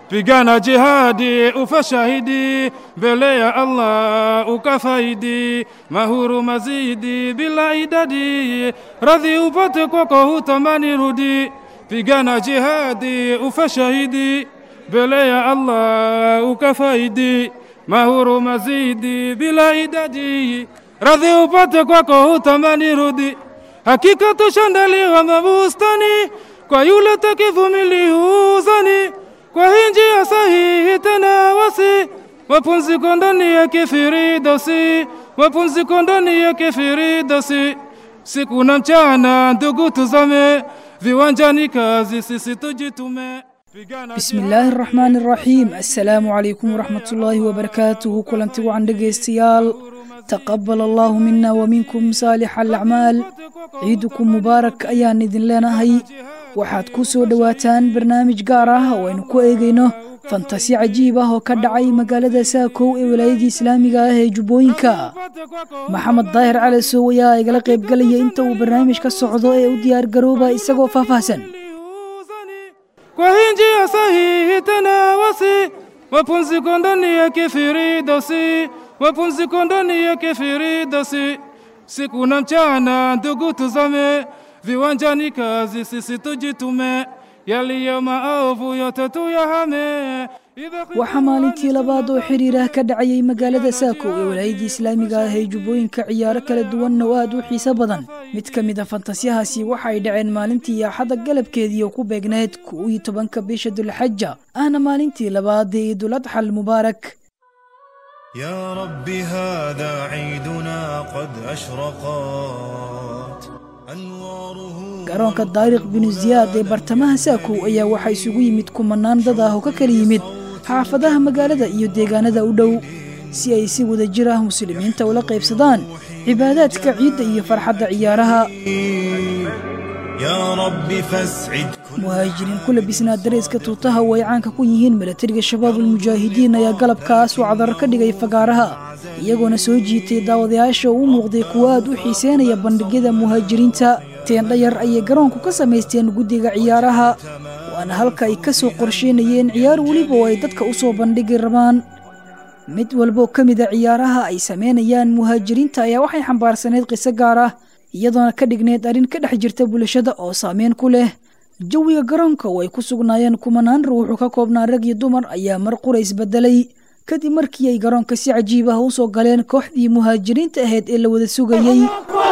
pigana jihadi ufashahidi mbele ya Allah ukafaidi mahuru mazidi bila idadi radhi upate kwako hutamani rudi pigana jihadi ufashahidi mbele ya Allah ukafaidi mahuru mazidi bila idadi radhi upate kwako hutamani rudi hakika tushandaliwa mabustani kwa yule takivumili uzani kwa hii njia sahihi tena wasi wapumziko ndani ya kifiridosi wapumziko ndani ya kifiridosi siku na mchana ndugu tuzame viwanjani kazi sisi tujitume بسم الله الرحمن الرحيم السلام عليكم ورحمة الله وبركاته كلنتي وعن دقيستيال تقبل الله منا ومنكم صالح الأعمال عيدكم مبارك أيان إذن لنا هي waxaad ku soo dhowaataan barnaamij gaar ah oo aynu ku eegayno fantasi cajiib ah oo ka dhacay magaalada saakow ee walaayadii islaamiga ah ee jubbooyinka maxamed daahir cali sow ayaa igala qaybgelaya inta uu barnaamij ka socdo ee u diyaar garooba isagoo faahfaahsan kwa hii njia sahihi tena wasi wapumziko ndani ya kifiridosi wapumziko ndani ya kifiridosi siku na mchana ndugu tuzame viwanjani kazi sisi tujitume yaliyo maovu yote tuyahame waxaa maalintii labaad oo xiriirah ka dhacayay magaalada saako ee walaayadii islaamiga ah ee jubbooyinka ciyaaro kala duwanna oo aad u xiiso badan mid ka mid a fantasyahaasi waxa ay dhaceen maalintii axadda galabkeedii oo ku beegnayd kow iyo tobanka bisha dulxaja ahna maalintii labaad ee iiduladxa almubaarak يا رب هذا عيدنا قد أشرقت أنواره garoonka daariq binu ziyaad ee bartamaha saakow ayaa waxaa isugu yimid kumanaan dad ah oo ka kala yimid xaafadaha magaalada iyo deegaanada u dhow si ay si wada jir ah muslimiinta ula qaybsadaan cibaadaadka ciidda iyo farxadda ciyaaraha يا رب فاسعد muhaajiriin ku labisnaa dareeska tuutaha oo ay caanka ku yihiin milatariga shabaabulmujaahidiin ayaa galabkaas oo cadar ka dhigay fagaaraha iyagoona soo jiitay daawadayaasha oo u muuqday kuwo aad u xiiseynaya bandhigyada muhaajiriinta teendhayar ayay garoonku ka samaysteen guddiga ciyaaraha waana halka ay ka soo qorsheynayeen ciyaar weliba oo ay dadka u soo bandhigi rabaan mid walboo ka mida ciyaaraha ay samaynayaan muhaajiriinta ayaa waxay xambaarsanayd qiso gaar ah iyadoona ka dhignayd arrin ka dhex jirta bulshada oo saameyn ku leh jawiga garoonka oo ay ku sugnaayeen kumanaan ruuxu ka koobnaa rag iyo dumar ayaa mar qura isbedelay kadib markii ay garoonka si cajiib ah u soo galeen kooxdii muhaajiriinta ahayd ee la wada sugayey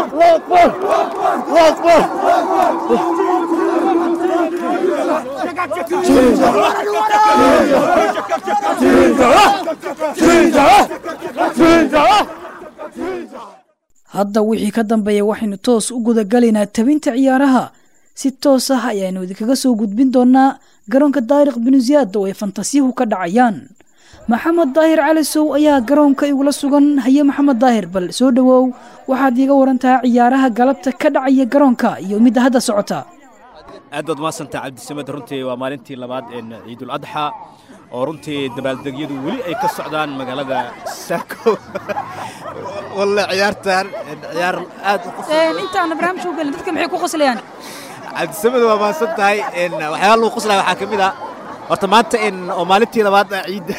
hadda wixii ka dambeeya waxaynu toos u gudagalaynaa tabinta ciyaaraha si toos ah ayaanu idinkaga soo gudbin doonaa garoonka daariq binu ziyaad oo ay fantasiyuhu ka dhacayaan maxamed daahir cali sow ayaa garoonka igula sugan haye maxamed daahir bal soo dhowow waxaad iiga warantaha ciyaaraha galabta ka dhacaya garoonka iyo midda hadda socota aad baad mahadsantaa cabdisamed runtii waa maalintii labaad een ciidul adxa oo runtii dabaaldegyadu weli ay ka socdaan magaalada saako walle ciyaartan ciyaar aad u qos- intaana barnaamijka u gelin dadka maxay ku qoslayaan cabdisamed waa mahadsan tahay een waxyaala lagu qoslaya waxaa ka mid ah horta maanta een oo maalintii labaad ah ciidda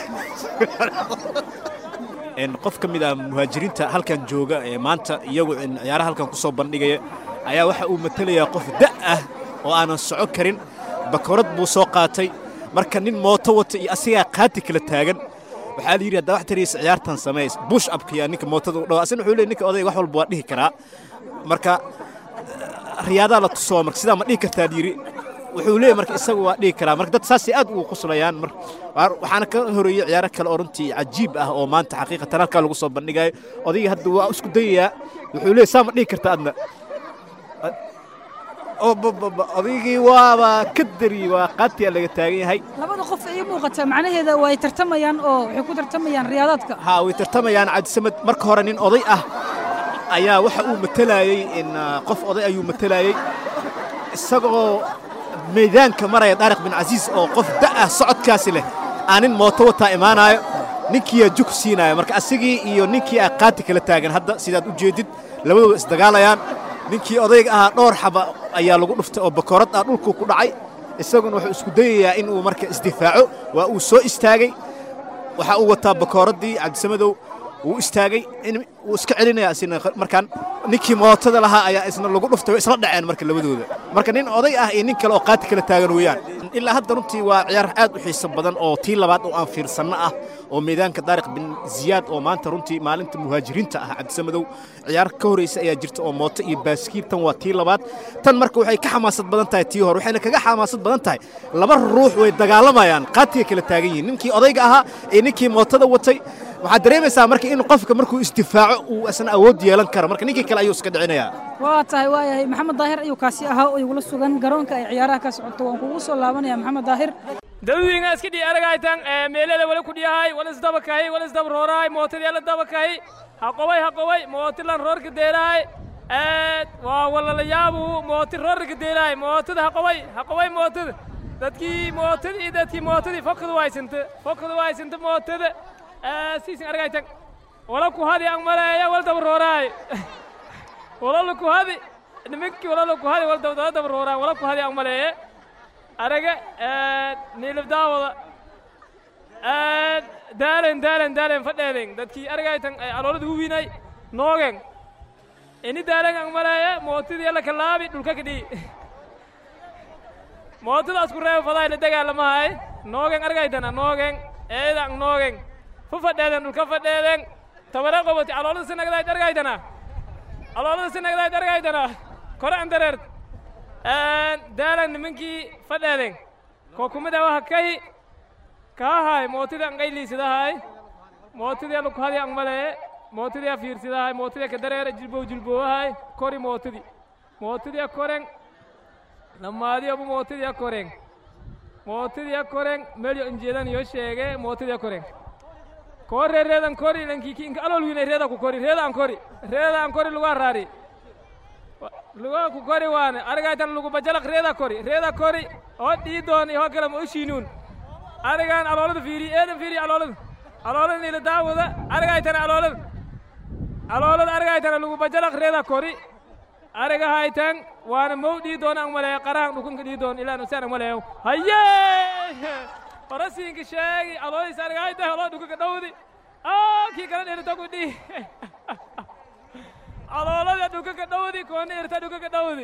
een qof ka mid ah muhaajiriinta halkan jooga ee maanta iyagu een ciyaaraha halkan ku soo bandhigaya ayaa waxa uu matelayaa qof da' ah oo aanan soco karin bakorad buu soo qaatay marka nin mooto wata iyo asigaa qaati kala taagan waxaa la yidhi haddaa wax taraysa ciyaartan sameys bush upka yaa ninka mootada u dhawa asina wuxuu leeyahy ninka odayga wax walba waa dhihi karaa marka riyaadaa la tusoo marka sidaa ma dhihi kartaa la yidhi wuxuu leeyahy marka isagu waa dhihi karaa marka dad saasay aad ugu qoslayaan mar waar- waxaana ka horeeyey ciyaaro kale oo runtii cajiib ah oo maanta xaqiiqatan halkaa lagu soo bandhigayo odayga hadda waa isku dayayaa wuxuu leeyahy saa ma dhihi kartaa adna oo ba- ba- ba- odaygii waaba ka dari waa qaatiyaa laga taagan yahay labada qof ii muuqata macnaheeda waa ay tartamayaan oo waxay ku tartamayaan riyaadaadka haa way tartamayaan cabdisamed marka hore nin oday ah ayaa waxa uu matalayey in ah, qof oday ayuu matalayey isagoo meedaanka maraya daariq bin casiis oo qof da' ah socodkaasi leh aan nin mooto wataa imaanaayo ninkiiyaa juk siinaayo marka asigii iyo ninkii ah qaati kala taagan hadda sidaad u jeedid labadooda isdagaalayaan ninkii odayga ahaa dhowr xaba ayaa lagu dhuftay oo bakoorad ah dhulkuu ku dhacay isaguna wuxuu isku dayayaa in uu marka isdifaaco waa uu soo istaagay waxa uu wataa bakooraddii cabdisamadow wuu istaagay in wuu iska celinaya isna markaan ninkii mootada lahaa ayaa isna lagu dhuftay way isla dhaceen marka labadooda marka nin oday ah iyo nin kale oo qaati kala taagan weeyaan ilaa hadda runtii waa ciyaar aad u xiiso badan oo tii labaad oo aan fiirsanno ah oo meedaanka daariq bin ziyaad oo maanta runtii maalinta muhaajiriinta ah cabdisamadow ciyaar ka horeysa ayaa jirta oo mooto iyo baaskiil tan waa tii labaad tan marka waxay ka xamaasad badan tahay tii hore waxayna kaga xamaasad badan tahay laba ruux way dagaalamayaan qaatiga kala taagan yihiin ninkii odayga ahaa iyo ninkii mootada watay waxaad dareemaysaa marka in qofka markuu isdifaaco uu isna awood yeelan karo marka ninkii kale ayuu iska dhicinayaa waa tahay waayahay maxamed daahir ayuu kaasi ahaa oo igula sugan garoonka ay ciyaaraha ka socoto waan kugu soo laabanaya maxamed daahir dadweynaha iska dhii aragaytan meelada wala ku dhiyahay wala isdabakahay wala isdabaroorahay mootadii la dabakahay haqoway haqoway mootilan roorka deelahay waa walalayaabu mooti roorka deelahay mootada haqoway haqoway mootada dadkii mootada iyo dadkii mootadii fokada waysanta fokada waysanta mootada siisin argaytan wala ku hadi ang maleeya wala dabaroorahay wala ku hadi nimankii wala ku hadi wala dabaroorahay wala ku hadi ang maleeya araga niilib daawada daalen daalen daalen fadheeden dadkii argaytan aloolada huwinay noogen ini daalen ang maleeya mootadii la kalaabi dhulka kadhii mootada asku reebo faday la dagaalamahay noogen argaytana noogen eedang noogen fu fadheeden dhulka fadheeden tabare qoboti aloolada sinagdayd argaytana aloolada sinagdayd argaytana kore an dareert daalan nimankii fadheeden koo kumida waha kahi kaahay mootida an qayliisidahay mootidii lukuhadi ang malee mootidii a fiirsidahay mootidii ka dareera jilbow jilbowahay kori mootidi mootidii a koren lamaadii obu mootidii a koren mootidii a koren melyo injeedan yo sheege mootidii a koren koo ree reedan kori lankiki inka alol wine reeda ku kori reeda an kori reeda an kori lugaa raari lugaa ku kori waane argaytan lugu bajalak reeda kori reeda kori oo dhiidoon iyo kale ma ushiinuun arigan aloolada fiiri eedan fiiri aloolada aloolada niila daawada argaytana aloolada aloolada argaytana lugu bajalak reeda kori ariga haytan waana mow dhiidoon ang maleeyo qarahan dhukunka dhiidoon ilaan usaan ang maleeyo haye horasiinka sheegi aloodis argayta aloo dhukunka dhowdi kii kala dhirtaku dhi aloolada dhukunka dhowdi koona irta dhukunka dhowdi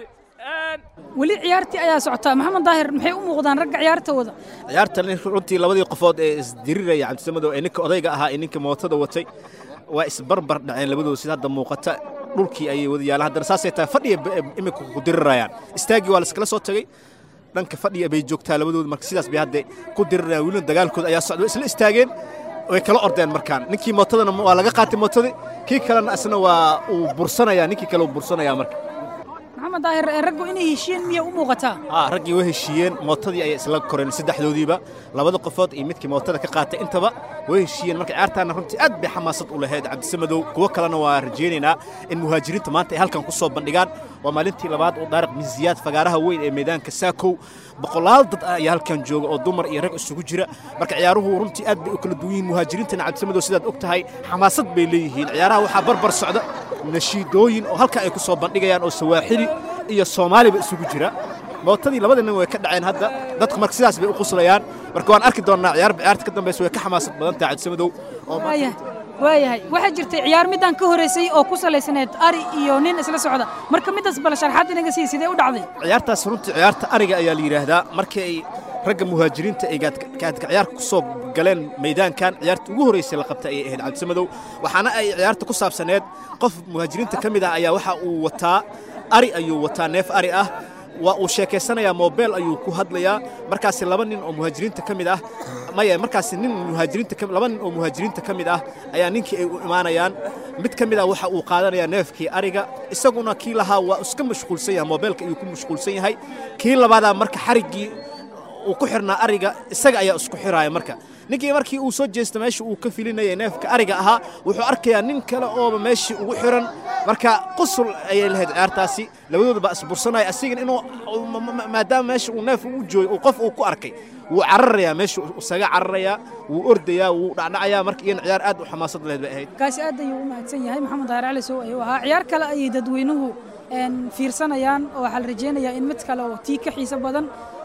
weli ciyaartii ayaa socotaa maxamed daahir maxay u muuqdaan ragga ciyaarta wada ciyaartan runtii labadii qofood ee isdiriraya cabdisamadow ee ninka odayga ahaa ee ninka mootada watay waa isbarbar dhaceen labadooda sida hadda muuqata dhulkii ayay wada yaalaan haddana saasay tahay fadhiya imika ku dirirayaan istaagii waa la iskala soo tagay dhanka fadhiya bay joogtaa labadooda marka sidaas bay hadda ku dirirayaan welina dagaalkooda ayaa socda isla istaageen way kala ordeen markaan ninkii mootadana waa laga qaatay mootadii kii kalena isna waa uu bursanayaa ninkii kale uu bursanayaa marka maxamed daahir raggu inay heshiyeen miyay u muuqataa haa raggii way heshiiyeen mootadii ayay isla koreen saddexdoodiiba labada qofood iyo midkii mootada ka qaatay intaba way heshiiyeen marka ciyaartaana runtii aad bay xamaasad u lahayd cabdisamadow kuwo kalena waa rajaynaynaa in muhaajiriinta maanta ay halkan ku soo bandhigaan waa maalintii labaad oo daariq bin ziyaad fagaaraha weyn ee meedaanka saakow boqolaal dad ah ayaa halkan jooga oo dumar iyo rag isugu jira marka ciyaaruhu runtii aad bay u kala duwan yihiin muhaajiriintana cabdisamadow sidaad og tahay xamaasad bay leeyihiin ciyaaraha waxaa barbar socda nashiidooyin oo halkan ay ku soo bandhigayaan oo sawaaxili iyo soomaaliba isugu jira mootadii labada nin way ka dhaceen hadda dadku marka sidaas bay u quslayaan marka waan arki doonnaa ciyaarba ciyaarta ka dambaysa way ka xamaasad badan tahay cabdisamadow oo waayahay waayahay waxaa jirtay ciyaar midaan ka horeysay oo ku salaysanayd ari iyo nin isla socda marka midaas bal sharxaad inaga sii sidee u dhacday ciyaartaas runtii ciyaarta ariga ayaa la yidhaahdaa markii ay ragga muhaajiriinta ay gaadka ciyaarka ku soo galeen maydaankan ciyaarta ugu horreysay la qabtay ayay ahayd cabdisamadow waxaana ay ciyaarta ku saabsaneed qof muhaajiriinta ka mid ah ayaa waxa uu wataa ari ayuu wataa neef ari ah waa uu sheekaysanayaa moobeel ayuu ku hadlayaa markaasi laba nin oo muhaajiriinta ka mid ah maya markaasi nin muhaajiriinta laba nin oo muhaajiriinta ka mid ah ayaa ninkii ay u imaanayaan mid ka mid ah waxa uu qaadanayaa neefkii ariga isaguna kii lahaa waa iska mashquulsan yahay moobeelka ayuu ku mashquulsan yahay kii labaadaa marka xariggii uu ku xirnaa ariga isaga ayaa isku xiraaya marka ninkii markii uu soo jeesta meesha uu ka filinayay neefka ariga ahaa wuxuu arkayaa nin kale ooba meeshii ugu xiran marka qusul ayay lahayd ciyaartaasi labadooda baa isbursanaya asigan inuu maadaama meesha uu neef ugu jooyo uu qof uu ku arkay wuu cararayaa meesha isaga cararayaa wuu ordayaa wuu dhacdhacayaa marka iyana ciyaar aad u xamaasad lahayd bay ahayd kaasi aad ayuu u mahadsan yahay maxamed daahir cali sow ayuu ahaa ciyaar kale ayay dadweynuhu fiirsanayaan oo waxaa la rajaynayaa in mid kale oo tii ka xiiso badan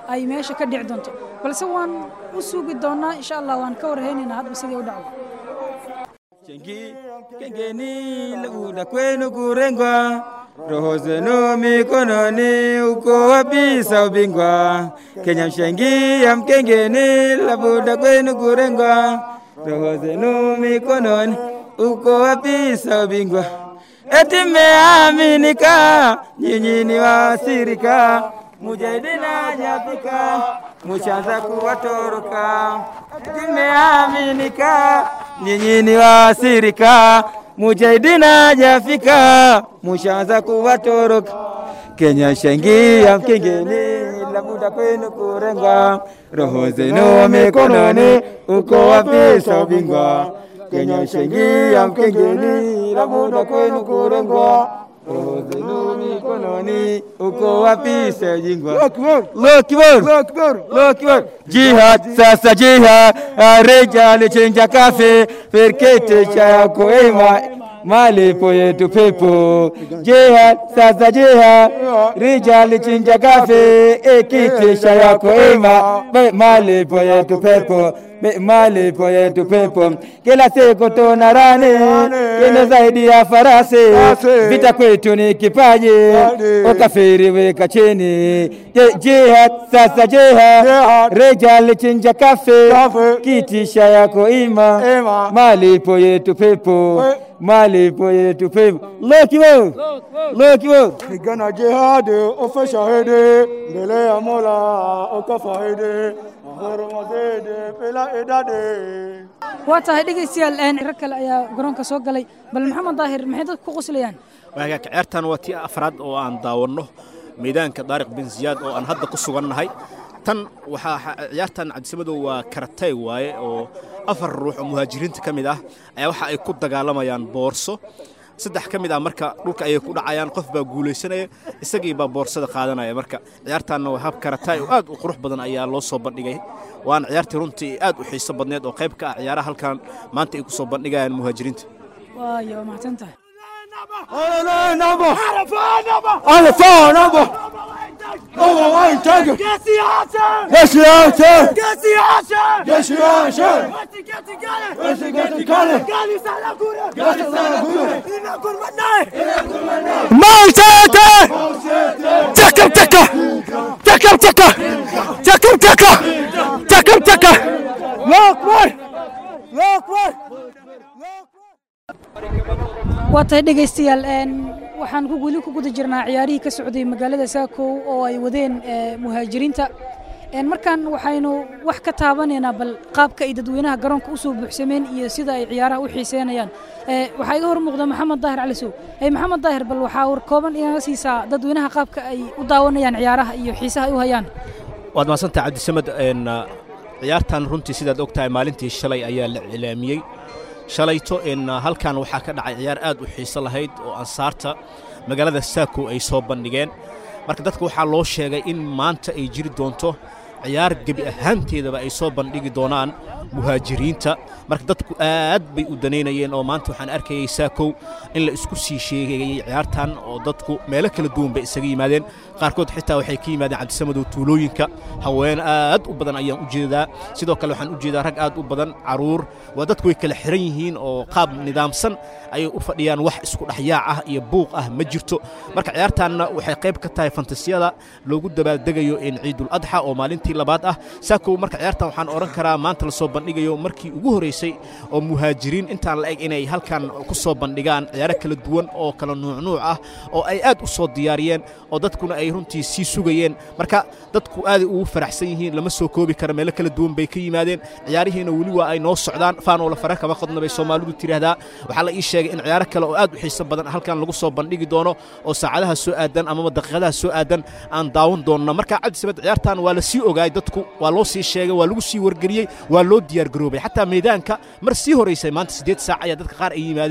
ay meesha ka dhici doonto balse waan u sugi doonaa insha allah waan ka warhaynaynaa hadba sidii u dhacdo Chengi kengeni labuda kwenu kurengwa roho zenu mikononi uko wapi sa ubingwa Kenya mshengi ya mkengeni labuda kwenu kurengwa roho zenu mikononi uko wapi sa ubingwa eti mmeaminika nyinyi ni wasirika mujahidina nyafika mushaanza kuwatoroka eti mmeaminika nyinyi ni wasirika mujahidina jafika mushaanza kuwatoroka Kenya shangia mkengeni labuda kwenu kurengwa roho zenu mikononi uko wapi sa ubingwa Kenya shangia mkengeni labuda kwenu kurengwa roho zenu mikononi uko wapi sa ubingwa Lokibor Lokibor Jihad sasa jihad rejali chenja kafe perkete cha yako ema malipo yetu pepo jihad sasa jihad rijali chinja kafe ekitisha yako ema Be- malipo yetu pepo Be- malipo yetu pepo kila siku tuna rani kino zaidi ya farasi vita kwetu ni kipaji ukafiri weka chini Je- jihad sasa jihad rijali chinja kafe kitisha yako ima malipo yetu pepo malipo yetu pepo lokiwo lokiwo Pigana jihadi ufe shahidi mbele ya Mola ukafahidi mahoromazidi bila idadi waa tahay dhegaystayaal een rag kale ayaa garoonka soo galay bal maxamed daahir maxay dadku ku qoslayaan waagaag ciyaartan waa tii afraad oo aan daawanno meedaanka daariq bin ziyaad oo aan hadda ku sugannahay tan waxaa xa- ciyaartan cabdisamadow waa karatay waaye oo afar ruux oo muhaajiriinta ka mid ah ayaa waxa ay ku dagaalamayaan boorso saddex ka mid ah marka dhulka ayay ku dhacayaan qof baa guulaysanaya isagii baa boorsada qaadanaya marka ciyaartaanna waa hab karatay oo aad u qurux badan ayaa loo soo bandhigay waana ciyaartii runtii aad u xiiso badneed oo qayb ka ah ciyaaraha halkan maanta ay ku soo bandhigayaan muhaajiriinta waayo waa mahadsan tahay waa tahay dhegaystayaal een waxaan ku weli ku guda jirnaa ciyaarihii ka socday magaalada saakow oo ay wadeen ee, muhaajiriinta een markaan waxaynu wax ka taabanaynaa bal qaabka ay dadweynaha garoonka usoo buuxsameen iyo sida ay ciyaaraha u xiiseynayaan Ee, waxaa iga hor muuqda maxamed daahir cali sow Ee, maxamed daahir bal waxaa war kooban inaga siisaa dadweynaha qaabka ay u daawanayaan ciyaaraha iyo xiisaha ay u hayaan waad mahadsantahay cabdisamed een, uh, ciyaartan runtii sidaad og tahay maalintii shalay ayaa la cilaamiyey shalayto in uh, halkan waxaa ka dhacay ciyaar aad u xiiso lahayd oo ansaarta magaalada saako ay soo bandhigeen marka dadka waxaa loo sheegay in maanta ay jiri doonto ciyaar gebi ahaanteedaba ay soo bandhigi doonaan muhaajiriinta marka dadku aad bay u danaynayeen oo maanta waxaan arkayay saakow in la isku sii sheegayay ciyaartan oo dadku meelo kala duwan bay isaga yimaadeen qaarkood xitaa waxay ka yimaadeen cabdisamadow tuulooyinka haween aad u badan ayaan u jeedaa sidoo kale waxaan u jeedaa rag aad u badan caruur waa dadku way kala xiran yihiin oo qaab nidaamsan ayay u fadhiyaan wax isku dhexyaac ah iyo buuq ah ma jirto marka ciyaartaanna waxay qayb ka tahay fantasiyada loogu dabaaldegayo in ciidul adxa oo maalintii labaad ah saakow marka ciyaartan waxaan odhan karaa maanta la soo bandhigayo markii ugu horreysay oo muhaajiriin intaan la eg inay halkan ku soo bandhigaan ciyaaro kala duwan oo kala nuucnuuc ah oo ay aad u soo diyaariyeen oo dadkuna ay runtii sii sugayeen marka dadku aaday ugu faraxsan yihiin lama soo koobi kara meelo kala duwan bay ka yimaadeen ciyaarihiina weli waa ay noo socdaan faanoola fara kama qodna bay soomaalidu tiraahdaa waxaa la ii sheegay in ciyaaro kale oo aad u xiiso badan halkan lagu soo bandhigi doono oo saacadaha soo aadan amaba daqiiqadaha soo aadan aan daawan doonno marka cabdisabad ciyaartan waa la sii ogaay dadku waa loo sii sheegay waa lagu sii wargeliyey waa loo diyaargaroobay xataa meedaanka mar sii horeysay maanta siddeed saac ayaa dadka qaar ay yimaadeen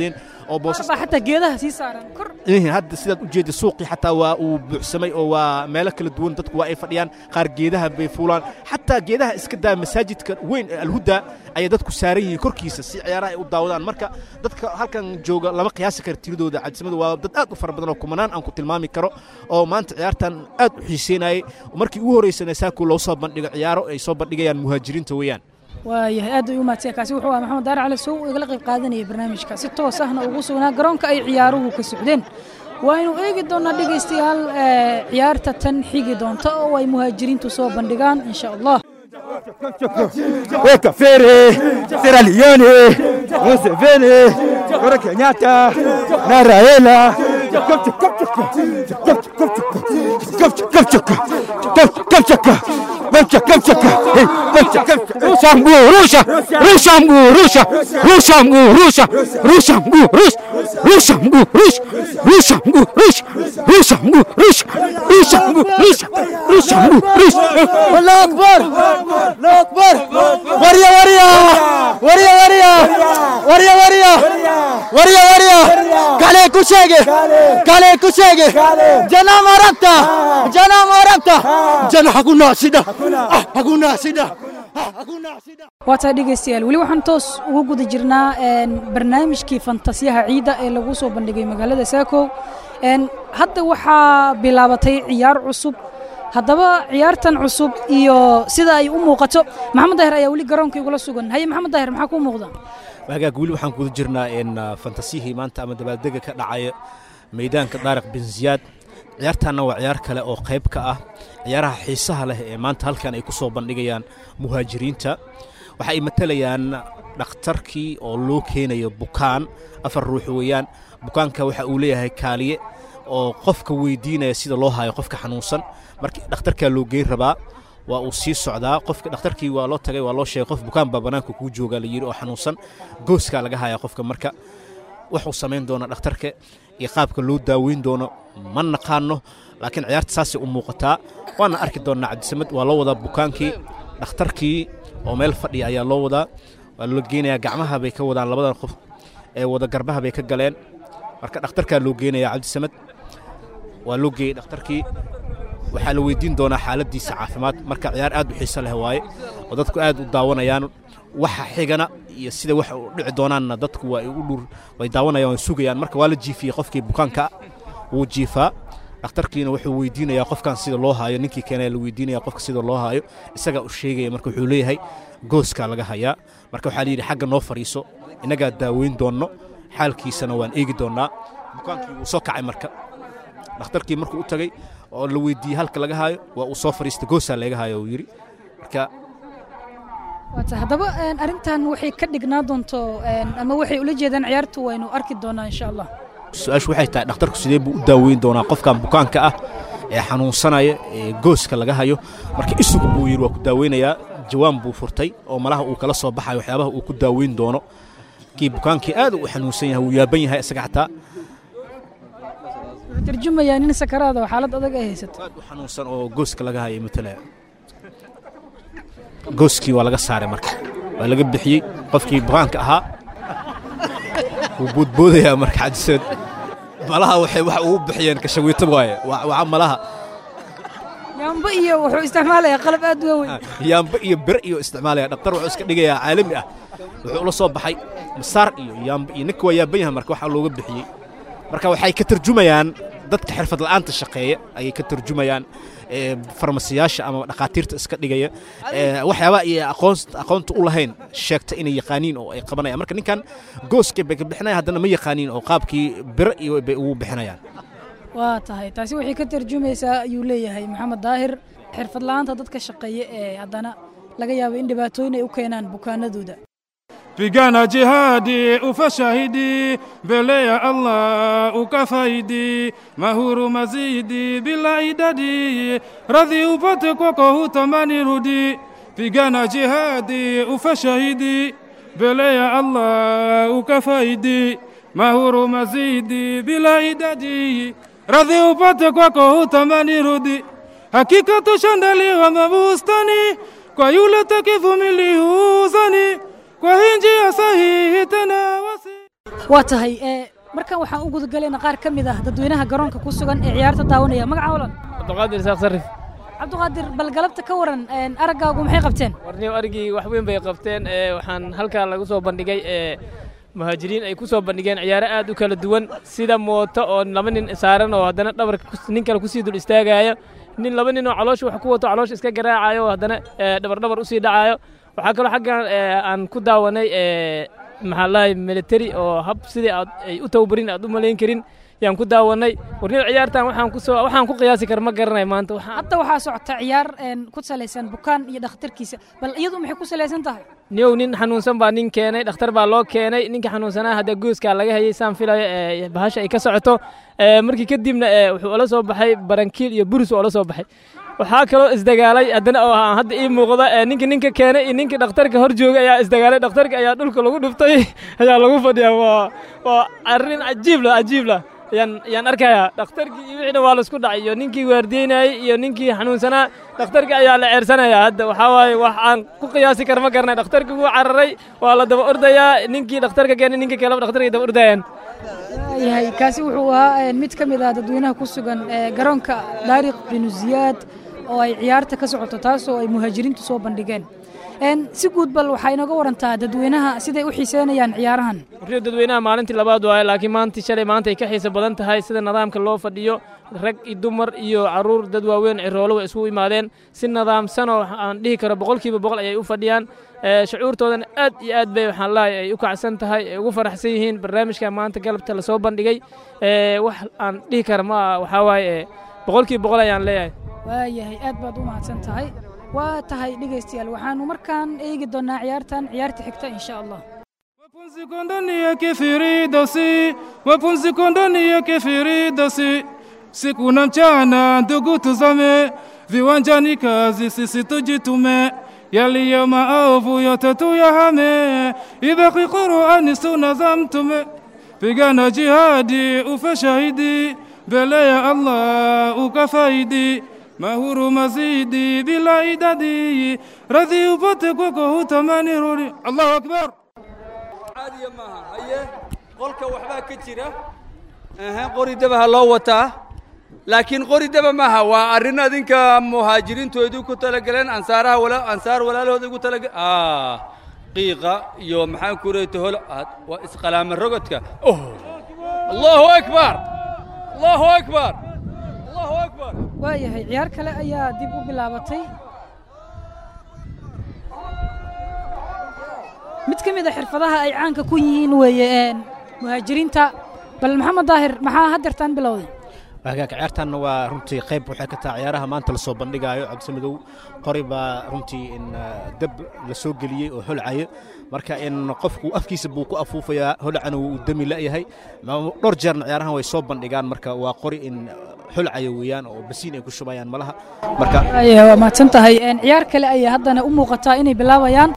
oo boosas baa xataa geedaha sii saaran kor Ihin, hadda sidaad u jeeda suuqii xataa waa uu buuxsamay oo waa meelo kala duwan dadku waa ay fadhiyaan qaar geedaha bay fuulaan xataa geedaha iska daa masaajidka weyn ee alhuda ayay dadku saaran yihiin korkiisa si ciyaaraha ay u daawadaan marka dadka halkan jooga lama qiyaasi kara tiradooda cabdisamada waa dad aad u fara badan oo kumanaan aan ku tilmaami karo oo maanta ciyaartan aad u xiiseynayay markii ugu horreysana saaku loo soo bandhigo ciyaaro ay soo bandhigayaan muhaajiriinta weeyaan waayahay aad bay u mahadsan kaasi wuxuu ahaa maxamed daare cali sow oo igala qayb qaadanayay barnaamijka si toos ahna ugu sugnaa garoonka ay ciyaaruhu ka socdeen waaynu eegi doonaa dhegaystayaal ee, ciyaarta tan xigi doonta oo ay muhaajiriintu soo bandhigaan insha allah Weka Fere, Sierra Leone, Museveni, Uhuru Kenyatta, na Raila. Rusha mguu, rusha, rusha mguu, rusha, rusha mguu, rusha, rusha mguu, rusha, rusha mguu, rusha, rusha mguu, rusha, rusha mguu, rusha, rusha mguu, rusha, rusha mguu, rusha. Allahu Akbar, Allahu Akbar. Waria, waria, waria, waria, waria, waria, waria, waria. Kale kushege, kale kushege. Jana marabta, jana marabta. Jana hakuna shida, Ah, hakuna shida, Ah, hakuna shida. waa tahay dhegaystayaal weli waxaan toos ugu guda jirnaa een, barnaamijkii fantasiyaha ciidda ee lagu soo bandhigay magaalada saako Een, hadda waxaa bilaabatay ciyaar cusub haddaba ciyaartan cusub iyo sida ay u muuqato maxamed daahir ayaa weli garoonka igula sugan haye maxamed daahir maxaa kuu muuqda hagaag weli waxaan kuda jirnaa in ah, fantasiyihii maanta ama dabaaldega ka dhacaya meydaanka daariq bin ziyaad ciyaartaanna waa ciyaar kale oo qayb ka ah ciyaaraha xiisaha leh ee maanta halkan ay ku soo bandhigayaan muhaajiriinta waxa ay matalayaan dhakhtarkii oo loo keenayo bukaan afar ruux weeyaan bukaanka waxa uu leeyahay kaaliye oo qofka weydiinaya sida loo hayo qofka xanuunsan markii dhakhtarkaa loo geyn rabaa waa uu sii socdaa qofka dhakhtarkii waa loo tagay waa loo sheegay qof bukaan baa bannaanka kuu joogaa la yidhi oo xanuunsan gooskaa laga hayaa qofka marka wuxuu samayn doona dhakhtarka iyo qaabka loo daaweyn doono ma naqaano laakiin ciyaarta saasay u muuqataa waana arki doonnaa cabdisamed waa loo wadaa bukaankii dhakhtarkii oo meel fadhiya ayaa loo wadaa waa loo geenayaa gacmaha bay ka wadaan labadan qof ee wada garbaha bay ka galeen marka dhakhtarkaa loo geenayaa cabdisamed waa loo geeyey dhakhtarkii waxaa la weydiin doonaa xaaladdiisa caafimaad marka ciyaar aad u xiiso leh waaye oo dadku aad u daawanayaan waxa xigana iyo sida wax u dhici doonaanna dadku waa ay u dhur way daawanayaan way sugayaan marka waa la jiifiyey qofkii bukaanka wuu jiifaa dhakhtarkiina wuxuu weydiinayaa qofkan sida loo haayo ninkii keenaya la weydiinaya qofka sida loo haayo isagaa u sheegaya marka wuxuu leeyahay gooskaa laga hayaa marka waxaa la yidhi xagga noo fadhiiso innagaa daaweyn doonno xaalkiisana waan eegi doonnaa bukaankii wuu soo kacay marka dhakhtarkii markuu u tagay oo la weydiiyey halka laga haayo waa uu soo fadhiistay goosaa laga haayo uu yidhi marka waata haddaba een, arrintan waxay ka dhignaa doonto een, ama waxay ula jeedaan ciyaartu waynu arki doonaa insha allah su-aashu waxay tahay dhakhtarku sidee buu u daaweyn doonaa qofkan bukaanka ah ee xanuunsanaya ee gooska laga hayo marka isugu buu yidhi waa ku daaweynayaa jawaan buu furtay oo malaha uu kala soo baxayo waxyaabaha uu ku daaweyn doono kii bukaankii aad u xanuunsan yahay wuu yaaban yahay isaga xataa wuxuu tarjumayaa nin sakaraada oo xaalad adag ay haysato aad u xanuunsan oo gooska laga hayay matalaya gooskii waa laga saaray marka waa laga bixiyey qofkii bukaanka ahaa wuu boodboodayaa marka cadiseed malaha waxay wax ugu bixiyeen kashawiito waaye waa waa malaha yaamba iyo wuxuu isticmaalayaa qalab aad uga weyn yaamba iyo bere iyo isticmaalaya dhaktar wuxuu iska dhigayaa caalami ah wuxuu ula soo baxay masaar iyo yaamba iyo ninka waa yaaban yahay marka waxaa looga bixiyey marka waxay ka tarjumayaan dadka xirfad la'aanta shaqeeya ayay ka tarjumayaan ee, farmasiyaasha ama dhakhaatiirta iska dhigaya ee, waxyaaba iyo aqoon aqoonta u lahayn sheegta inay yaqaaniin oo ay qabanayaan marka ninkan gooska bay ka bixinaya haddana ma yaqaaniin oo qaabkii biro iyo bay ugu bixinayaan waa tahay taasi waxay ka tarjumaysaa ayuu leeyahay maxamed daahir xirfad la'aanta dadka shaqeeya ee haddana laga yaabo in dhibaatooyin ay u keenaan bukaanadooda Pigana jihadi ufashahidi mbele ya Allah ukafaidi mahuru mazidi bila idadi radhi upate kwako hutamani rudi pigana jihadi ufashahidi mbele ya Allah ukafaidi mahuru mazidi bila idadi radhi upate kwako hutamani rudi hakika tushandaliwa mabustani kwa yule takivumiliuzani kwa hii njia sahihi tena wasi waa tahay ee markan waxaan u gudagalayna qaar ka mid ah dadweynaha garoonka ku sugan ee ciyaarta daawanaya magaca olan cabdiqaadir isaaq sarif cabdiqaadir bal galabta ka waran araggaagu maxay qabteen warniyow arigii wax weyn bay qabteen ee waxaan halkaa lagu soo bandhigay ee muhaajiriin ay ku soo bandhigeen ciyaaro aad u kala duwan sida mooto oo laba nin saaran oo haddana dhabarka kus- nin kale kusii dul istaagayo nin laba nin oo caloosha wax ku wato caloosha iska garaacayo oo haddana ee, dhabar dhabar usii dhacayo waxaa kaloo xaggan ee, aan ku daawanay ee, maxaa lahay military oo hab sidii aad ay u tababarin aad u malayn karin yaan ku daawanay warniyow ciyaartan waxaan ku soo waxaan ku qiyaasi kara ma garanay maanta waxaan hadda waxaa socota ciyaar een, ku salaysan bukaan iyo dhakhtarkiisa bal iyadu maxay ku salaysan tahay niyow nin xanuunsan baa nin keenay dhakhtar baa loo keenay ninka xanuunsanaa hadda gooskaa laga hayay saan filayo ee bahasha ay ka socoto ee markii kadibna ee wuxuu ola soo baxay barankiil iyo buris oo ola soo baxay waxaa kaloo isdagaalay haddana oo aan hadda ii muuqda ee ninka ninka keenay iyo ninka dhakhtarka hor joogay ayaa isdagaalay dhakhtarka ayaa dhulka lagu dhuftay ayaa lagu fadhiyaa waa waa arrin cajiib la cajiib la yaan yaan arkayaa dhakhtarkii iyo wixiina waa laisku dhacay iyo ninkii waardiyeynayey iyo ninkii xanuunsanaa dhakhtarka ayaa la ceersanayaa hadda waxaa waaye wax aan ku qiyaasi kara ma garanay dhakhtarkii wuu cararay waa la daba ordayaa ninkii dhakhtarka keenay ninka kaleba dhakhtarkay daba ordayaan yahay kaasi wuxuu ahaa een, mid ka mid ah dadweynaha ku sugan ee garoonka daariq binu ziyaad oo ay ciyaarta ka socoto taasoo ay muhaajiriintu soo bandhigeen Een, si guud bal waxaa inooga warantaa dadweynaha siday u xiiseynayaan ciyaarahan warriyo dadweynaha maalintii labaad waaye laakiin maantii shalay maanta ay ka xiisa badan tahay sida nidaamka loo fadhiyo rag iyo dumar iyo caruur dad waaweyn ciroolo way isugu imaadeen si nidaamsan oo aan dhihi karo boqolkiiba boqol ayay u fadhiyaan ee, shucuurtoodana aad iyo aad bay waxaan lahay ay u kacsan tahay ay ugu faraxsan yihiin barnaamijka maanta galabta lasoo bandhigay ee, wax aan dhihi kara ma aha waxaa waaye ee, boqolkiiba boqol ayaan leeyahay waayahay aad baad u mahadsan tahay waa tahay dhegaystayaal waxaanu markaan eegi doonaa ciyaartan ciyaarta xigta insha allah Wapumziko ndani ya kifiridosi, wapumziko ndani ya kifiridosi. Siku na mchana ndugu tuzame, viwanjani kazi sisi tujitume, yaliyo maovu yote tuyahame, ibaki Qur'ani sunna za mtume. Pigana jihadi ufe shahidi, mbele ya Allah ukafaidi, mahuru mazidi bila idadi, radhi upate kwako hutamani rudi. Allahu akbar. caadiya maaha haye qolka waxbaa ka jira ehe qori daba ha loo wataa laakiin qori daba maaha waa arrin adinka muhaajiriintoodu ku talagaleen ansaaraha wala ansaar walaalahooda ugu talaga ah qiiqa iyo maxaan ku reeyta hol aad- waa isqalaama rogodka oh allahu akbar allahu akbar allahu akbar waayahay ciyaar kale ayaa dib u bilaabatay mid ka mid a xirfadaha ay caanka ku yihiin weeye een, muhaajiriinta bal maxamed daahir maxaa haddeertaan bilowday hagaag ciyaartanna waa runtii qayb waxay ka tahay ciyaaraha maanta lasoo bandhigaayo cabdimadow qori baa runtii in ah, dab la soo geliyey oo holcayo marka in qofku afkiisa buu ku afuufayaa holcana wuu u dami la'yahay Ma- dhowr jeerna ciyaarahan way soo bandhigaan marka waa qori in holcayo weeyaan oo basiin ay ku shubayaan malaha marka waayahay waa mahadsan tahay een, ciyaar kale ayaa haddana u muuqataa inay bilaabayaan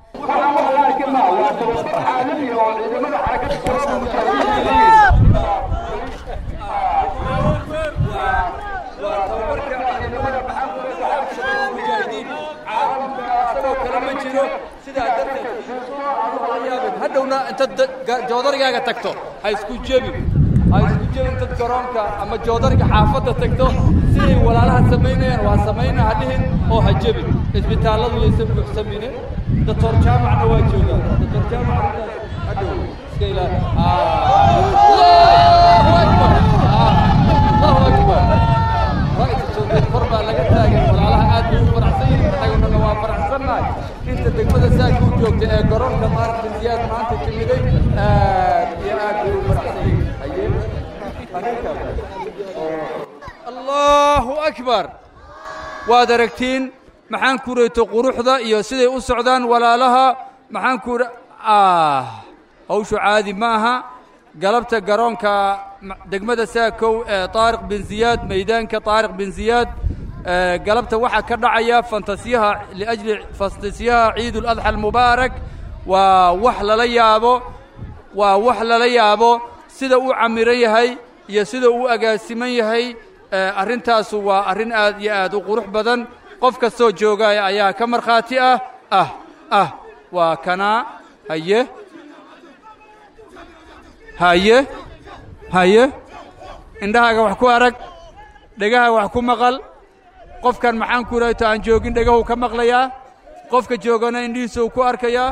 hadhowna inta joodarigaaga tagto ha isku jebin ha isku jebin dad garoonka ama joodariga xaafadda tagto siday walaalaha samaynayaan waa samayna ha dhihin oo ha jebin isbitaalladu yaysan buuxsamine doctor jaamacna waa joogaa doctor jaamac arrintaas hadhow iska ilaali allahu akbar allahu akbar ra'yta joogeen kor baa laga taagay walaalaha aad bay u faraxsan yihiin annaguna waa faraxsannahay inta degmada saaka u joogta ee garoonka maaragtay ziyaad maanta timiday aad iyo aad bay u faraxsan yihiin haye arrinkaas allahu akbar waad aragtiin maxaan ku reeto quruxda iyo siday u socdaan walaalaha maxaan ku ah hawshu caadi ma aha galabta garoonka ma- degmada saakow ee taariq bin ziyaad meydaanka taariq bin ziyaad ee, galabta waxaa ka dhacaya fantasiyaha liajli fantasiyaha ciid uladxa almubaarak waa wax lala yaabo waa wax lala yaabo sida uu camiran yahay iyo sida uu agaasiman yahay ee, arrintaasu waa arrin aad iyo aad u qurux badan qof kastoo joogaya ayaa ka markhaati ah ah ah waa kanaa haye haye haye indhahaaga wax ku arag dhegaha wax ku maqal qofkan maxaan ku idhahto aan joogin dhegahuu ka maqlayaa qofka joogana indhihiisa uu ku arkayaa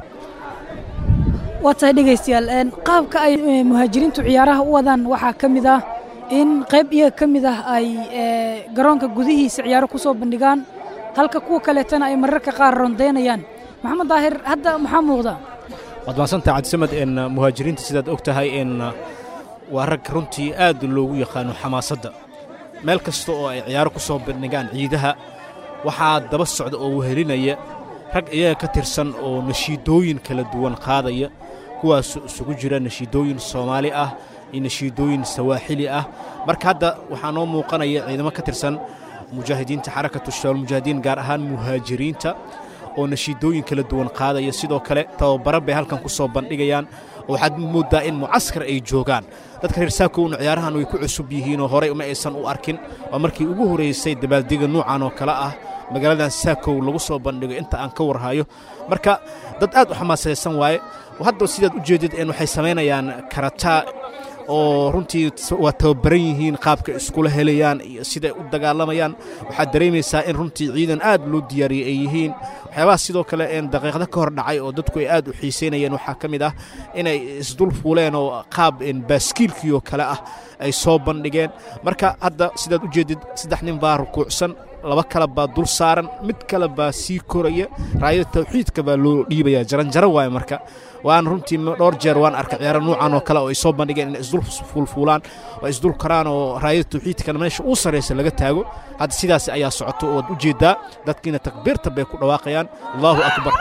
waa tahay dhegaystayaal een, qaabka ay eh, muhaajiriintu ciyaaraha u wadaan waxaa ka mid ah in qayb iyaga ka mid ah ay eh, garoonka gudihiisa ciyaaro ku soo bandhigaan halka kuwa kaleetana ay mararka qaar rondaynayaan maxamed daahir hadda maxaa muuqda waad mahadsantaha cabdisamed in muhaajiriinta sidaad og tahay in waa rag runtii aad loogu yaqaano xamaasadda meel kasta oo ay ciyaaro ku soo bandhigaan ciidaha waxaa daba socda oo wehelinaya rag iyaga ka tirsan oo nashiidooyin kala duwan qaadaya kuwaas isugu jira nashiidooyin soomaali ah iyo nashiidooyin sawaaxili ah marka hadda waxaa noo muuqanaya ciidamo ka tirsan mujaahidiinta xarakatu shabaab mujaahidiin gaar ahaan muhaajiriinta oo nashiidooyin kala duwan qaadaya sidoo kale tababaro bay halkan ku soo bandhigayaan oo waxaad mooddaa in mucaskar ay joogaan dadka reer saakowna ciyaarahan way ku cusub yihiinoo horey uma aysan u arkin waa markii ugu horraysay dabaaldega nuucan oo kale ah magaaladan saakow lagu soo bandhigo inta aan ka warhayo marka dad aad u xamaasaysan waaye hadda sidaad u jeedid een waxay samaynayaan karataa oo runtii waa tababaran yihiin qaabka iskula helayaan iyo siday u dagaalamayaan waxaad dareemaysaa in runtii ciidan aad loo diyaariyey ay yihiin waxyaabaha sidoo kale een daqiiqda ka hor dhacay oo dadku ay aad u xiisaynayeen waxaa ka mid ah inay isdul fuuleen oo qaab een baaskiilkii oo kale ah ay soo bandhigeen marka hadda sidaad u jeedid saddex nin baa rukuucsan laba kale baa dul saaran mid kale baa sii koraya raayada tawxiidka baa loo dhiibaya jaranjaro waaye marka waan runtii dhowr jeer waan arkay ciyaaro nuucan oo kale oo ay soo bandhigeen inay isdul fuulfuulaan oo isdul karaan oo raayada tawxiidkana meesha uu sarraysa laga taago hadda sidaas ayaa socoto oo waad u jeeddaa dadkiina takbiirta bay ku dhawaaqayaan allahu akbar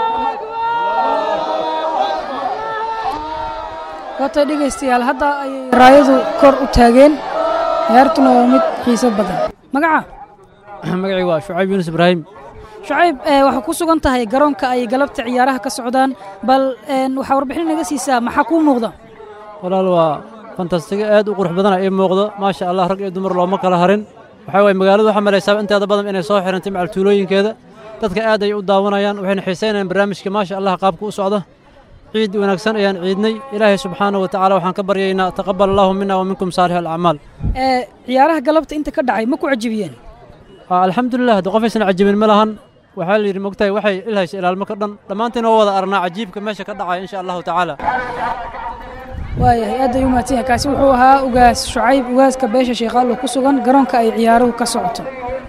waatay dhegaystayaal hadda ayay raayadu kor u taageen ciyaartuna waa mid xiiso badan magaca magacii waa shucayb yuunus ibraahim shucayb eh, waxaa ku sugan tahay garoonka ay galabta ciyaaraha ka socdaan bal een, waxaa warbixin naga siisaa maxaa kuu muuqda walaal waa fantastiga aad u qurux badana ii muuqdo maasha allah rag iyo dumar looma kala harin waxaa waye magaaladu waxaa malaysaa inteeda badan inay soo xirantay macal tuulooyinkeeda dadka aad ay u daawanayaan waxayna xiisaynayaan barnaamijka maasha allah qaabka u socda ciid wanaagsan ayaan ciidnay ilaahay subxaanahu wa tacaala waxaan ka baryaynaa taqabal allahu mina wa minkum saalix alacmaal Eh, ciyaaraha galabta inta ka dhacay ma ku cajibiyeen Aa, alxamdulilah hadda qofaysan cajibin ma lahan waxaa la yidhi mogtahay waxay ilhaysa ilaalmo ka dhan dhammaantiin waa wada arnaa cajiibka meesha ka dhacaya insha allahu tacaala waayahay aad ay u mahadsan yahay kaasi wuxuu ahaa ugaas shucayb ugaaska beesha sheekaallo ku sugan garoonka ay ciyaaruhu ka socoto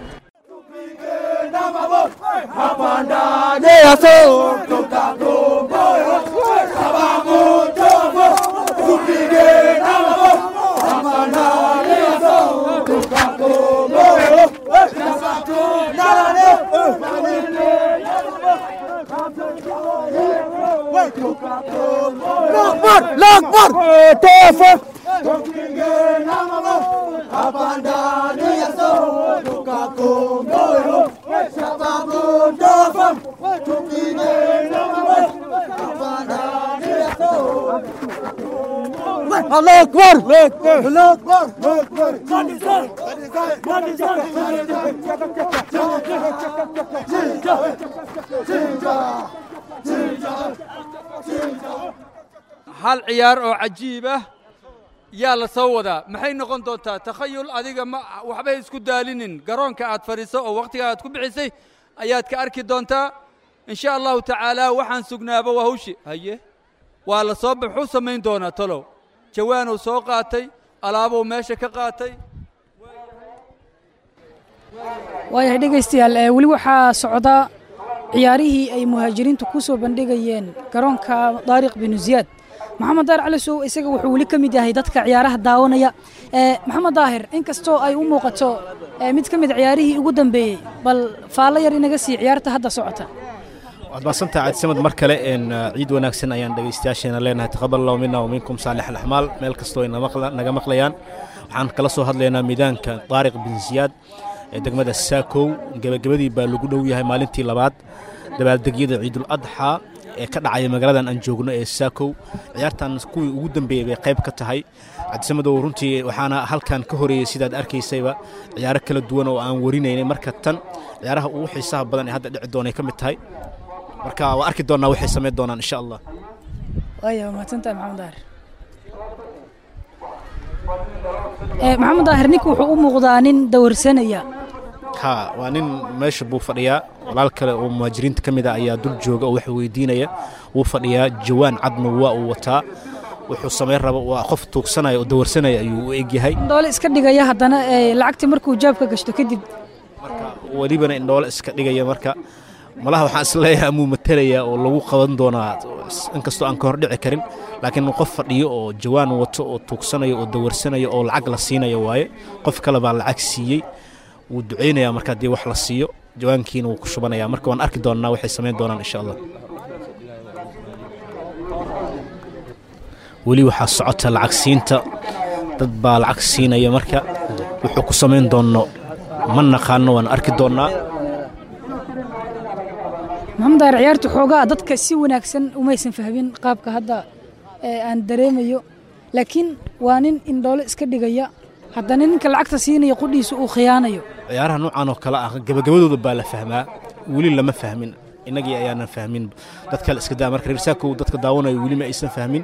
الله اكبر الله اكبر الله اكبر hal ciyaar oo cajiib ah yaa la soo wadaa maxay noqon doontaa takhayul adiga ma waxbay isku daalinin garoonka aad fadhiiso oo wakhtiga aad ku bixisay ayaad ka arki doontaa in sha allahu tacaala waxaan sugnaaba waa hawshi haye waa la soo muxuu samayn doonaa talow jawaanuu soo qaatay alaabuu meesha ka qaatay waayahay dhegaystayaal eh, weli waxaa socda ciyaarihii ay muhaajiriintu ku soo bandhigayeen garoonka daariq binu ziyaad maxamed daahir cali sow isaga wuxuu weli ka mid yahay dadka ciyaaraha daawanaya Eh, maxamed daahir inkastoo ay u muuqato eh, mid ka mid ciyaarihii ugu dambeeyey bal faallo yar inaga sii ciyaarta hadda socota waad mahadsantaha cabdisamad mar kale een ciid wanaagsan ayaan dhegaystayaasheena leenahay taqabal allahu mina wa minkum saalix alaxmaal meel kastoo ay namaqla- naga maqlayaan waxaan kala soo hadlaynaa miidaanka daariq bin siyaad ee degmada saakow gebagabadii baa lagu dhow yahay maalintii labaad dabaaldegyada ciidul adxaa ee ka dhacaya magaaladan aan joogno ee saakow ciyaartan kuwii ugu dambeeyey bay qayb ka tahay cabdisamadow runtii waxaana halkan ka horeeyey sidaad arkaysayba ciyaaro kala duwan oo aan warinaynay marka tan ciyaaraha ugu xiisaha badan ee hadda dhici doonay ka mid tahay marka waa arki doonaa waxay samayn doonaan insha allah waaya waa mahadsantahay maxamed daahir maxamed daahir ninka wuxuu u muuqdaa nin dawarsanaya ha waa nin meesha buu fadhiyaa walaal kale oo muhaajiriinta ka mid a ayaa dul jooga oo wax weydiinaya wuu fadhiyaa jawaan cadna waa uu wataa wuxuu samayn raba waa qof tuugsanaya oo dawarsanaya ayuu u egyahay indhoole iska dhigaya haddana ee, lacagtii markuu jaabka gashto kadib welibana indhoole iska dhigaya marka malaha waxaan isleeyahay amuu matalaya oo lagu qaban doonaa inkastoo aan ka hordhici karin laakiin qof fadhiyo oo jawaan wato oo tuugsanayo oo dawarsanayo oo lacag la siinayo waaye qof kale baa lacag siiyey wuu ducaynayaa marka haddii wax la siiyo jawaankiina wuu ku shubanaya marka waan arki doonnaa waxay samayn doonaan insha allah weli waxaa socota lacag siinta dad baa lacag siinaya marka wuxuu ku samayn doonno ma naqaano waan arki doonnaa maxamed daahir ciyaartu xoogaa dadka si wanaagsan umaysan fahmin qaabka hadda ee, aan dareemayo laakiin waa nin indhoole iska dhigaya haddana ninka lacagta siinaya qudhiisa uu khiyaanayo ciyaaraha noocan oo kale ah gabagabadooda baa la fahmaa weli lama fahmin innagii ayaanan fahmin dad kale iska daa marka reer saakow dadka daawanayo weli ma aysan fahmin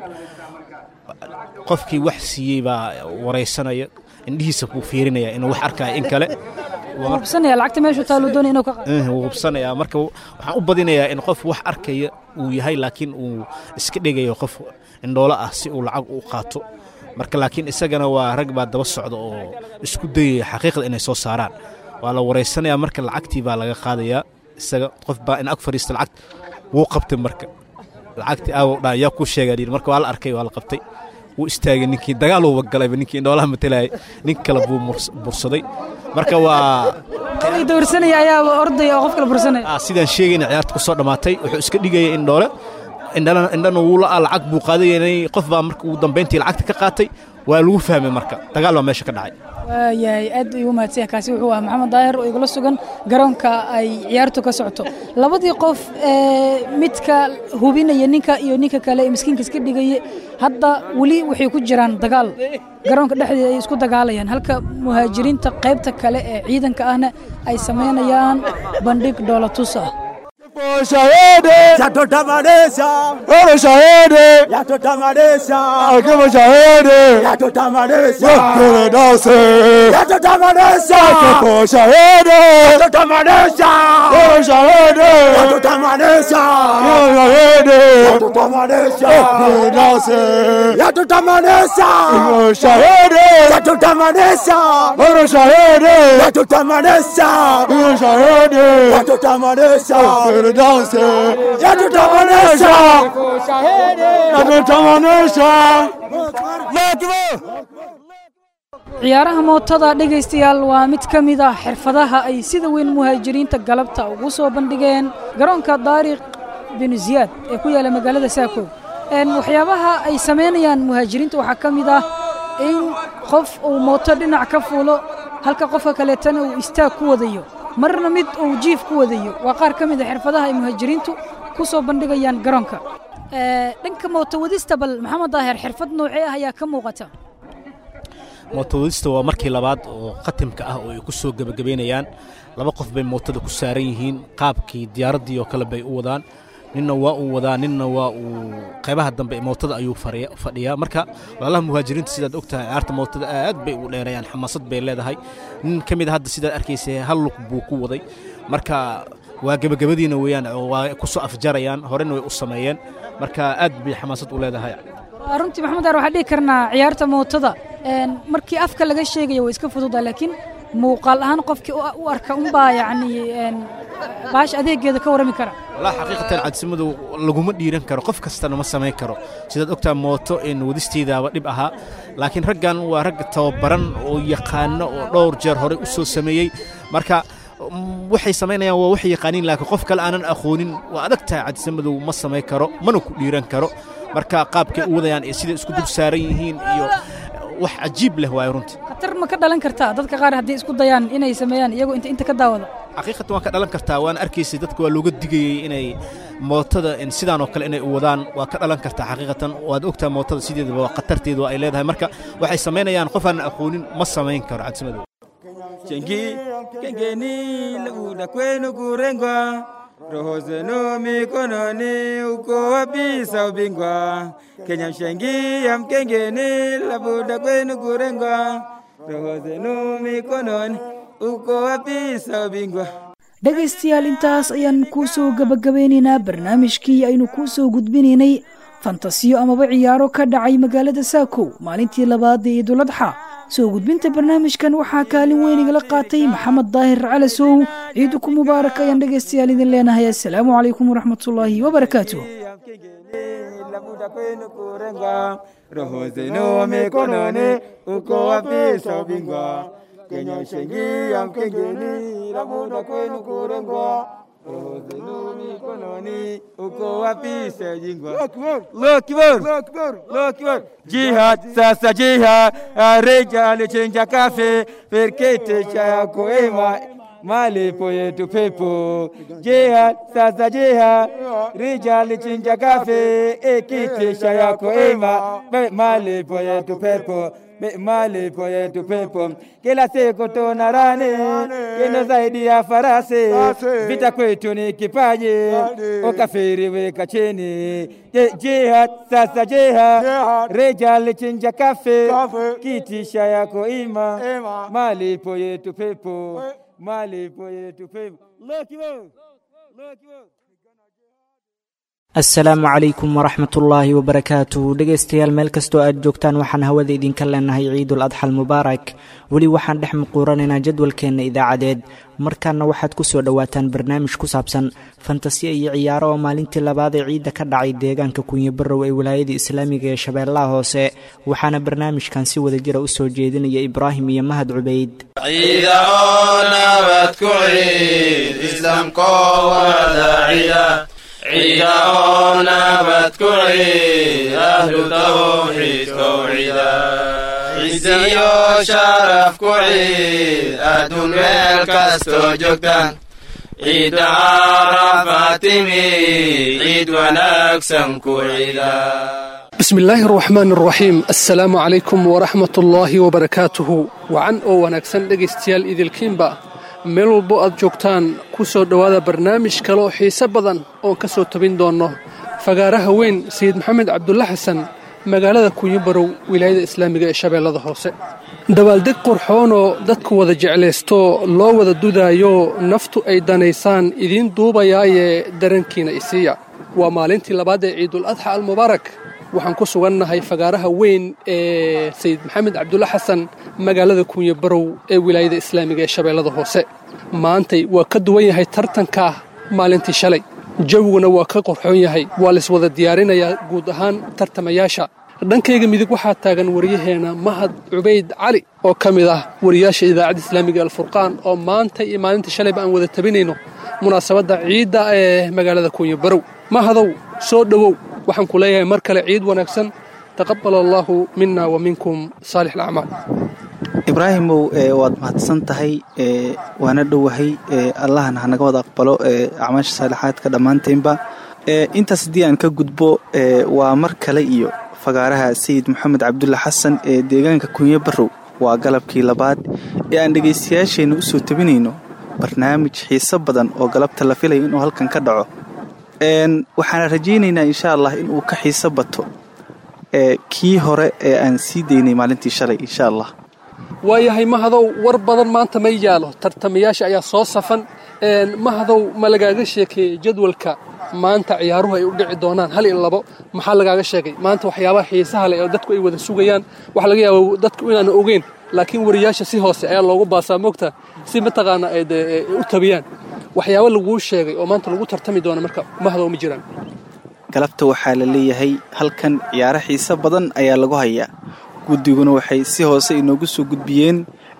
qofkii wax siiyey baa waraysanaya indhihiisa buu fiirinaya inuu wax arkaya in kale Wuu hubsanaya lacagta meeshuu taaluu doonaya inuu ka qaado Eh, wuu hubsanayaa marka waxaan u badinayaa in qof wax arkaya uu yahay laakiin uu iska dhigayo qof indhoolo ah si uu lacag u qaato marka laakiin isagana waa rag baa daba socda oo isku dayaya xaqiiqda inay soo saaraan waa la waraysanayaa marka lacagtii baa laga qaadayaa isaga qof baa in ag fadhiista lacag wuu qabtay marka lacagtii aawo dhaa yaa kuu sheegaa dhihi marka waa la arkay waa la qabtay wuu istaagay ninkii dagaal uuba galayba ninkii indhoolaha matalayay nin kale buu murs- bursaday marka waa qofkii dawarsanaya ayaaba ordaya oo qof kale bursanaya Ah, sidaan sheegayna ciyaarta ku soo dhammaatay wuxuu iska dhigaya indhoole indhana indhana wuu la'aa lacag buu qaadayanay qof baa marka ugu dambayntii lacagta ka qaatay waa lagu fahmay marka dagaal baa meesha ka dhacay waayahay aad ayuu mahadsan yahay kaasi wuxuu ahaa maxamed daahir oo igula sugan garoonka ay ciyaartu ka socoto labadii qof ee midka hubinaya ninka iyo ninka kale ee miskiinka iska dhigaya hadda weli waxay ku jiraan dagaal garoonka dhexdeeda ay isku dagaalayaan halka muhaajiriinta qaybta kale ee ciidanka ahna ay samaynayaan bandhig dhoolatus ah Shahidi yatotamanisha, ore shahidi yatotamanisha, akiwa shahidi yatotamanisha, ore dase yatotamanisha, akiwa shahidi yatotamanisha, ore shahidi yatotamanisha, ore shahidi yatotamanisha, ore dase yatotamanisha, ore shahidi yatotamanisha, ore shahidi yatotamanisha, ore shahidi yatotamanisha, ore dase yatotamanisha, yatotamanisha, ciyaaraha mootada dhegaystayaal waa mid ka mid ah xirfadaha ay sida weyn muhaajiriinta galabta ugu soo bandhigeen garoonka daariq binu ziyaad ee ku yaala magaalada saakow Een, waxyaabaha ay samaynayaan muhaajiriinta waxaa ka mid ah in qof uu mooto dhinac ka fuulo halka qofka kaleetana uu istaag ku wadayo marna mid uu jiif ku wadayo waa qaar ka mid a xirfadaha ay muhaajiriintu ku soo bandhigayaan garoonka Ee, dhanka mooto wadista bal maxamed daahir xirfad noocee ah ayaa ka muuqata mootowadista waa markii labaad oo khatimka ah oo ay ku soo gebagabaynayaan laba qof bay mootada ku saaran yihiin qaabkii diyaaraddii oo kale bay u wadaan ninna waa uu wadaa ninna waa uu qaybaha dambe ee mootada ayuu fariya- fadhiyaa marka walaalaha muhaajiriinta sidaad ogtahay ciyaarta mootada aad bay u dheerayaan xamaasad bay leedahay nin ka mid a hadda sidaad arkaysa hal lug buu ku waday marka waa gebagabadiina weeyaan oo waa ku soo afjarayaan horena way u sameeyeen marka aad bay xamaasad u leedahay Waa runtii maxamed daar waxaan dhihi karnaa ciyaarta mootada een, markii afka laga sheegayo way iska fududaa laakiin muuqaal ahaan qofkii u- u arka unbaa yacni een, baash adeegeeda ka warrami kara walaa xaqiiqatan cadsimadu laguma dhiiran karo qof kastana ma samayn karo sidaad ogtaa mooto in wadisteedaaba dhib ahaa laakiin raggan waa rag tababaran oo yaqaano oo dhowr jeer horey u soo sameeyey marka mm, waxay samaynayaan waa wax yaqaaniin laakiin qof kale aanan aqoonin waa adag tahay cadsimadu ma samayn karo mana ku dhiiran karo marka qaabkay u wadayaan iyo siday isku dul saaran yihiin iyo wax cajiib leh waayo runtii khatar ma ka dhalan kartaa dadka qaar haddii isku dayaan inay sameeyaan iyagoo inta inta ka daawada xaqiiqatan waan ka dhalan kartaa waan arkaysay dadka waa looga digayey inay mootada in sidaan oo kale inay u wadaan waa ka dhalan kartaa xaqiiqatan waad ogtaa mootada sideedaba waa khatarteedu ay leedahay marka waxay samaynayaan qof aan aqoonin ma samayn karo cadsimadow Chengi, kengeni, lauda kwenu kurengwa, roho zenu mikononi, uko wabisa ubingwa. Kenya mshengi ya mkengeni, labuda kwenu kurengwa, roho zenu mikononi, uko wapi sawa bingwa? dhegaystayaal intaas ayaan kuu soo gabagabeynaynaa barnaamijkii aynu kuu soo gudbinaynay fantasiyo amaba ciyaaro ka dhacay magaalada saakow maalintii labaad ee iiduladxa soo gudbinta barnaamijkan waxaa kaalin weyn igala qaatay maxamed daahir calasow ciiduku mubaarak ayaan dhegaystayaal idin leenahay assalaamu calaykum waraxmatullaahi wabarakaatuh Labuda kwenu kurengwa, roho zenu mikononi, uko wapi sawa bingwa? Kenya shengia mkengeni, labuda kwenu kurengwa, roho zenu mikononi, uko wapi sawa bingwa? Allahu Akbar, Allahu Akbar. Jihad sasa jihad, reja alichenja kafe, perkete cha yako ema malipo yetu pepo. Jihad sasa jihad, rija alichinja kafe, ekitisha yako ema, Be- malipo yetu pepo Be- malipo yetu pepo. Kila siku tuna rani kino zaidi ya farasi, vita kwetu ni kipaji, ukafiri weka chini. Je- Jihad sasa jihad, reja alichinja kafe, kitisha yako ima, malipo yetu pepo, malipo yetu pepo. Allahu Akbar, Allahu Akbar. asalaamu calaykum waraxmat ullaahi wabarakaatu dhegaystayaal meel kastoo aad joogtaan waxaan hawada idinka leenahay ciidul adxa almubaarak weli waxaan dhex muquuranaynaa jadwalkeenna idaacadeed markaana waxaad ku soo dhowaataan barnaamij ku saabsan fantasiya iyo ciyaaro oo maalintii labaad ee ciidda ka dhacay deegaanka kunyo barrow ee wilaayada islaamiga ee shabeellaha hoose waxaana barnaamijkan si wada jira u soo jeedinaya ibraahim iyo mahad cubayd ciida oo nabad ku ciid islaamkoo wada cida ciida oo nabad ku ciid ahlu tawxiidkow cida ciziyo sharaf ku ciid adduun meel kastoo joogtaan ciidda carafa timi ciid wanaagsan ku cida بسم الله الرحمن الرحيم السلام عليكم ورحمة الله وبركاته وعن أو ونكسن دقيستيال إذ الكيمبا meel walbo aad joogtaan ku soo dhowaada barnaamij kale oo xiise badan oon ka soo tabin doonno fagaaraha weyn sayid maxamed cabdulla xasan magaalada kunyibarow wilaayada islaamiga ee shabeellada hoose dabaaldeg qurxoonoo dadku wada jeclaysto loo wada dudaayo naftu ay danaysaan idiin duubayaayee darankiina isiiya waa maalintii labaad ee ciidul adxa almubaarak waxaan ku sugannahay fagaaraha weyn ee sayid maxamed cabdulla xasan magaalada kuunye barow ee wilaayada islaamiga ee shabeellada hoose maantay waa ka duwan yahay tartanka maalintii shalay jawiguna waa ka qorxoon yahay waa laiswada diyaarinayaa guud ahaan tartamayaasha dhankayga midig waxaa taagan waryaheena mahad cubayd cali oo ka mid ah wariyaasha idaacadda islaamiga alfurqaan oo maanta iyo maalintii shalayba aan wada tabinayno munaasabadda ciidda ee magaalada kuunye barow mahadow soo dhowow waxaan ku leeyahay mar kale ciid wanaagsan taqabal allaahu mina wa minkum saalix alacmaal ibraahimow waad mahadsan tahay waana dhowahay allahana hanaga wada aqbalo acmaasha saalixaadka dhammaantaynba intaas haddii aan ka gudbo waa mar kale iyo fagaaraha sayid maxamed cabdulla xasan ee deegaanka kunye barrow waa galabkii labaad ee aan dhegaystayaasheenna u soo tabinayno barnaamij xiiso badan oo galabta la filayo inuu halkan ka dhaco waxaana rajaynaynaa insha allah inuu ka xiiso bato kii hore ee aan sii daynay maalintii shalay insha allah waayahay mahadow war badan maanta ma yaalo tartamayaasha ayaa soo safan mahadow ma lagaaga sheekeeyey jadwalka maanta ciyaaruhu ay u dhici doonaan hal iyo labo maxaa lagaaga sheegay maanta waxyaabaha xiisaha leh oo dadku ay wada sugayaan waxa laga yaaba dadku inaanu ogeyn laakiin wariyaasha si hoose ayaa loogu baasaa moogta si mataqaana ay u tabiyaan waxyaabo laguu sheegay oo maanta lagu tartami doono marka mahadow ma jiraan galabta waxaa la leeyahay halkan ciyaaro xiiso badan ayaa lagu hayaa guddiguna waxay si hoose inoogu soo gudbiyeen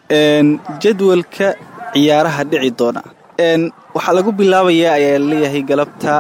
jadwalka ciyaaraha dhici doona waxaa lagu bilaabayaa ayaa la leeyahay galabta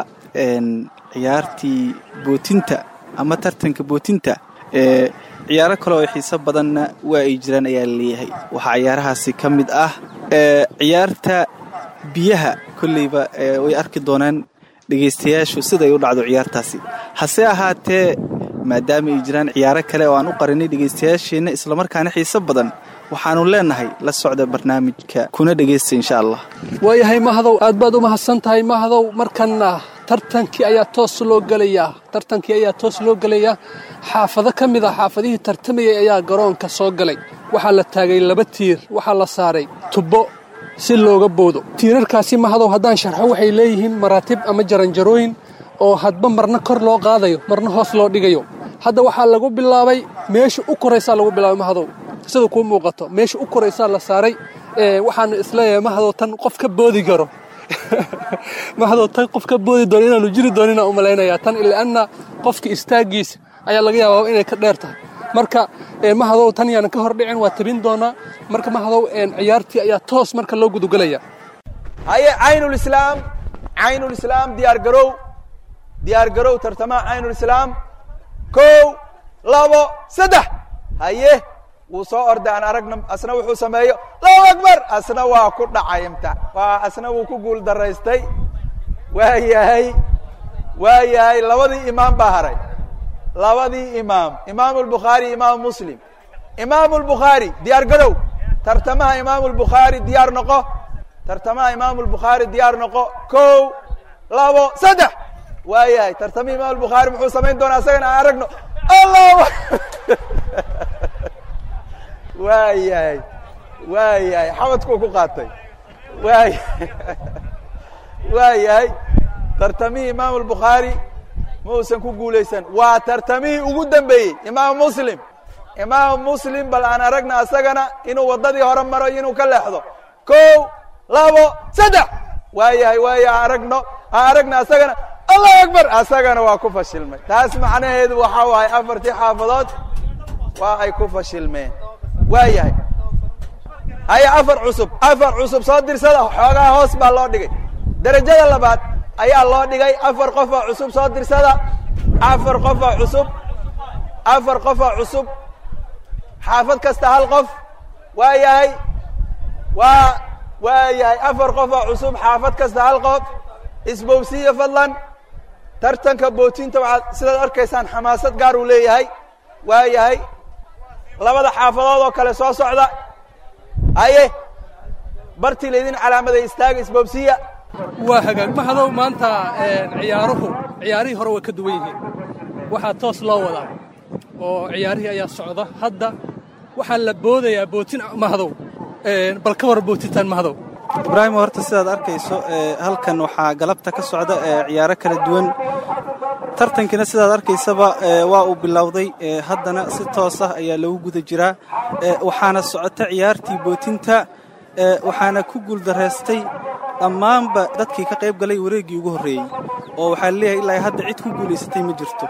ciyaartii bootinta ama tartanka bootinta ciyaaro kale oo xiiso badanna waa ay jiraan ayaa la leeyahay waxaa ciyaarahaasi ka mid ah ciyaarta biyaha kolleyba way arki doonaan dhegaystayaashu siday u dhacdo ciyaartaasi hase ahaatee maadaama ay jiraan ciyaaro kale oo aan u qarinay dhegaystayaasheenna islamarkaana xiiso badan waxaanu leenahay la socda barnaamijka kuna dhegaysta insha allah waayahay mahadow aad baad u mahadsan tahay mahadow markanna tartankii ayaa toos loo gelayaa tartankii ayaa toos loo gelayaa xaafado ka mid ah xaafadihii tartamayay ayaa garoonka soo galay waxaa la taagay laba tiir waxaa la saaray tubbo si looga boodo tiirarkaasi mahadow haddaan sharxo waxay leeyihiin maraatib ama jaranjarooyin oo hadba marna kor loo qaadayo marna hoos loo dhigayo hadda waxaa lagu bilaabay meesha u koraysaa lagu bilaabay mahadow sida kuu muuqato meesha u koraysaa la saaray waxaanu isleeyahay mahadow tan qof ka boodi karo mahadow tan qof ka boodi doono inaanu jiri doonina u malaynayaa tan ilaanna qofka istaaggiisa ayaa laga yaabaa inay ka dheer tahay marka mahadow tan yaanan ka hor dhicin waa tabin doonaa marka mahadow ciyaartii ayaa toos marka loo gudugelaya haye caynulislaam caynulislaam diyaar garow diyaar garow tartamaha caynulislaam kow labo saddex haye wuu soo orday aan aragna asna wuxuu sameeyo allahu akbar asna waa ku dhacay imta waa asna wuu ku guul daraystay waa yahay waa yahay labadii imaam baa haray labadii imaam imaamu albukhaari imaamu muslim imaamu albukhaari diyaar garow tartamaha imaamu albukhaari diyaar noqo tartamaha imaamu albukhaari diyaar noqo kow labo saddex waa yahay tartamihi imam albukhaari muxuu samayn doonaa isagana aan aragno allah waa yahay waa yahay xamadkuu ku qaatay waa waa yahay tartamihii imaamu albukhaari ma uusan ku guulaysan waa tartamihii ugu dambeeyey imaamu muslim imaamu muslim bal aan aragna asagana inuu waddadii hore maro iyo inuu ka leexdo kow labo saddex waa yahay waa yahay aan aragno aan aragna asagana allahu akbar asagana waa ku fashilmay taas macnaheedu waxa waaye afartii xaafadood waa ay ku fashilmeen waa yahay haya afar cusub afar cusub soo dirsada xoogaa hoos baa loo dhigay derajada labaad ayaa loo dhigay afar qofoo cusub soo dirsada afar qofoo cusub afar qofoo cusub xaafad kasta hal qof waa yahay waa waa yahay afar qofoo cusub xaafad kasta hal qof isbowsiya fadlan tartanka bootinta waxaad sidaad arkaysaan xamaasad gaar uu leeyahay waa yahay labada xaafadood oo kale soo socda haye bartii laydin calaamaday istaaga isboobsiya waa hagaag mahadow maanta ciyaaruhu ciyaarihii hore way ka duwan yihiin waxaa toos loo wadaa oo ciyaarihii ayaa socda hadda waxaa la boodayaa bootin mahadow bal ka war bootintaan mahadow ibraahim horta sidaad arkayso halkan waxaa galabta ka socda ciyaaro kala duwan tartankiina sidaad arkaysaba waa uu bilowday haddana si toos ah ayaa lagu guda jiraa waxaana socota ciyaartii bootinta waxaana ku guuldaraystay dhammaanba dadkii ka qayb galay wareeggii ugu horreeyey oo waxaa leeyahay ilaa hadda cid ku guulaysatay ma jirto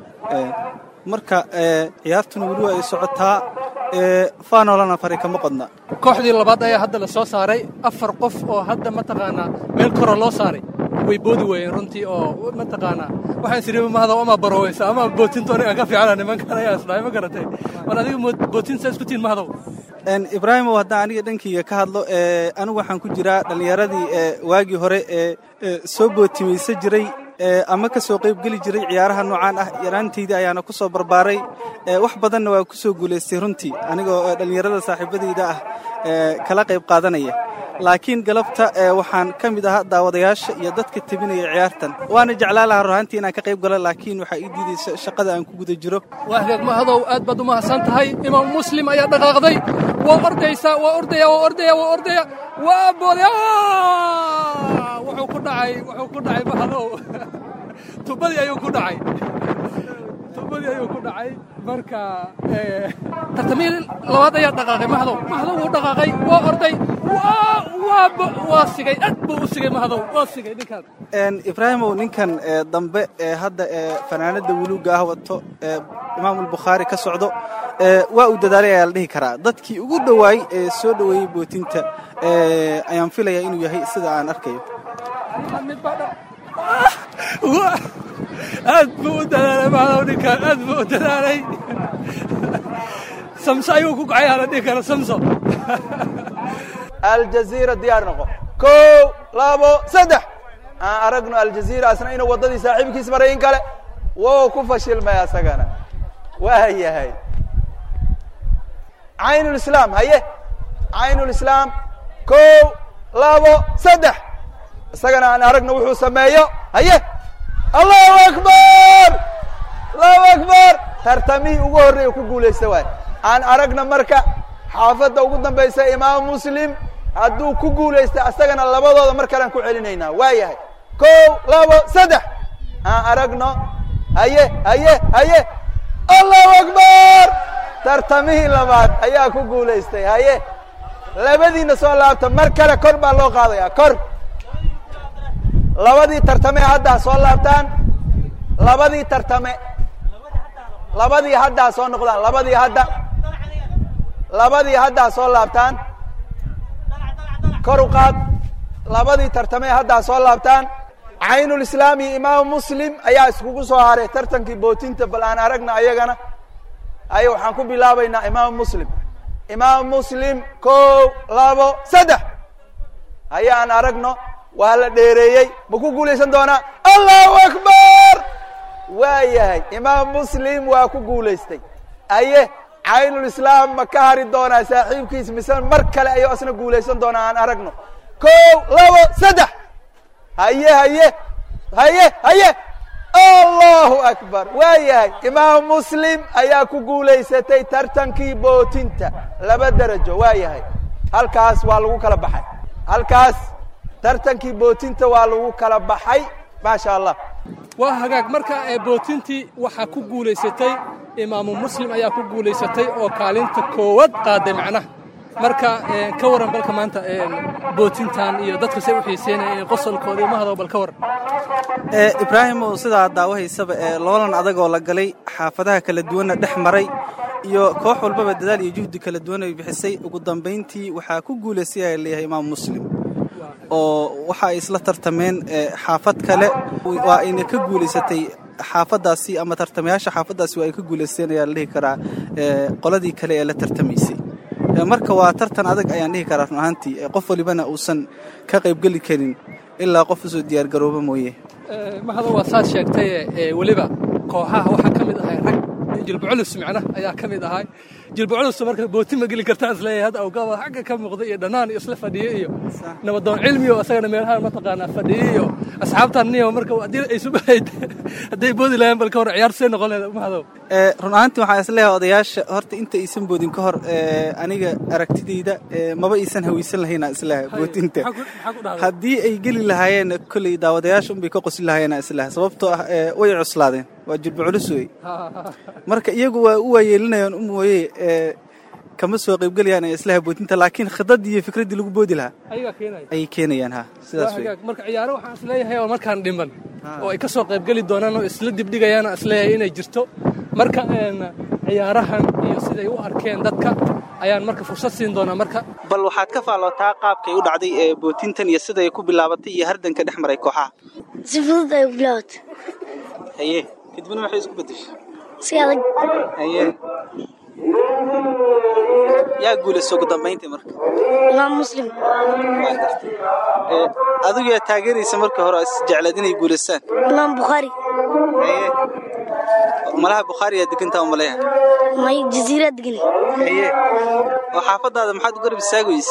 marka ciyaartuna weli waa ay socotaa faanolana fari kama qodna kooxdii labaad ayaa hadda la soo saaray afar qof oo hadda mataqaanaa meel kora loo saaray way boodi waayeen runtii oo mataqaanaa waxaan isiri mahadaw ama baroweysa ama bootinto aniga ka fiicana nimankan ayaa isdhahay ma garatay war adiga bootinta isku tiin mahadaw ibraahimow haddaan aniga dhankayga ka hadlo anigu waxaan ku jiraa dhallinyaradii waagii hore ee soo bootimaysa jiray ama ka soo qaybgeli jiray ciyaaraha noocaan ah yaraantayda ayaana ku soo barbaaray wax badanna waa ku soo guulaystay runtii anigoo dhallinyarada saaxiibadayda ah kala qayb qaadanaya laakiin galabta waxaan ka mid ahaa daawadayaasha iyo dadka tebinaya ciyaartan waana jeclaa lahaa ruhaantii inaan ka qayb galo laakiin waxaa ii diidaysa shaqada aan ku guda jiro waa hagaag mahadow aad baad u mahadsan tahay imaam muslim ayaa dhaqaaqday waa ordaysaa waa ordaya waa ordaya waa ordaya waa boodaya wuxuu ku dhacay wuxuu ku dhacay mahadow tubadii ayuu ku dhacay tubadii ayuu ku dhacay marka tartamihii labaad ayaa dhaqaaqay mahadow mahadow wuu dhaqaaqay waa orday waa sigay aad buu u sigay mahadow waa sigay ninkaan ibraahimow ninkan dambe ee hadda ee fanaanada wuluugga ah wato ee imaamulbukhaari ka socdo waa uu dadaalay ayaa la dhihi karaa dadkii ugu dhowaay ee soo dhoweeyey bootinta ayaan filayaa inuu yahay sida aan arkayo aad buu u dadaalay mahadow ninkaan aad buu u dadaalay samso ayuu ku kacay aan la dhihi karo samso aljaziira diyaar noqo kow labo saddex aan aragno aljaziira asna inuu waddadii saaxiibkiis maray in kale wow ku fashilmay asagana waa yahay caynulislaam haye caynulislaam kow labo saddex isagana aan aragna wuxuu sameeyo haye allahu akbar allahu akbar tartamihii ugu horreeya ku guulaysta waay aan aragna marka xaafadda ugu dambaysa imaam muslim hadduu ku guulaysta isagana labadooda mar kalean ku celinaynaa waa yahay kow labo saddex aan aragno haye haye haye allahu akbar tartamihii labaad ayaa ku guulaystay haye labadiina soo laabta mar kale kor baa loo qaadaya kor labadii tartame haddaa soo laabtaan labadii tartame labadii haddaa soo noqdaan labadii hadda labadii haddaa soo laabtaan kor u qaad labadii tartame haddaa soo laabtaan caynulislaam iyo imaam muslim ayaa iskugu soo haray tartankii bootinta bal aan aragna ayagana ayo waxaan ku bilaabaynaa imaam muslim imaam muslim kow labo saddex haye aan aragno waa la dheereeyey ma ku guulaysan doonaa allahu akbar waa yahay imaam muslim waa ku guulaystay aye caynulislaam ma ka hari doonaa saaxiibkiis mise mar kale ayuu asna guulaysan doonaa aan aragno kow labo saddex haye haye haye haye allahu akbar waa yahay imaam muslim ayaa ku guulaysatay tartankii bootinta laba derajo waa yahay halkaas waa lagu kala baxay halkaas tartankii bootinta waa lagu kala baxay maasha allah waa hagaag marka ee bootintii waxaa ku guulaysatay imaamu muslim ayaa ku guulaysatay oo kaalinta koowaad qaaday macnaha marka ka waran balka maanta bootintan iyo dadka say u xiiseynaya qosolkooda imahado bal ka waran ibraahim oo sidaa daawahaysaba ee loolan adagoo la galay xaafadaha kala duwanna dhex maray iyo koox walbaba dadaal iyo juhdi kala duwan ay bixisay ugu dambayntii waxaa ku guulaystay ayaa leeyahay imaam muslim oo waxa ay isla tartameen xaafad kale waa ayna ka guulaysatay xaafadaasi ama tartamayaasha xaafadaasi waa ay ka guulaysteen ayaa la dhihi karaa qoladii kale ee la tartamaysay marka waa tartan adag ayaan dhihi karaa run ahaantii qof walibana uusan ka qaybgeli karin ilaa qof usoo diyaargarooba mooye mahado waa saad sheegtay weliba kooxaha waxaa ka mid ahay rag jilbaculus micna ayaa ka mid ahay jilbaculus marka booti ma geli kartaa isleeyahay hadda awgaaba xagga ka muuqda iyo dhannaan isla fadhiye iyo nabadoon cilmi oo isagana meelaha mataqaanaa fadhiye iyo asxaabtan niyo marka haddii ay subahayd hadday boodi lahayn bal ka hor ciyaar see noqon lahayd mahadow run ahaantii waxaan isleeyahay odayaasha horta inta aysan boodin ka hor aniga aragtidayda maba aysan hawaysan lahaynaa isleeyahay bootinta haddii ay geli lahaayeen kolley daawadayaasha unbay ka qosin lahaayeenaa isleeyahay sababtoo ah way cuslaadeen waa jilba culus wey marka iyagu waa u waayeelinayaan u mooye kama soo qaybgelayaan ee islaha bootinta laakiin khidaddii iyo fikraddii lagu boodi lahaa ayay keenayaan ha sidaas wey marka ciyaaro waxaan isleeyahay oo markaan dhiman oo ay ka soo qaybgeli doonaan oo isla dibdhigayaan isleeyahay inay jirto marka ciyaarahan iyo siday u arkeen dadka ayaan marka fursad siin doonaa marka bal waxaad ka faallootaa qaabkay u dhacday ee bootintan iyo siday ku bilaabatay iyo hardanka dhex maray kooxaha si fudud ay ku bilaabatay haye kadibna maxay isku beddeshay si adag haye yaa guulaysta ugu dambayntii marka imaam muslim waa gartay adigu yaa taageeraysa markii hore is jeclayd inay guulaystaan imaam bukhaari haye malaha bukhaari yaa degantaa umaleeya may jasiirad degan haye oo xaafadaada maxaad u garab istaagaysa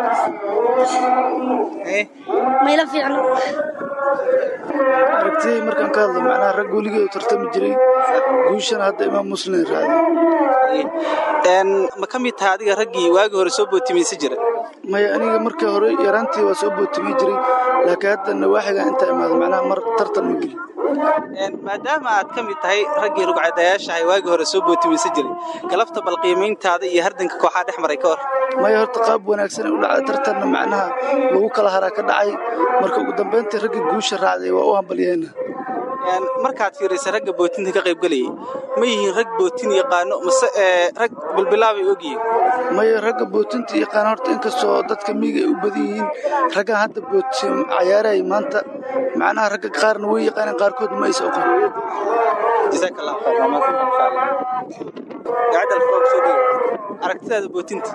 haye mayla fiicno aragtidii markaan ka hadlo macnaha rag weligii u tartami jiray guushana hadda imaam muslim raacday ma ka mid tahay adiga raggii waagii hore soo bootimaysa jira maya aniga markii hore yaraantii waa soo bootimay jiray laakiin hadda nawaaxiga intaa imaado macnaha mar tartan ma gelin maadaama aad ka mid tahay raggii rugcadayaashahay waagii hore soo bootimaysa jiray galabta bal qiimayntaada iyo hardanka kooxaa dhex maray ka hor maya horta qaab wanaagsan u dhacday tartanna macnaha lagu kala haraa ka dhacay marka ugu dambayntii raggii guusha raacday waa u hambalyeena markaad fiiraysa ragga bootinta ka qaybgelayay ma yihiin rag bootin yaqaano mase rag bilbilaabay ogyihiin maya ragga bootinta yaqaan horta inkastoo dadka miyiga ay u badan yihiin raggan hadda bootin cayaarayay maanta macnaha ragga qaarna way yaqaaneen qaarkood ma aysa oqon jazaaka allahu khayr waa mahadsan insha allah gacadda alfroog soo dhigo aragtidaada bootinta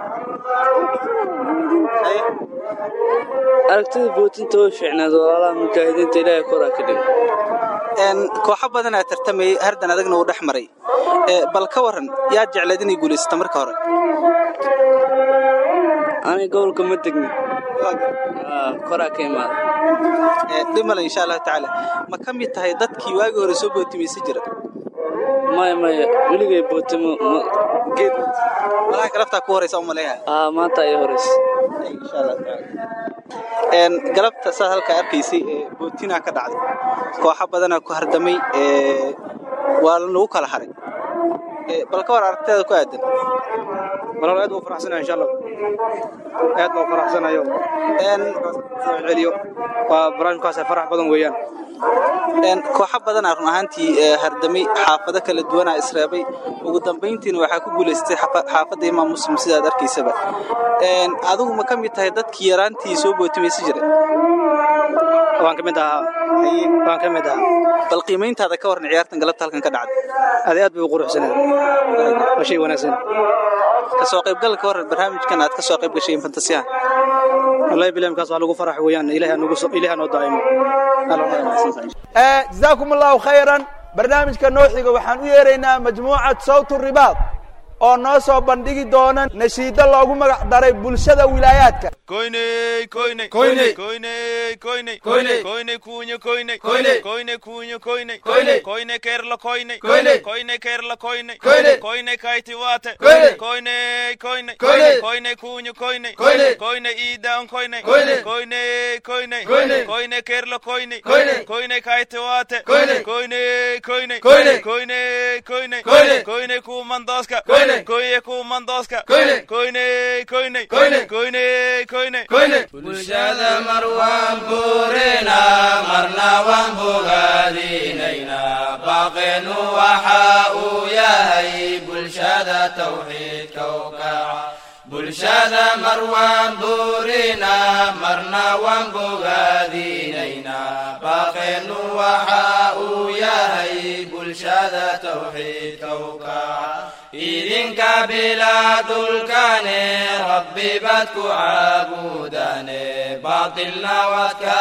aragtida bootinta way fiicnaad walaalaha mujaahidiinta ilaahay koraa ka dhigo kooxo badan aa tartamayay hardan adagna uu dhex maray bal ka waran yaad jeclayd inay guulaysata marka hore aniga gobolka ma degni koraa ka imaada dhimale insha allahu tacaala ma ka mid tahay dadkii waagii hore soo bootimaysan jira maya maya weligay bootimo geed malaha galabtaa ku horeysa umaleeyahay aa maanta ay horeysa insha allah tacaala galabta saad halkaa arkaysay ee bootinaa ka dhacday kooxo badanaa ku hardamay waa lagu kala haray bal ka war aragteeda ku aadan walaal aad buu faraxsanahay insha allah aad buu faraxsanayo celiyo waa barnaamijkaas farax badan weeyaan kooxo badanaa run ahaantii hardamay xaafado kala duwanaa isreebay ugu dambayntiina waxaa ku guulaystay xaafadda imaam muslim sidaad arkaysaba adigu ma ka mid tahay dadkii yaraantii soo bootimaysan jiray waan ka mid ahaa waan ka mid ahaa bal qiimayntaada ka warran ciyaartan galabta halkan ka dhacday adi aad bay u quruxsanaa waa shay wanaagsan ka soo qaybgalka ka warran barnaamijkan aad ka soo qayb gashay infantasiyaha wallahi bilaamkaas waa lagu farax weeyaan ilaahay nagu ilaahay noo daa'imo jazaakum allahu khayran barnaamijka noo xiga waxaan u yeeraynaa majmuucad sawt ribaad oo noo soo bandhigi doona nashiido loogu magac daray bulshada wilaayaadka Koine, koine, koine, koine, koine, koine, koine, kuño, koine, koine, koine, kuño, koine, koine, koine, kerla, koine, koine, koine, kerla, koine, koine, koine, kaiti wate, koine, koine, koine, koine, koine, kuño, koine, koine, koine, ida on koine, koine, koine, koine, koine, koine, kerla, koine, koine, koine, kaiti wate, koine, koine, koine, koine, koine, koine, koine, koine, kumandoska, koine, koine, kumandoska, koine, koine, koine, koine, koine, koine, koine, bulshada mar waan buurina marna waan bogaadinayna baaqeenu waxa uu yahay bulshada tawxiidka u kaca bulshada mar waan buurina marna waan bogaadinayna baaqeenu waxa uu yahay bulshada tawxiidka u kaca idinka bilaa dhulkane rabbi baad ku caabudane baatilna waad ka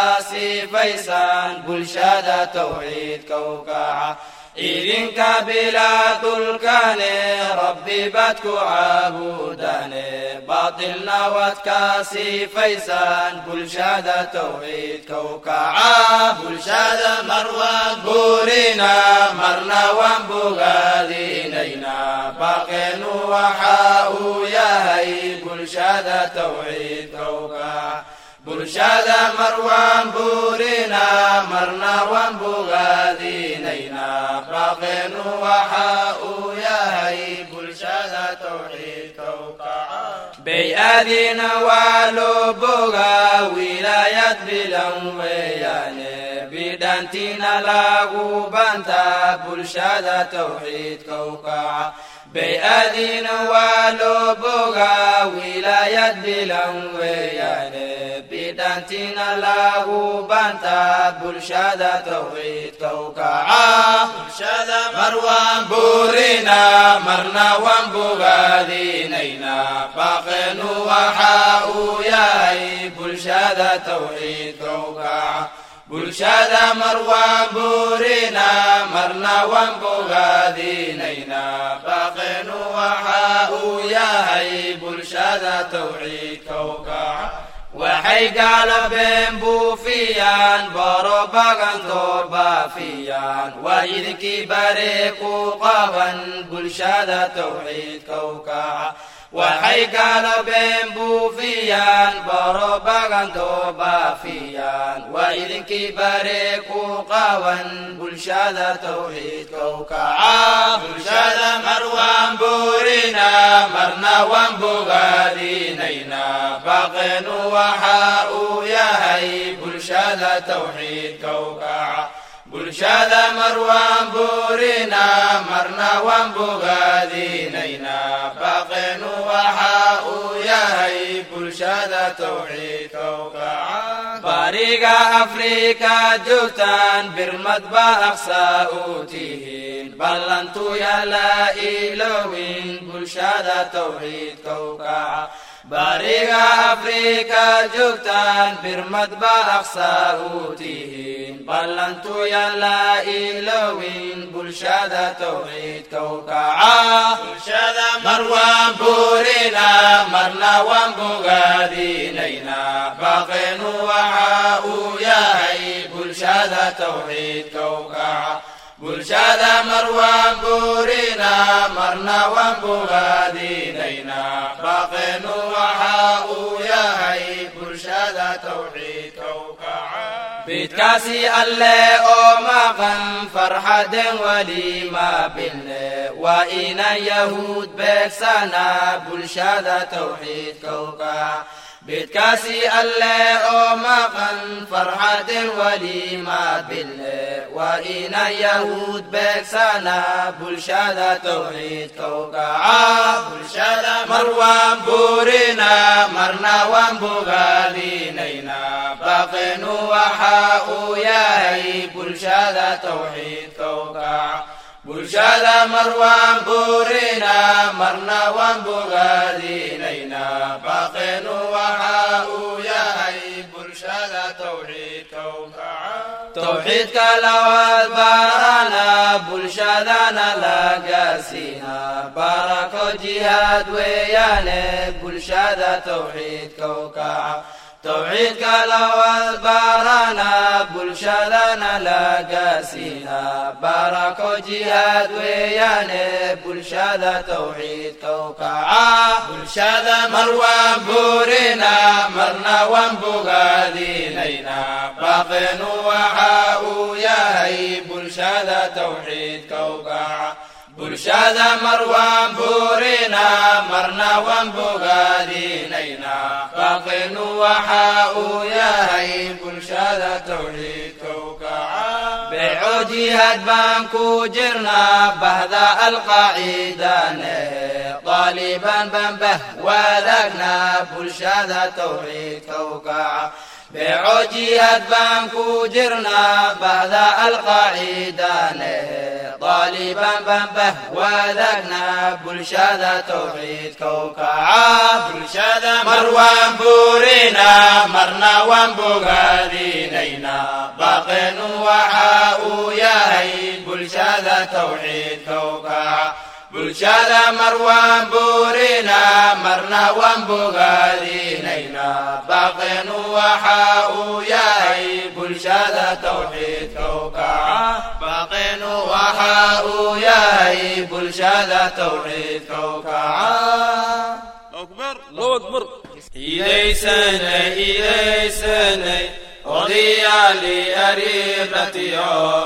siifaysaan bulshada tawxiidka u kaca idinka bilaa dhulkane rabbi baad ku caabudane baatilna waad ka siifaysaan bulshada tawxiidka u kaca bulshada mar waan buurina marna waan bogaadinayna baaqeenu waxa uu yahay bulshada tawxiidka u kaca bulshada mar waan buurina marna waan bogaadinayna baaqeenu waxa uu yahay bulshada tawxiidka u kaca bay-adina waa loo bogaa wilaayad bilan weeyaane bidhantina lagu bantaa bulshada tawxiidka u kaca bay-adina waa loo bogaa wilaayad bilan weeyaane bidhantina lagu bantaa bulshada tawxiidka u kaca bulshada mar waan buurina marna waan bogaadinayna baaqeenu waxa uu yahay bulshada tawxiidka u kaca bulshada mar waan buurina marna waan bogaadinayna baaqeenu waxa uu yahay bulshada tawxiidka u kaca waxay gaalabeen buufiyaan borobagantoo baafiyaan waa idinkii bare ku qaban bulshada tawxiidka u kaca waxay gaalabeen buufiyaan borobagantoo baafiyaan waa idinkii bare ku qaban bulshada tawxiidka u kaca bulshada mar waan buurina marna waan bogaadinayna baaqeenu waxa uu yahay bulshada tawxiidka u kaca bulshada mar waan buurina marna waan bogaadinayna baaqeenu waxa uu yahay bulshada tawxiidka u kaca bariga afrika joogtaan birmad ba aqsa u tihiin ballantu yala ilowin bulshada tawxiidka u kaca bariga afrika joogtaan birmad ba aqsaa u tihiin ballantu yallaa ilowin bulshada tawxiidka u kaca mar waan buurina marna waan bogaadinaynaa baaqeenu waxa uu yahay bulshada tawxiidka u kaca bulshada mar waan buurina marna waan bogaadinaynaa baaqeenu waxa uu yahay bulshada tawxiidka u kaca bidkaasi alle oo maqan farxaden weli ma bilne waa inan yahuud beegsana bulshada tawxiidka u kaca bidkaasi alle oo maqan farxaden weli ma bilne waa inan yahuud beegsana bulshada tawxiidka u kaca bulshada mar waan buurina marna waan bogaadinaynaa baaqeenu waxa uu yahay bulshada tawxiidka u kaca bulshada mar waan buurina marna waan bogaadinaynaa baaqeenu waxa uu yahay bulshada tawxiidka u kaca tawxiidka lawaad baarana bulshadana la gaarsiina barako jihaad weeyaane bulshada tawxiidka u kaca tawxiidka lawaad baarana bulshadana la gaarsiina barako jihaad weeyaane bulshada tawxiidka u kaca bulshada mar waan buurina marna waan bogaadinaynaa baaqeenu waxa uu yahay bulshada tawxiidka u kaca bulshada mar waan buurina marna waan bogaadinaynaa baaqeenu waxa uu yahay bulshada tawxiidka u kaca beeco jihaad baan ku jirnaa bahda alqaacidane qaaliban baan bah wadaagnaa bulshada tawxiidka u kaca beeco jihaad baan ku jirnaa bahda alqaacidane qaaliban baan bah wadaagnaa bulshada tawxiidka u kaca bulshada mar waan buurina marna waan bogaadinaynaa baaqeenu waxa uu yahay bulshada tawxiidka u kaca bulshada mar waan buurina marna waan bogaadinaynaa baaqeenu waxa uu yahay bulshada tawxiidka u kaca baaqeenu waxa uu yahay bulshada tawxiidka u kaca idaysanay idaysanay odayaali ariiqatiyo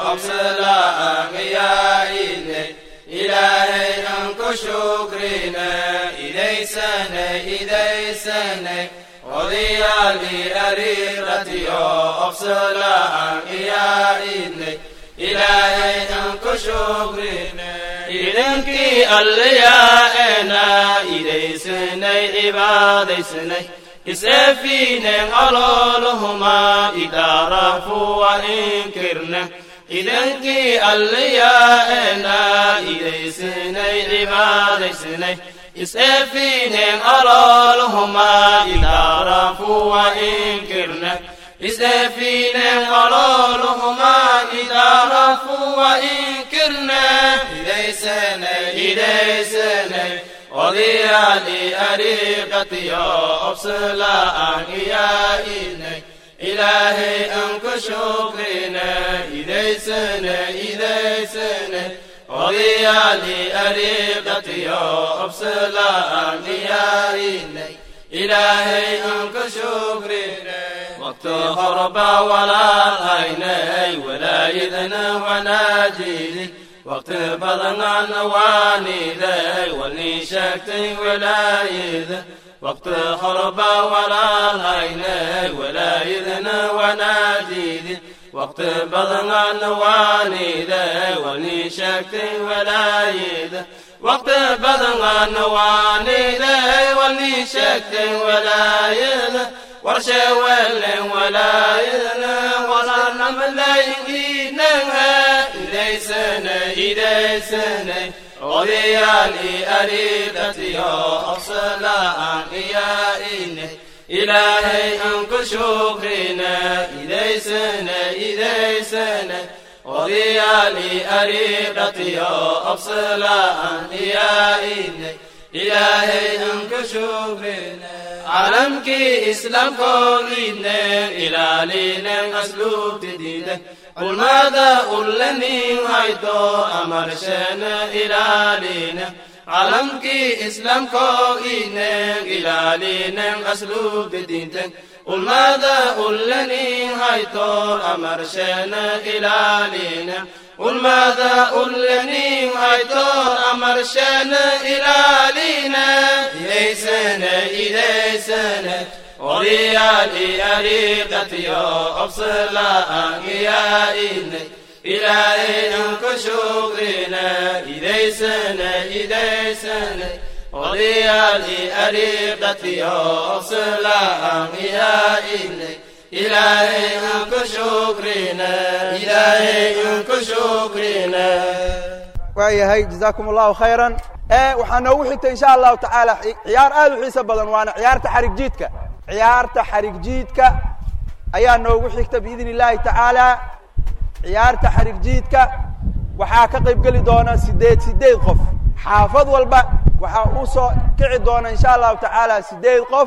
obsala'angayaa'idnay ilaahay aan ku shukrina idaysanay idaysanay odayaali ariiqatiyo obsala'an iyaa'idnay ilaahay aan ku shukrina idankii allayaa'ena idaysanay cibaadaysanay is'eefiinen olooluhuma idaarafu wa inkirna idankii allayaa'ena idaysanay cibaadaysanay is'eefiinen olooluhuma idaarafu wa inkirna is'eefiinen olooluhuma idaarafu wa inkirna idaysanay idaysanay odayaali ariiqatiyo obsala'an iyaa'inay ilaahay aan ku shukrina idaysana idaysana odayaali ariiqatiyo obsala'an iyaa'inay ilaahay aan ku shukrina waqti horba walaalhaynay walaayadana wanaajiday waqti badanana waaniday walnii sheegtay walaayada waqti horba walaalhaynay walaayadana wanaajiday waqti badanana waaniday walnii sheegtay walaayada waqti badanana waaniday walnii sheegtay walaayada warsheewelen walaayadana walarnamalayidiinanha idaysanay idaysanay odayaali ariidhatiyo obsala'aan iyaa'ine ilaahay aan ku shukrine idaysane idaysane odayaali ariidhatiyo obsala'aan iyaa'ine ilaahay aan ku shukrine calamkii islaamkoogiidnen ilaalinen asluubtididen culmada ullanin haydo amarshene ilaalinen calamkii islaamkoogiidnen ilaalinen asluubtididen ulmada ullanin haydo amarshene ilaalinen ulmada ullanin haydo amarshene ilaalinen idaysane idaysane odayaali ariiqatiyo obsala'aan iyaa'ine ilaahay aan ku shukrine idaysane idaysane odayaali ariiqatiyo obsala'aan iyaa'ine ilaahay aan ku shukrine ilaahay aan ku shukrine waayahay jazaakum allahu khayran waxaa noogu xigta insha allahu tacaala ciyaar aad u xiiso badan waana ciyaarta xarig jiidka ciyaarta xarig jiidka ayaa noogu xigta biidn illahi tacaala ciyaarta xarig jiidka waxaa ka qayb geli doona sideed sideed qof xaafad walba waxaa u soo kici doona insha allahu tacaala sideed qof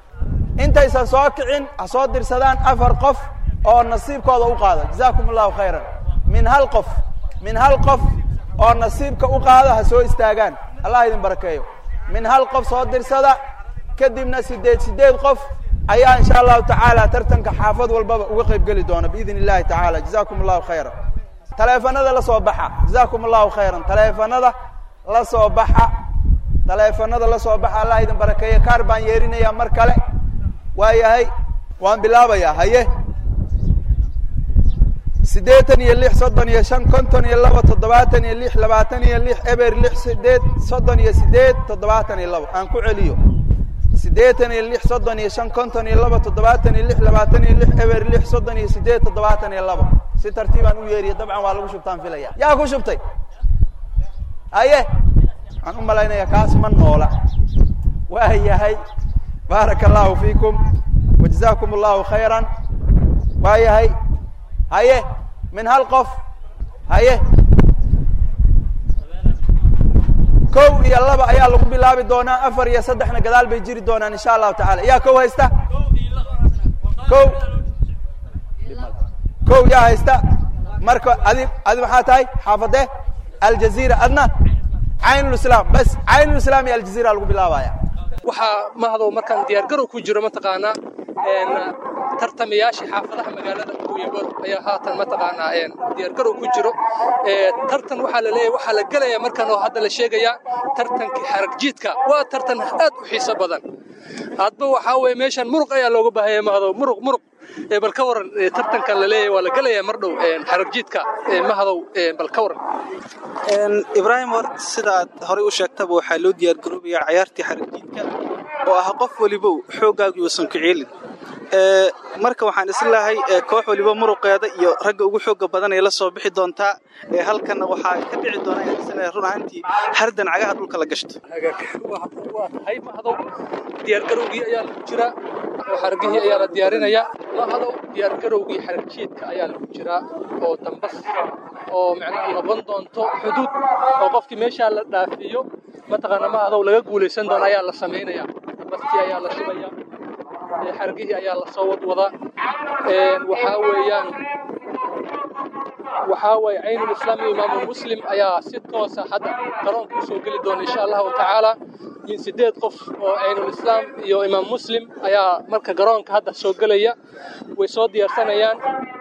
intaysan soo kicin ha soo dirsadaan afar qof oo nasiibkooda u qaada jazakum allahu khayran min hal qof min hal qof oo nasiibka u qaada ha soo istaagaan allah idin barakeeyo min hal qof soo dirsada kadibna sideed sideed qof ayaa insha allahu tacaala tartanka xaafad walbaba uga qayb geli doona biidn illahi tacaala jazakum allahu khayran taleefanada la soo baxa jazakum allahu khayran taleefanada la soo baxa taleefanada la soo baxa allah idin barakeeyo kaar baan yeerinaya mar kale waayahay waan bilaabayaa haye siddeetan iyo lix soddon iyo shan konton iyo laba toddobaatan iyo lix labaatan iyo lix eber lix sideed soddon iyo sideed toddobaatan iyo labo aan ku celiyo siddeetan iyo lix soddon iyo shan konton iyo laba toddobaatan iyo lix labaatan iyo lix eber lix soddon iyo sideed toddobaatan iyo labo si tartiibaan u yeeriya dabcan waa lagu shubtaan filaya yaa ku shubtay haye waxaan u malaynaya kaas ma noola waa yahay baaraka allahu fiikum wajazakum allahu khayran waa yahay haye min hal qof haye kow iyo laba ayaa lagu bilaabi doonaa afar iyo saddexna gadaal bay jiri doonaan insha allahu tacala yaa kow haysta kow kow yaa haysta marka adi adi maxaa tahay xaafadee aljaziira adna caynulislaam bas caynulislaam iyo aljaziira lagu bilaabaya waxaa mahdow markaan diyaargarow ku jiro mataqaanaa tartamayaashii xaafadaha magaalada kuwibor ayaa haatan mataqaanaa diyaargarow ku jiro tartan waxaa la leeyahay waxaa la gelayaa markan oo hadda la sheegayaa tartankii xarag jiidka waa tartan aad u xiiso badan hadba waxaa weeye meeshan muruq ayaa looga baahaya mahdow muruq muruq bal ka waran tartankan la leeyahay waa la gelayaa mar dhow xarag jiidka mahdow bal ka waran ibraahim hor sidaad horey u sheegtaba waxaa loo diyaargaroobayaa cayaartii xaragjiidka oo ah qof walibow xooggaagu uusan ku ceelin marka waxaan islahay koox waliba muruqeeda iyo ragga ugu xooga badan ay la soo bixi doontaa halkanna waxaa ka dhici doona ayaan islahay run ahaantii hardan cagaha dhulka la gashto waa tahay mahdow diyaargarowgii ayaa lagu jiraa oo xaragihii ayaa la diyaarinayaa mahdow diyaargarowgii xaragjiidka ayaa lagu jiraa oo dambas oo macnaha noqon doonto xuduud oo qofkii meeshaa la dhaafiyo mataqaana mahdow laga guulaysan doono ayaa la samaynaya bastii ayaa la shubaya xargihii ayaa la soo wadwadaa waxaa weeyaan waxaa weeye caynul islaam iyo imaamu muslim ayaa si toosa hadda garoonka u soo geli doona insha allahu tacaala in sideed qof oo caynul islaam iyo imaam muslim ayaa marka garoonka hadda soo gelaya way soo diyaarsanayaan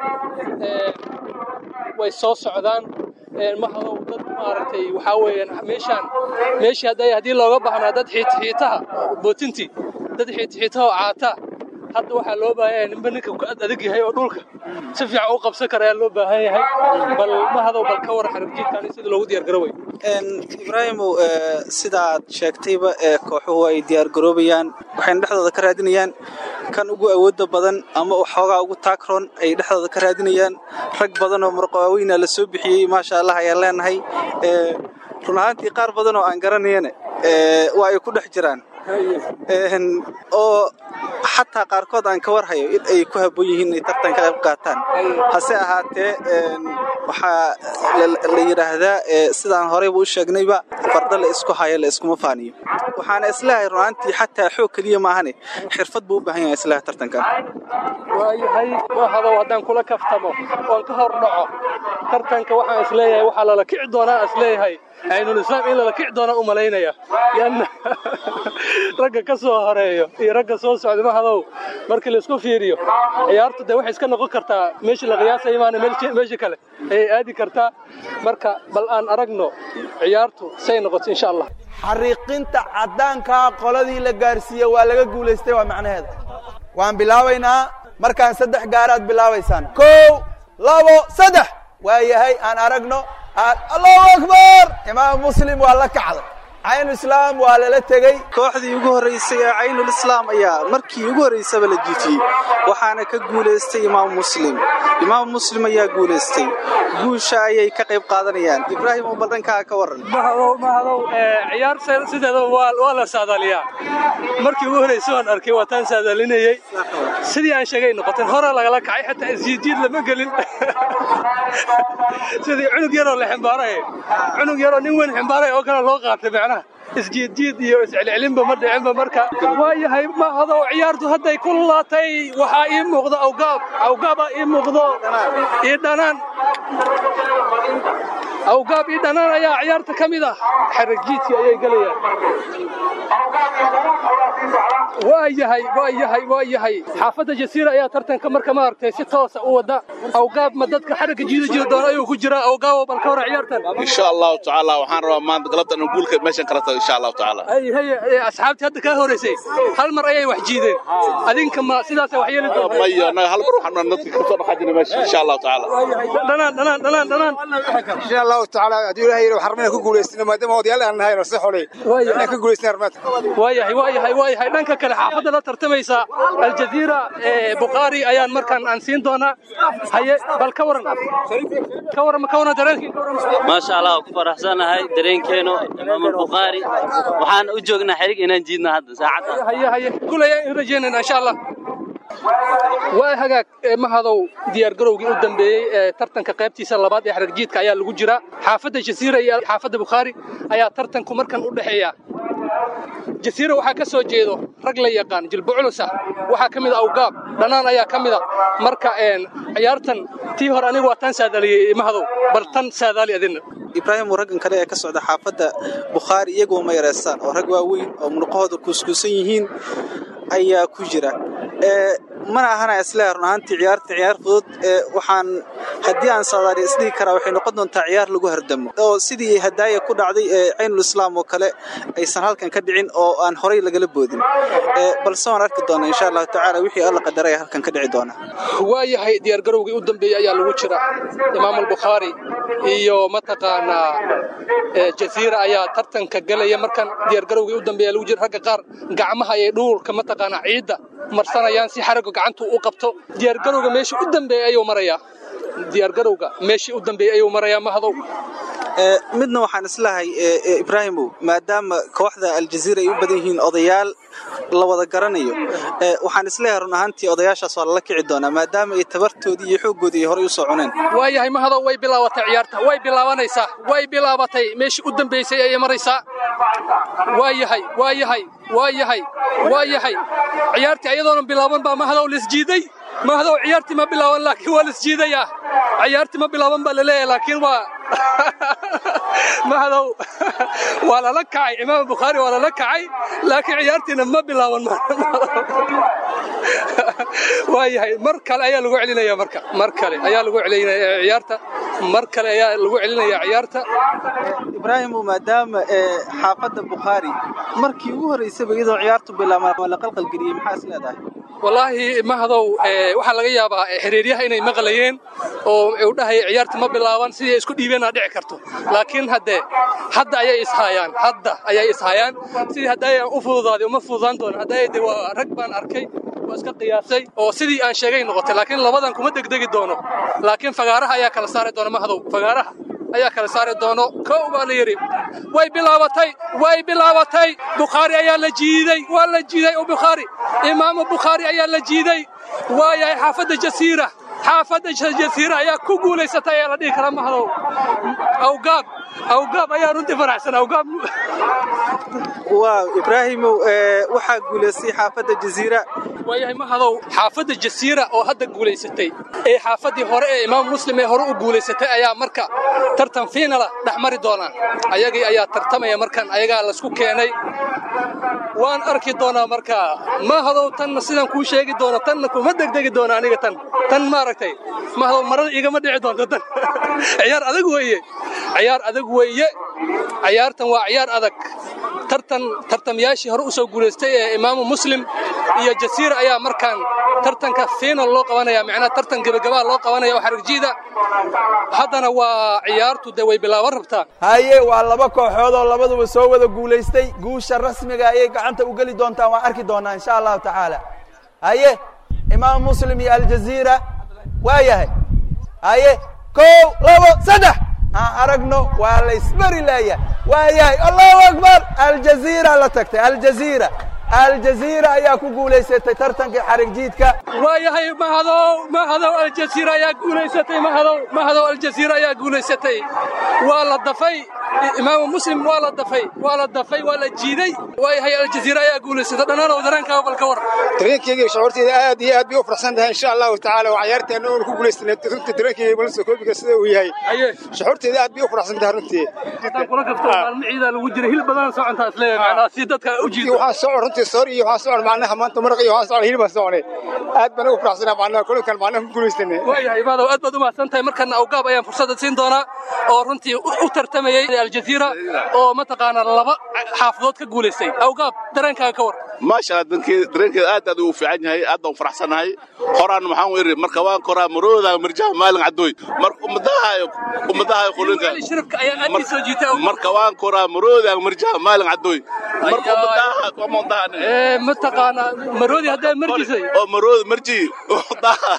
way soo socdaan mahadow dad maaragtay waxaa weeyaan meeshaan meeshii hadday haddii looga baahnaa dad xiitxiitaha bootintii dad xiitxiitaha oo caataa hadda waxaa loo baahan yahay ninba ninka ku ad adag yahay oo dhulka si fiican u qabsan kara ayaa loo baahan yahay bal mahadow bal ka waran xaragjiidkan sida loogu diyaar garoway ibraahimow sidaad sheegtayba kooxuhu ay diyaar garoobayaan waxayna dhexdooda ka raadinayaan kan ugu awoodda badan ama xoogaa ugu taakron ay dhexdooda ka raadinayaan rag badan oo murqawaaweyna la soo bixiyey maasha allah ayaan leenahay run ahaantii qaar badan oo aan garanayana ee, waa ay ku dhex jiraan Een, oo xataa qaarkood aan ka warhayo in ay ku habboon yihiin inay tartan ka qayb qaataan hase ahaatee een, waxaa la- la yidhaahdaa ee, sidaan horeyba u sheegnayba farda la isku hayo la iskuma faaniyo waxaana isleeyahay run ahaantii xataa xoog keliya maahane xirfad buu u baahan yahay isleeyahay tartankan waayahay mahadow haddaan kula kaftamo oon ka hor dhaco tartanka waxaan isleeyahay waxaa lala kici doonaa isleeyahay aynulislaam in lala kici doonaa u malaynaya lianna ragga ka soo horeeyo iyo ragga soo socda mahadow markii laisku fiiriyo ciyaartu dee waxay iska noqon kartaa meeshii la qiyaasaya maana meelshi- meesha kale ayay aadi kartaa marka bal aan aragno ciyaartu say noqoto insha allah xariiqinta caddaankaa qoladii la gaarsiiye waa laga guulaystay waa macnaheeda waan bilaabaynaa markaan saddex gaaraad bilaabaysaan kow labo saddex waa yahay aan aragno aan- allahu akbar imaam muslim waa la kacday caynu islaam waa lala tegey kooxdii ugu horreysay ee caynul islaam ayaa markii ugu horreysaba la jiifiyey waxaana ka guulaystay imaam muslim imaam muslim ayaa guulaystay guusha ayay ka qayb qaadanayaan ibraahim oo baldankaa ka waran mahadow mahadow ee, ciyaar se- sideeda waa waa la saadaaliyaa markii ugu horreysay waan arkay waa taan saadaalinayey sidii aan sheegay noqoteen hore lagala kacay xitaa isjiidjiid lama gelin sidii cunug yaroo la ximbaaraya cunug yaroo nin weyn ximbaaraya oo kale loo qaatay macnaha isjiidjiid iyo iscelcelinba ma dhicinba marka waa yahay mahadow ciyaartu hadday ku laatay waxaa ii muuqda awgaab awgaabaa ii muuqdo ii dhanaan awgaab ii dhanaan ayaa ciyaarta ka mid ah xarajiidkii ayay gelayaan waa yahay waa yahay waa yahay xaafadda jasiira ayaa tartanka marka maaragtay si toosa u wada awgaab ma dadka xaragga jiida jiri doona ayuu ku jiraa awgaabo bal ka hor ciyaartan insha allahu tacaala waxaan rabaa maanta galabta inaan guulka meeshan kala tago insha allahu tacaala ay haye ee, asxaabtii hadda kaa horeysay hal mar ayay wax jiideen adinka ma sidaasa wax yeeli doontaa mayo anaga hal mar waxaan dadka kasoo dhaqaajina meesha insha allahu tacaala dhanaan dhanaan dhanaan dhanaan insha allahu tacaala haddii ilaahay yidhi waxaan rabnaa inaan ku guulaysano maadaama odayaal aan nahay nase xolay inaan ka guulaysana armaadka waa yahay waa yahay waa yahay dhanka kale xaafadda la tartamaysa aljaziira ee bukhaari ayaan markaan aan siin doonaa haye bal ka waran ka waran ka waran dareenkii maasha allah waan ku faraxsanahay dareenkeenu imaam albukhaari waxaan u joognaa xerig inaan jiidno hadda saacadda haye haye kulay in rajeynayna insha allah waa hagaag ee mahadow diyaargarowgii u dambeeyey ee tartanka qaybtiisa labaad ee xaragjiidka ayaa lagu jiraa xaafadda jasiira iyo xaafadda bukhaari ayaa tartanku markan u dhexeeya jasiira waxaa ka soo jeedo rag la yaqaan jilbo culus ah waxaa ka mid a awgaab dhanaan ayaa ka mid a marka een ciyaartan tii hore anigu waa tan saadaaliyey mahadow bal tan saadaali adina ibraahim raggan kale ee ka socda xaafadda bukhaari iyagoo ma yareystaan oo rag waaweyn oo munuqahooda kuuskuusan yihiin ayaa ku jira ee mana ahana isleeyahay run ahaantii ciyaarta ciyaar fudud ee waxaan haddii aan saadaali isdhihi karaa waxay noqon doontaa ciyaar lagu hardamo oo sidii hadaaya ku dhacday ee caynul islaam oo kale aysan halkan ka dhicin oo aan horay lagala boodin ee balse waan arki doonaa insha allahu tacaala wixii alla qadaray halkan ka dhici doona waa yahay diyaargarowgii u dambeeyey ayaa lagu jira imaam albukhaari iyo mataqaanaa ee jasiira ayaa tartanka gelaya markan diyaargarowgii u dambeeya lagu jira ragga qaar gacmaha ayay dhuulka mataqaanaa ciidda marsanayaan si xaragga gacantu u qabto diyaargarowga meeshii u dambeeyey ayuu marayaa diyaargarowga meeshii u dambeeyey ayuu marayaa mahadow Ee, midna waxaan islahay ee, ee, ibraahimow maadaama kooxda aljaziira ay u badan yihiin odayaal la wada garanayo ee, waxaan isleeyahay run ahaantii odayaashaas waa lala kici doonaa maadaama ay tabartoodii iyo xooggoodii ay horay u soo cuneen waa yahay mahadow way bilaabatay ciyaarta way bilaabanaysaa way bilaabatay meeshii u dambeysay ayay maraysaa waa yahay waa yahay waa yahay waa yahay ciyaartii ayadoonan bilaaban baa mahadow lisjiiday mahadow ciyaartii ma bilaaban laakiin waa lisjiidayaa ciyaartii ma bilaaban baa laleeyahay laakiin waa mahadow waa lala kacay imaam bukhaari waa lala kacay laakiin ciyaartiina ma bilaaban waa yahay mar kale ayaa lagu celinaya marka mar kale ayaa lagu celinaya ciyaarta mar kale ayaa lagu celinaya ciyaarta ibraahimow maadaama ee, xaafadda bukhaari markii ugu horreysaba iyadoo ciyaartu bilaabaan la qalqalgeliyey maxaa is leedahay wallaahi mahadow ee, waxaa laga yaabaa ee, xiriiryaha inay maqlayeen oo u dhahaya ciyaarta ma bilaaban sidii ay isku dhiibeenaa dhici karto laakiin haddee hadda ayay ishaayaan hadda ayay ishaayaan sidii hadda ayaan u fududaaday uma fududaan doona hadda de waa rag baan arkay waa iska qiyaasay oo sidii aan sheegay noqotay laakiin labadan kuma degdegi doono laakiin fagaaraha ayaa kala saari doona mahadow fagaaraha ayaa kala saari doono kow baa la yidhi way bilaabatay way bilaabatay bukhaari ayaa la jiiday waa la jiiday oo bukhaari imaamu bukhaari ayaa la jiiday waayahay xaafadda jasiira xaafadda jasiira ayaa ku guulaysatay ayaa la dhihi karaa mahdow awgaab awgaab ayaa runtii faraxsan awgaab waaw ibraahimow ee, waxaa guulaystay xaafadda jasiira waayahay mahadow xaafadda jasiira oo hadda guulaysatay ee xaafaddii hore ee imaam muslim ee hore u guulaysatay ayaa marka tartan fiinala dhex mari doonaa ayagii ayaa tartamaya markan ayagaa laysku keenay waan arki doonaa marka mahadow tanna sidaan kuu sheegi doono tanna kuma degdegi doona aniga tan tan maaragtay mahadow marada igama dhici doonto tan ciyaar adag weeye ciyaar adag weeye ciyaartan waa ciyaar adag tartan tartamyaashii hore u soo guulaystay ee imaamu muslim iyo jasiira ayaa markaan tartanka final loo qabanaya macnaha tartan gebagabaa loo qabanaya oo xarigjiida haddana waa ciyaartu dee way bilaaban rabtaa haye waa laba kooxood oo labaduba soo wada guulaystay guusha rasmiga ayay gacanta u geli doontaan waan arki doonaa insha allahu tacaala haye imaam muslim iyo aljaziira waa yahay haye kow labo saddex aan aragno waa la isberi leeyahay waa yahay allahu akbar aljaziira la tagtay aljaziira aljaziira ayaa ku guulaysatay tartankii xarig jiidka waayahay mahadow mahadow aljasiira ayaa guulaysatay mahadow mahadow aljasiira ayaa guulaysatay waa la dafay imaamu muslim waa la dafay waa la dafay waa la jiiday waayahay aljaziira ayaa guulaysatay dhannaanow dareenkaa bal ka war dareenkeyga iyo shucuurteyda aad iyo aad bay u farxsan tahay insha allahu tacaala waa ciyaarteena oon ku guulaysana runtii dareenkeyga balse koobiga sida uu yahay shucuurteyda aad bay u farxsan tahay runtii haddaan kula kafto maalmo ciidaa lagu jiray hilib badan socontaas leeyahay macnaa si dadka u jiido waxaa socon runtii soor iyo waxaa socon macnaha maanta maraq iyo waxaa socon hilib baan soconay aad baan ugu faraxsanaa macnaha kulankan macnaha ku guulaysanay waayahay maadaw aad baad u mahadsan tahay markana awgaab ayaan fursadda siin doonaa oo runtii u u tartamayey aljaziira oo mataqaanaa laba xaafadood ka guulaystay awgaab dareenkaaga ka war maasha allah dankeeda dareenkeeda aad aad ugu fiican yahay aad baan u faraxsanahay horaan maxaan weeri marka waan koraa marooda marjaha maalin cadooy marka ummadaha ummadaha qulinka shirabka ayaa aad ii soo jiitay marka waan koraa marooda marjaha maalin cadooy marka ummadaha ummadaha ee mataqaanaa maroodi haddaa marjisay oo marooda marji ummadaha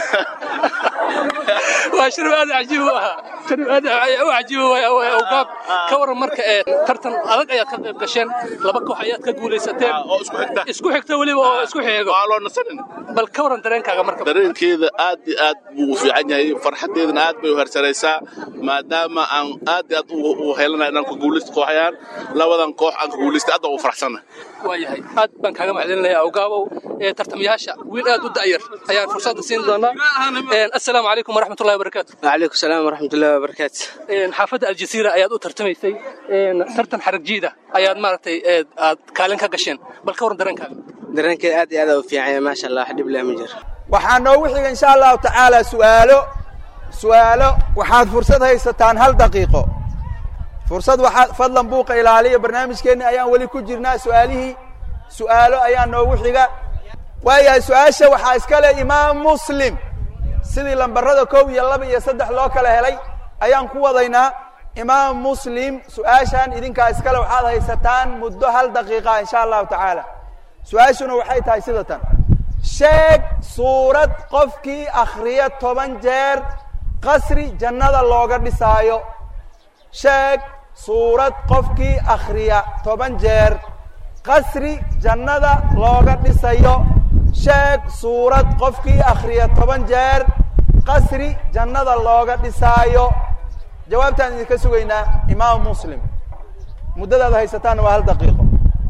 waa shirab aad cajiib u ahaa shirab aad u cajiib u ahaa awgaab ka waran marka ee tartan adag ayaad ka qayb gasheen laba koox ayaad ka guulaysateen isku xigta weliba oo isku xigo waa loo nasanin bal ka waran dareenkaaga marka dareenkeeda aad iyo aad buu u fiican yahay farxadeedana aad bay u hersaraysaa maadaama aan aad iyo aad u- u helanahay inaan ku guulaysto kooxayaan labadan koox aan ka guulaystay aad baan u faraxsanahay waayahay aad baan kaaga mahadcelinayaa awgaabow ee tartamayaasha wiil aad u da'yar ayaan fursadda siin doonaa Een, assalaamu calaykum waraxmatullahi wabarakaatu وعليكم السلام ورحمة الله وبركاته Een, xaafadda aljasiira ayaad u tartamaysay Een, tartan xarag jiida ayaad maaragtay ee, aad kaalin ka gasheen bal ka waran dareenkaaga درنك آدي هذا وفي عين ما شاء الله حد بلا مجر waxaa noogu xiga insha allahu tacaala su'aalo su'aalo waxaad fursad haysataan hal daqiiqo fursad waxaad fadlan buuqa ilaaliya barnaamijkeenni ayaan weli ku jirnaa su'aalihii su'aalo ayaa noogu xiga waayahay su-aasha waxaa iska leh imaam muslim sidii lambarada kow iyo laba iyo saddex loo kala helay ayaan ku wadaynaa imaam muslim su-aashan idinkaa iskale waxaad haysataan muddo hal daqiiqa insha allahu tacaala su-aashuna waxay tahay sida tan sheeg suurad qofkii akhriya toban jeer qasri jannada looga dhisaayo sheeg suurad qofkii akhriya toban jeer qasri jannada looga dhisayo sheeg suurad qofkii akhriya toban jeer qasri jannada looga dhisaayo jawaabtaan idinka sugaynaa imaam muslim muddadaad haysataanna waa hal daqiiqo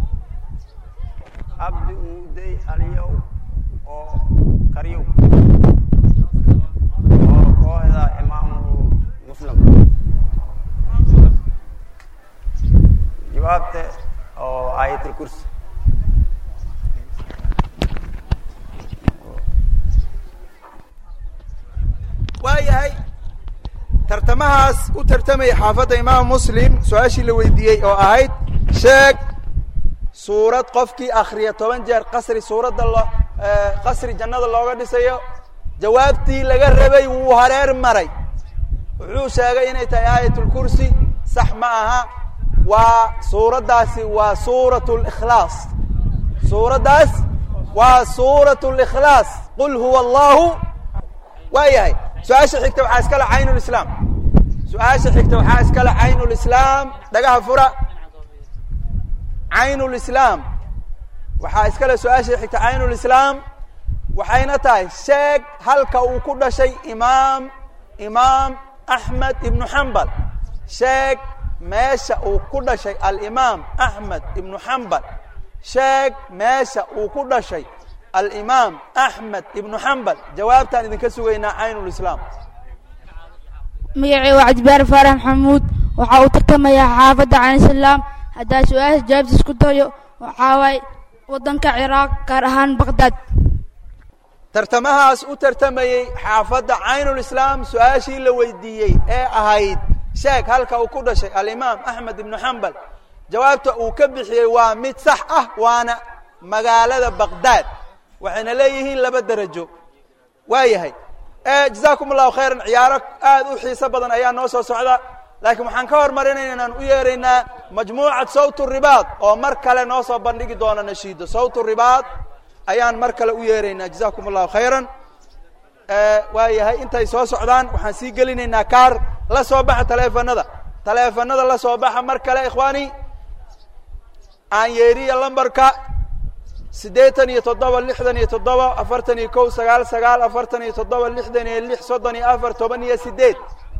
abdi uuday aliyow oo karyow oo kooxda imaamu muslim jawaabta oo aayatul kursi waayahay tartamahaas u tartamaya xaafadda imaam muslim su-aashii la weydiiyey oo ahayd sheeg suurad qofkii akhriya toban jeer qasri suuradda lo qasri jannada looga dhisayo jawaabtii laga rabay wuu hareer maray wuxuu sheegay inay tahay aayatulkursi sax ma aha waa suuraddaasi waa suurat likhlaas suuraddaas waa suurat likhlaas qul huwa allahu waa yahay su-aasha xigta waxaa iskale caynulislaam su-aasha xigta waxaa iskale caynulislaam dhagaha fura caynulislaam waxaa iskale su-aasha xigta caynulislaam waxayna tahay sheeg halka uu ku dhashay imaam imaam axmed ibnu xambal sheeg meesha uu ku dhashay alimaam axmed ibnu xambal sheeg meesha uu ku dhashay alimaam axmed ibnu xambal jawaabtaan idinka sugaynaa caynulislaam magacii waa cabdibaar faarax maxamuud waxaa uu tartamayaa xaafadda canislaam haddaa su-aasha jawaabta isku dayo waxaa waaye waddanka ciraaq gaar ahaan baqdaad tartamahaas u tartamayey xaafadda caynulislaam su-aashii la weydiiyey ee ahayd sheeg halka uu ku dhashay alimaam axmed ibnu xambal jawaabta uu ka bixiyey waa mid sax ah waana magaalada baqdaad waxayna leeyihiin laba derajo waa yahay jazaakum allahu khayran ciyaaro aad u xiiso badan ayaa noo soo socda laakiin waxaan ka hormarinayna inaan u yeeraynaa majmuucad sawt ribaad oo mar kale noo soo bandhigi doona nashiido sawt ribaad ayaan mar kale u yeeraynaa jazaakum allahu khayran waa yahay intay soo socdaan waxaan sii gelinaynaa kaar la soo baxa taleefanada taleefanada la soo baxa mar kale ikhwaani aan yeeriya lambarka siddeetan iyo toddoba lixdan iyo toddoba afartan iyo kow sagaal sagaal afartan iyo toddoba lixdan iyo lix soddon iyo afar toban iyo siddeed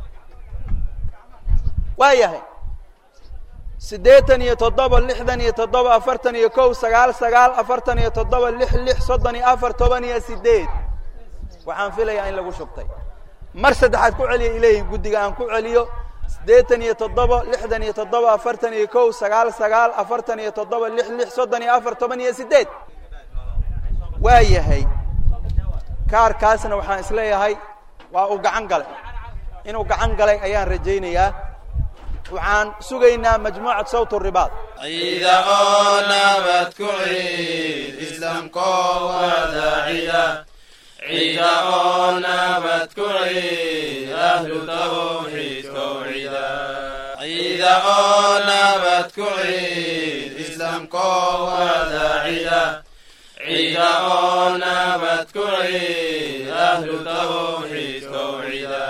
waa yahay siddeetan iyo toddoba lixdan iyo toddoba afartan iyo kow sagaal sagaal afartan iyo toddoba lix lix soddon iyo afar toban iyo siddeed waxaan filayaa in lagu shubtay mar saddexaad ku celiya ileeyihin guddiga aan ku celiyo siddeetan iyo toddoba lixdan iyo toddoba afartan iyo kow sagaal sagaal afartan iyo toddoba lix lix soddon iyo afar toban iyo siddeed waa yahay kaarkaasna waxaan isleeyahay waa uu gacan galay inuu gacan galay ayaan rajaynayaa waxaan sugaynaa majmuucat sawt ribaad ciida oo nabad ku ciid islaamkoo wada cida ciida oo nabad ku ciid ahlu tawxiidkow cida ciida oo nabad ku ciid islaamkoo wada cida ciida oo nabad ku ciid ahlu tawxiidkow cida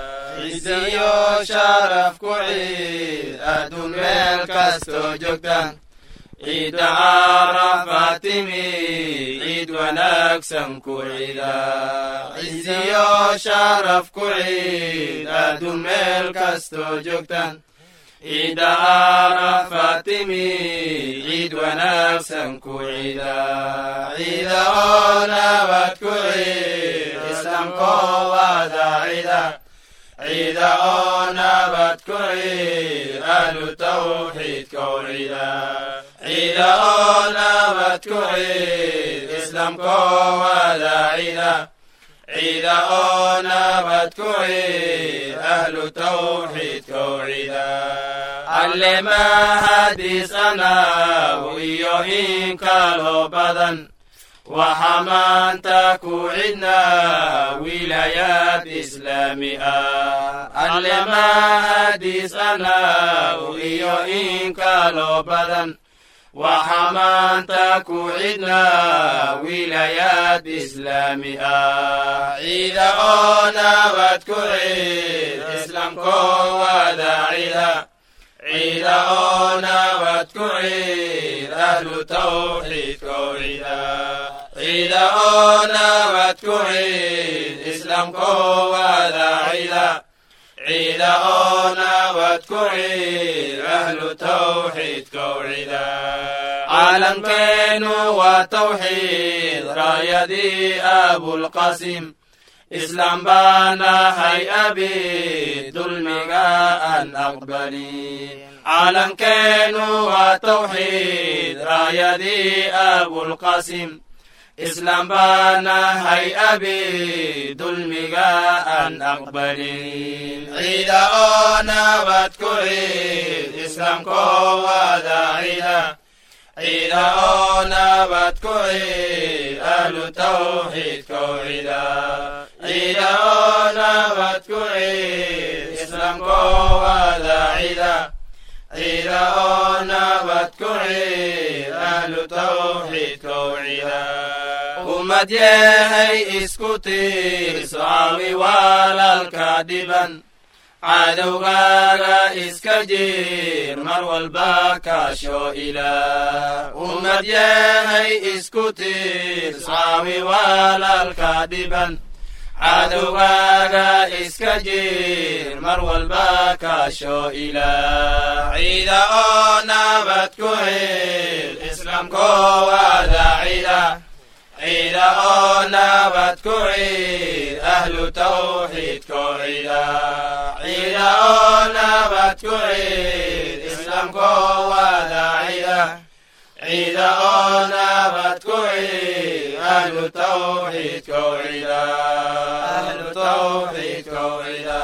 ciziyo sharaf ku ciid adduun meel kastoo joogtaan ciidda carafaa timi ciid wanaagsan ku cida ciziyo sharaf ku ciid adduun meel kastoo joogtaan ciidda carafaa timi ciid wanaagsan ku cida ciida oo nabad ku ciid islaamkoo wada cida ciida oo nabad ku ciid ahlu tawxiidkow cida ciida oo nabad ku ciid islaamkoo wada cida ciida oo nabad ku ciid ahlu tawxiidkow cida alle mahadis anagu iyo in kaloo badan waxa maanta ku cidna wilayaad islaami ah alle mahadis anagu iyo in kaloo badan waxa maanta ku cidna wilayaad islaami ah ciida oo nabad ku ciid islaamkoo wada cida ciida oo nabad ku ciid ahlu tawxiidkow cida ciida oo nabad ku ciid islaamkoo wada cida ciida oo nabad ku ciid ahlu tawxiidkow cida caalamkeenu waa tawxiid raayadii abulqasim islaam baanahay abi dulmiga aan aqbalin caalamkeenu waa tawxiid raayadii abulqasim islaam baanahay abi dulmiga aan aqbalin ciida oo nabad ku ciid islaamkoo wada cida ciida oo nabad ku ciid ahlu tawxiidkow cida ciida oo nabad ku ciid islaamkoo wada cida ciida oo nabad ku ciid ahlu tawxiidkow cida ummad yahay isku tiirso caawi walaalka dhiban cadowgaaga iska jiir mar walba kaasho ilaah ummad yahay isku tiir saawi walaalka dhiban cadowgaaga iska jiir mar walba kaasho ilaah ciida oo nabad ku hel islaamkoo wada cida ciida oo nabad ku ciid ahlu tawxiidko cida ciida oo nabad ku ciid islaamkoo wada cida ciida oo nabad ku ciid ahlu tawxiidko cida ahlu tawxiidko cida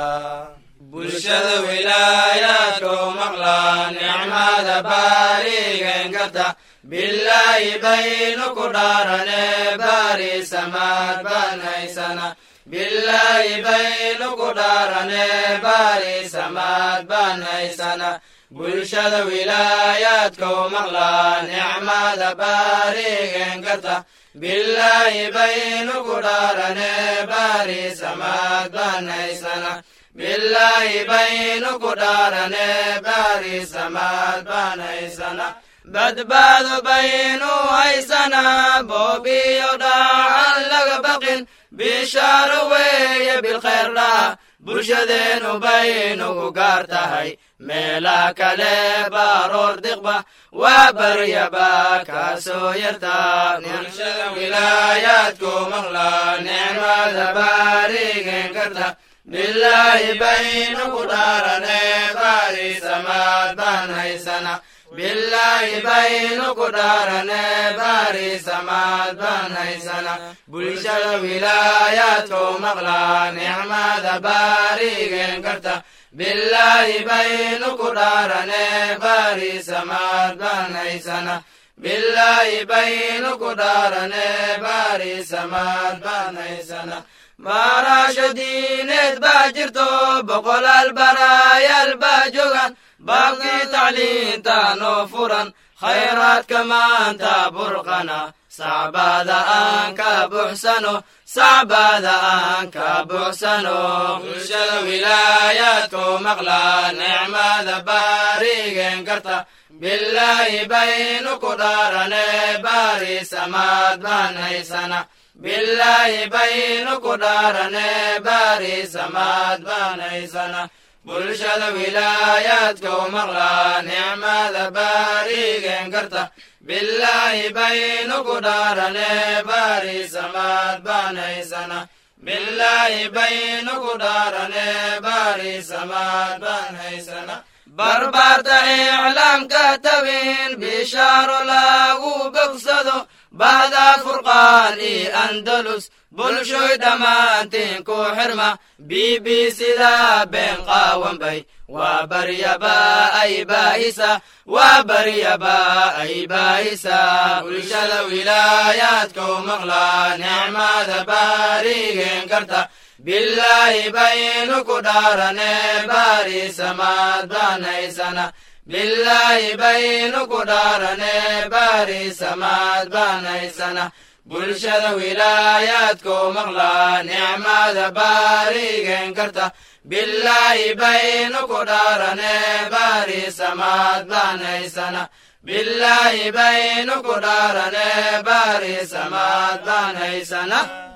bulshada wilaayaadku maqla nicmada baarigen karta bilaahi baynu ku dhaarane baari samaad baan haysana bilaahi baynu ku dhaarane baari samaad baan haysana bulshada wilaayaadku maqla nicmada baarigen karta bilaahi baynu ku dhaarane baari samaad baan haysana bilaahi baynu ku dhaarane baari samaad baan haysana badbaado baynu haysanaa boobiyo dhaacan laga baqin bishaaro weeye bilkhayr dhaha bulshadeenu baynugu gaar tahay meelaha kale baaroor diqba waa baryaba kaasoo yartaa bulshada wilaayaadku maqla nicmada baarigen karta bilaahi baynu ku dhaarane baari samaad baan haysana bilaahi baynu ku dhaarane baari samaad baan haysana bulshada wilaayaadku maqla nicmada baarigen karta bilaahi baynu ku dhaarane baari samaad baan haysana bilaahi baynu ku dhaarane baari samaad baan haysana baarasho diineed baa jirto boqolaal baraayaal baa joogan baabkii tacliinta noo furan khayraadka maanta burqana sacbaada aan ka buuxsano sacbaada aan ka buuxsano bulshada wilaayaadku maqla nicmada baarigen karta bilaahi baynu ku dhaarane baari samaad baan haysana bilaahi baynu ku dhaarane baari samaad baan haysana bulshada wilaayaadku maqla nicmada baarigen karta bilaahi baynu ku dhaarane baari samaad baan haysana bilaahi baynu ku dhaarane baari samaad baan haysana barbaarta iclaamka tabin bishaaro lagu bogsado bahda furqaan io andalus bulshoy dhammaantiin ku xirma b b sida been qaawanbay waa baryaba ay baahisa waa baryaba ay baahisa bulshada wilaayaadku maqla nicmada baarigen karta bilaahi baynu ku dhaarane baari samaad baan haysana bilaahi baynu ku dhaarane baari samaad baan haysana bulshada wilaayaadku maqla nicmada baarigen karta bilaahi baynu ku dhaarane baari samaad baan haysana bilaahi baynu ku dhaarane baari samaad baan haysana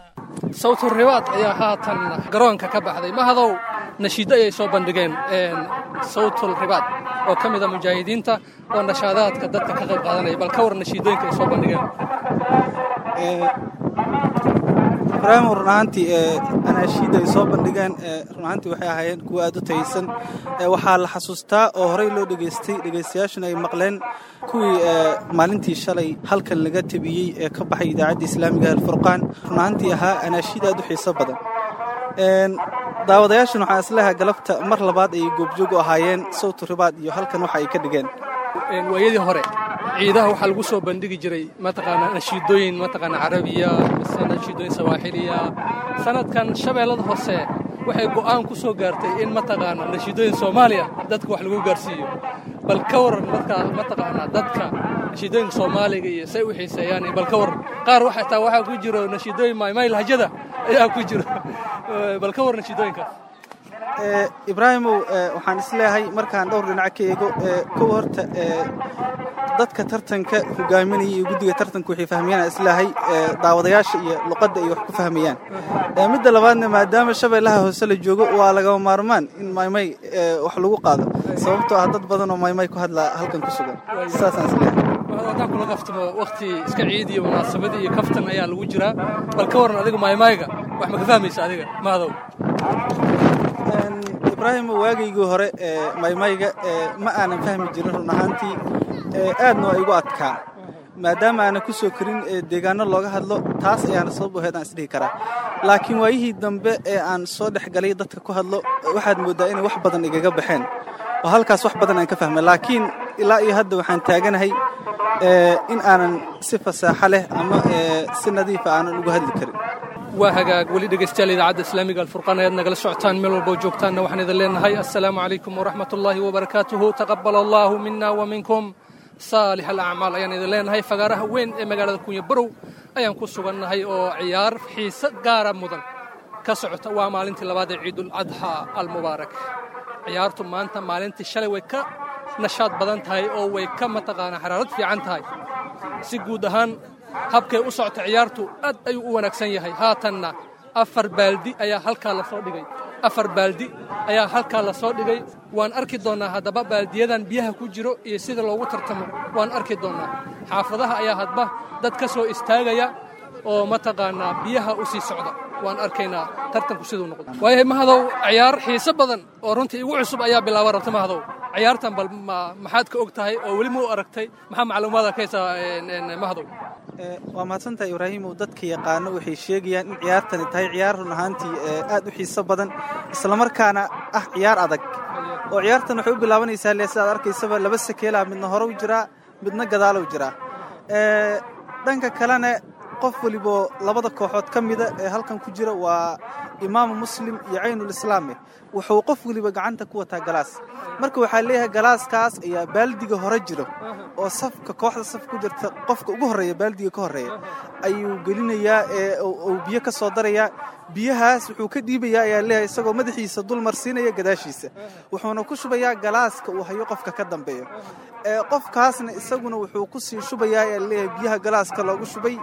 sawtu ribaad ayaa haatan garoonka ka baxday mahadow nashiiddo ayay soo bandhigeen sawtul ribaad oo ka mida mujaahidiinta oo nashaadaadka dadka ka qayb qaadanaya bal ka war nashiidooyinka ay soo bandhigeen ibraahim run ahaantii anaashiidda ay soo bandhigeen run ahaantii waxay ahaayeen kuwa aad u taysan waxaa la xasuustaa oo horey loo dhegaystay dhegaystayaashuna ay maqleen kuwii maalintii shalay halkan laga tabiyey ee ka baxay idaacadda islaamiga alfurqaan run ahaantii ahaa anaashiid aad u xiiso badan daawadayaashan waxaa isleeha galabta mar labaad ayay goobjoog u ahaayeen sawtu ribaad iyo halkan waxa ay ka dhigeen waayadii hore ciidaha waxaa lagu soo bandhigi jiray mataqaanaa nashiidooyin mataqaanaa carabiya mise nashiidooyin sawaaxiliya sanadkan shabeellada hoose waxay go'aan ku soo gaartay in mataqaanaa nashiidooyin soomaaliya dadka wax lagu gaarsiiyo bal ka waran dadka mataqaanaa dadka nashiidooyinka soomaaliga iyo say u xiiseeyaan iyo bal ka waran qaar waxa taa waxaa ku jiro nashiidooyin maymay lahjada ayaa ku jiro bal ka waran nashiidooyinkaas ibraahimow waxaan isleeyahay markaan dhowr dhinac ka eego kow horta dadka tartanka hogaaminaya iyo guddiga tartanka waxay fahmayaan isleeyahay daawadayaasha iyo luqadda ay wax ku fahmayaan midda labaadna maadaama shabeellaha hoose la joogo waa lagama maarmaan in maymay wax lagu qaado sababtoo ah dad badan oo maymay ku hadla halkan ku sugan saasaan isleeyahay haddaan kula kaftamo wakti iska ciid iyo munaasabadii iyo kaftan ayaa lagu jiraa bal ka waran adiga maymayga wax ma ka fahmaysa adiga maadow ibraahim waagaygii hore maymayga ma aanan fahmi jirin run ahaantii aadna waa igu adkaa maadaama aanan ku soo karin deegaano looga hadlo taas ayaana sabab u ahayd aan isdhihi karaa laakiin waayihii dambe ee aan soo dhex galay dadka ku hadlo waxaad mooddaa inay wax badan igaga baxeen oo halkaas wax badan aan ka fahmay laakiin ilaa iyo hadda waxaan taaganahay in aanan si fasaaxo leh ama si nadiifa aanan ugu hadli karin waa hagaag weli dhegaystayaal idaacadda islaamiga alfurqaan ayaad nagala socotaan meel walba oo joogtaanna waxaan idin leenahay assalaamu calaykum waraxmat ullaahi wabarakaatuhu taqabbal allaahu mina wa minkum saalix alacmaal ayaan idin leenahay fagaaraha weyn ee magaalada kunya barow ayaan ku sugannahay oo ciyaar xiise gaara mudan ka socota waa maalintii labaad ee ciidul adxaa almubaarak ciyaartu maanta maalintii shalay way ka nashaad badan tahay oo way ka mataqaanaa xaraarad fiican tahay si guud ahaan habkay u socota ciyaartu aad ayuu u wanaagsan yahay haatanna afar baaldi ayaa halkaa la soo dhigay afar baaldi ayaa halkaa la soo dhigay waan arki doonnaa haddaba baaldiyadan biyaha ku jiro iyo sida loogu tartamo waan arki doonnaa xaafadaha ayaa hadba dad ka soo istaagaya oo mataqaanaa biyaha u sii socda waan arkaynaa tartanku siduu noqdo waayahay mahadow ciyaar xiise badan oo runtii igu cusub ayaa bilaaba rabta mahadow ciyaartan bal maxaad ka og tahay oo weli ma u aragtay maxaa macluumaada ka haysaa mahadow waa mahadsantahay ibraahimow dadka yaqaano waxay sheegayaan in ciyaartani tahay ciyaar run ahaantii aad u xiiso badan islamarkaana ah ciyaar adag oo ciyaartan waxay u bilaabanaysaa le sidaad arkaysaba laba sakeelaa midna hore u jiraa midna gadaalow jiraa dhanka kalena qof waliboo labada kooxood ka mida ee halkan ku jira waa imaamu muslim iyo caynulislaame wuxuu qof weliba gacanta ku wataa galaas marka waxaa leeyahay galaaskaas ayaa baaldiga hore jiro oo safka kooxda saf ku jirta qofka ugu horreeya baaldiga ka horreeya ayuu gelinayaa ee uu biyo ka soo darayaa biyahaas wuxuu ka dhiibayaa ayaa leeyahay isagoo madaxiisa dul marsiinaya gadaashiisa wuxuuna ku shubayaa galaaska uu hayo qofka ka dambeeyo qofkaasna isaguna wuxuu ku sii shubayaa ayaa leeyahay biyaha galaaska loogu shubay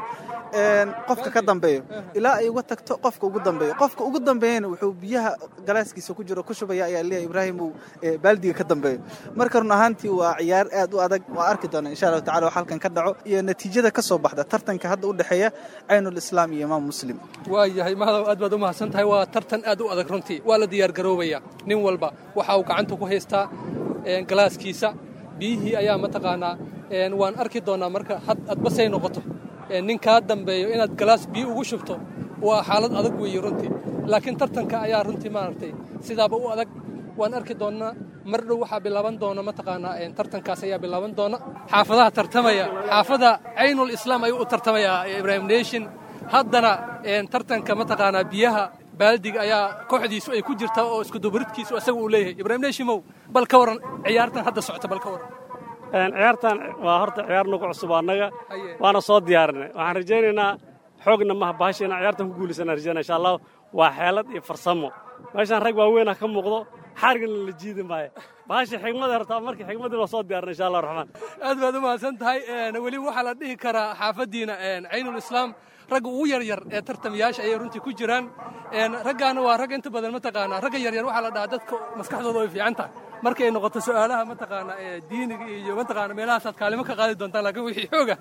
qofka ka dambeeyo ilaa ay uga tagto qofka ugu dambeeyo qofka ugu dambeeyana wuxuu biyaha galaaskiisa ku jiro ku shubaya ayaa leeyahay ibraahim uu baaldiga ka dambeeyo marka run ahaantii waa ciyaar aad u adag waa arki doona insha allahu tacala wax halkan ka dhaco iyo natiijada ka soo baxda tartanka hadda u dhexeeya caynul islaam iyo imaam muslim waa yahay mahadow aad baad u mahadsan tahay waa tartan aad u adag runtii waa la diyaar garoobaya nin walba waxa uu gacanta ku haystaa galaaskiisa biyihii ayaa mataqaanaa waan arki doonaa marka adbasay noqoto nin kaa dambeeyo inaad galaas biyo ugu shubto waa xaalad adag weeye runtii laakiin tartanka ayaa runtii maaragtay sidaaba u adag waan arki doonnaa mar dhow waxaa bilaaban doona mataqaanaa tartankaas ayaa bilaaban doona xaafadaha tartamaya xaafada caynul islaam ayuu u tartamaya ibrahim nation haddana tartanka mataqaanaa biyaha baaldiga ayaa kooxdiisu ay ku jirtaa oo iskudubaridkiisu isaga uu leeyahay ibrahim nashimow bal ka waran ciyaartan hadda socota bal ka waran ciyaartan waa horta ciyaar nagu cusub annaga waana soo diyaarinay waxaan rajaynaynaa xoogna maha bahasha inaan ciyaartan ku guulaysanaan rajaynaa insha allah waa xeelad iyo farsamo meeshaan rag waaweynah ka muuqdo xarigana la jiidi maayo bahasha xigmada horta markii xigmadii waa soo diyaarinay insha allah raxmaan aad baad u mahadsan tahay weli waxaa la dhihi karaa xaafaddiina caynul islaam ragga ugu yaryar ee tartamayaasha ayay runtii ku jiraan raggaana waa rag inta badan mataqaanaa ragga yaryar waxaa la dhahaa dadka maskaxdooda way fiican tahay markay noqoto su'aalaha mataqaanaa ee diiniga iyo mataqaana meelahaasaad kaalimo ka qaadi doontaan laakiin wixii xooga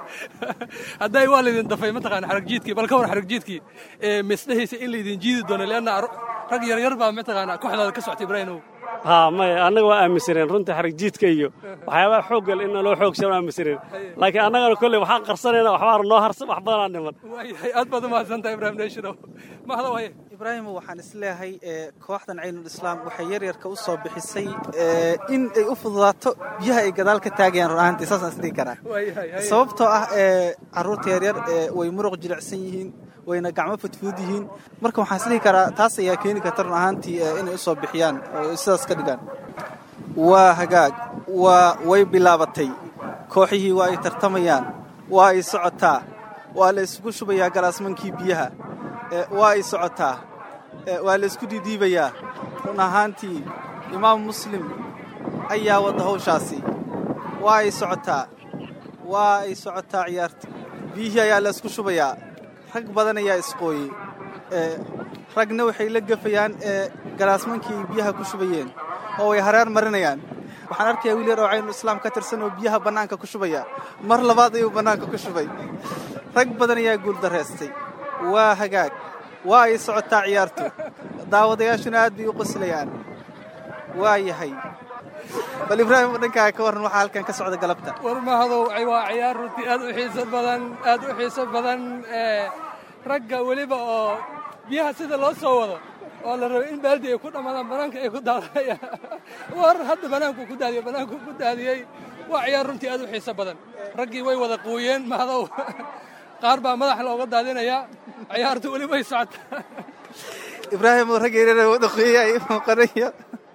hadday waa laydin dafay mataqaana xaragjiidkii bal ka war xaragjiidkii misdhehaysa in laydin jiidi doono leanna rag yaryar baa mataqaanaa kooxdaada ka socta ibraahimow haa maya annaga waa aaminsaneen runtii xaragjiidka iyo waxyaabaha xooggal in loo xoogsan waa aaminsaneen laakiin annagana kolley waxaan qarsanayna waxbaa noo harsan wax badanaa dhiman waayahay aad baad u mahadsantahay ibrahim nashinow mahada waaye ibraahimo waxaan isleeyahay kooxdan caynul islaam waxay yaryarka u soo bixisay in ay u fududaato biyaha ay gadaal ka taagayaan run ahaantii saasaan isdhihi karaa sababtoo ah carruurta yaryar way muruq jilicsan yihiin wayna gacmo fudfud yihiin marka waxaan isdhihi karaa taas ayaa keeni karta run ahaantii inay u soo bixiyaan oo sidaas ka dhigaan waa hagaag waa way bilaabatay kooxihii waa ay tartamayaan waa ay socotaa waa la isugu shubayaa galaasmankii biyaha waa ay socotaa waa la isku dhiidhiibayaa run ahaantii imaam muslim ayaa wadda hawshaasi waa ay socotaa waa ay socotaa ciyaarta biyihii ayaa la isku shubayaa rag badan ayaa isqooyey ragna waxay la gafayaan galaasmankii ay biyaha ku shubayeen oo way hareer marinayaan waxaan arkayaa wiil yar oo caynu islaam ka tirsan oo biyaha bannaanka ku shubaya mar labaad ayuu bannaanka ku shubay rag badan ayaa guuldarraystay waa hagaag waa ay socotaa ciyaartu daawadayaashuna aad bay u qoslayaan waa yahay bal ibraahim dhankaaga ka warran waxaa halkan ka socda galabta war mahadow waa ciyaar runtii aad u xiiso badan aad u xiiso badan ragga weliba oo biyaha sida loo soo wado oo la rabo in baaldi ay ku dhammaadaan bannaanka ay ku daadayaan war hadda bannaanku ku daadiyey bannaanku ku daadiyey waa ciyaar runtii aad u xiiso badan raggii way wada quuyeen mahadow qaar baa madaxa looga daadinayaa ciyaartu weli way socotaa ibraahim oo rag yaryar wada quuyey ay muuqanaya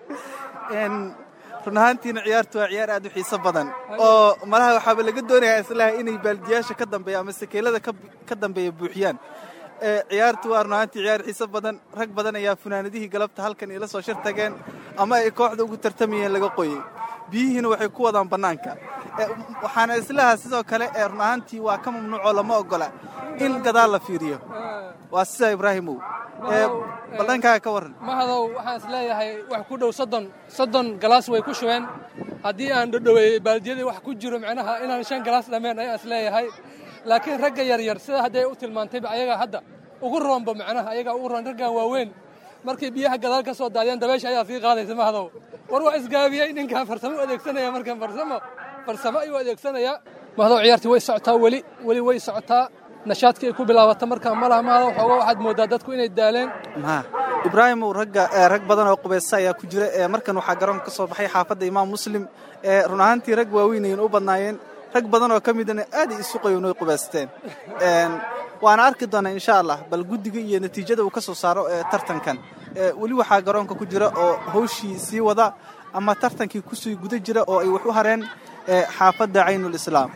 run ahaantiina ciyaartu waa ciyaar aad u xiiso badan oo malaha waxaaba laga doonayaa islaha inay baaldiyaasha ka dambeeya ama sakeelada ka dambeeya buuxiyaan ciyaartu waa run ahaantii ciyaar xiiso badan rag badan ayaa funaanadihii galabta halkan ila soo shir tageen ama ay kooxda ugu tartamayeen laga qoyey biyihiina waxay ku wadaan bannaanka waxaana islaha sidoo kale ee run ahaantii waa ka mamnuucoo lama ogola in gadaal la fiiriyo waa sidaa ibraahimow baldhankaaga ka warran mahadow waxaan is leeyahay wax ku dhow soddon soddon galaas way ku shubeen haddii aan dhodhoweeyey baaldiyadii wax ku jiro macnaha inaan shan galaas dhammeen ayaan is leeyahay laakiin ragga yaryar sida hadday u tilmaantayba ayagaa hadda ugu roonba macnaha ayagaa ugu roon raggan waaweyn markay biyaha gadaal ka soo daadiyaan dabaysha ayaa sii qaadaysa mahadow war waa isgaabiyey ninkan farsamo u adeegsanaya markan farsamo farsamo ayuu adeegsanayaa mahadow ciyaartii way socotaa weli weli way socotaa nashaadkii ay ku bilaabata markaa malaha mahadow xooga waxaad mooddaa dadku inay daaleen ma ibraahimow ragga rag badan oo qubaysta ayaa ku jira markan waxaa garoonka ka soo baxay xaafadda imaam muslim run ahaantii rag waaweynayeen u badnaayeen rag badan oo ka midana aaday isu qayoon oy qubaysteen waana arki doonaa insha allah bal guddiga iyo natiijada uu ka soo saaro tartankan weli waxaa garoonka ku jira oo hawshii sii wada ama tartankii kusii guda jira oo ay wax u hareen xaafadda caynulislaam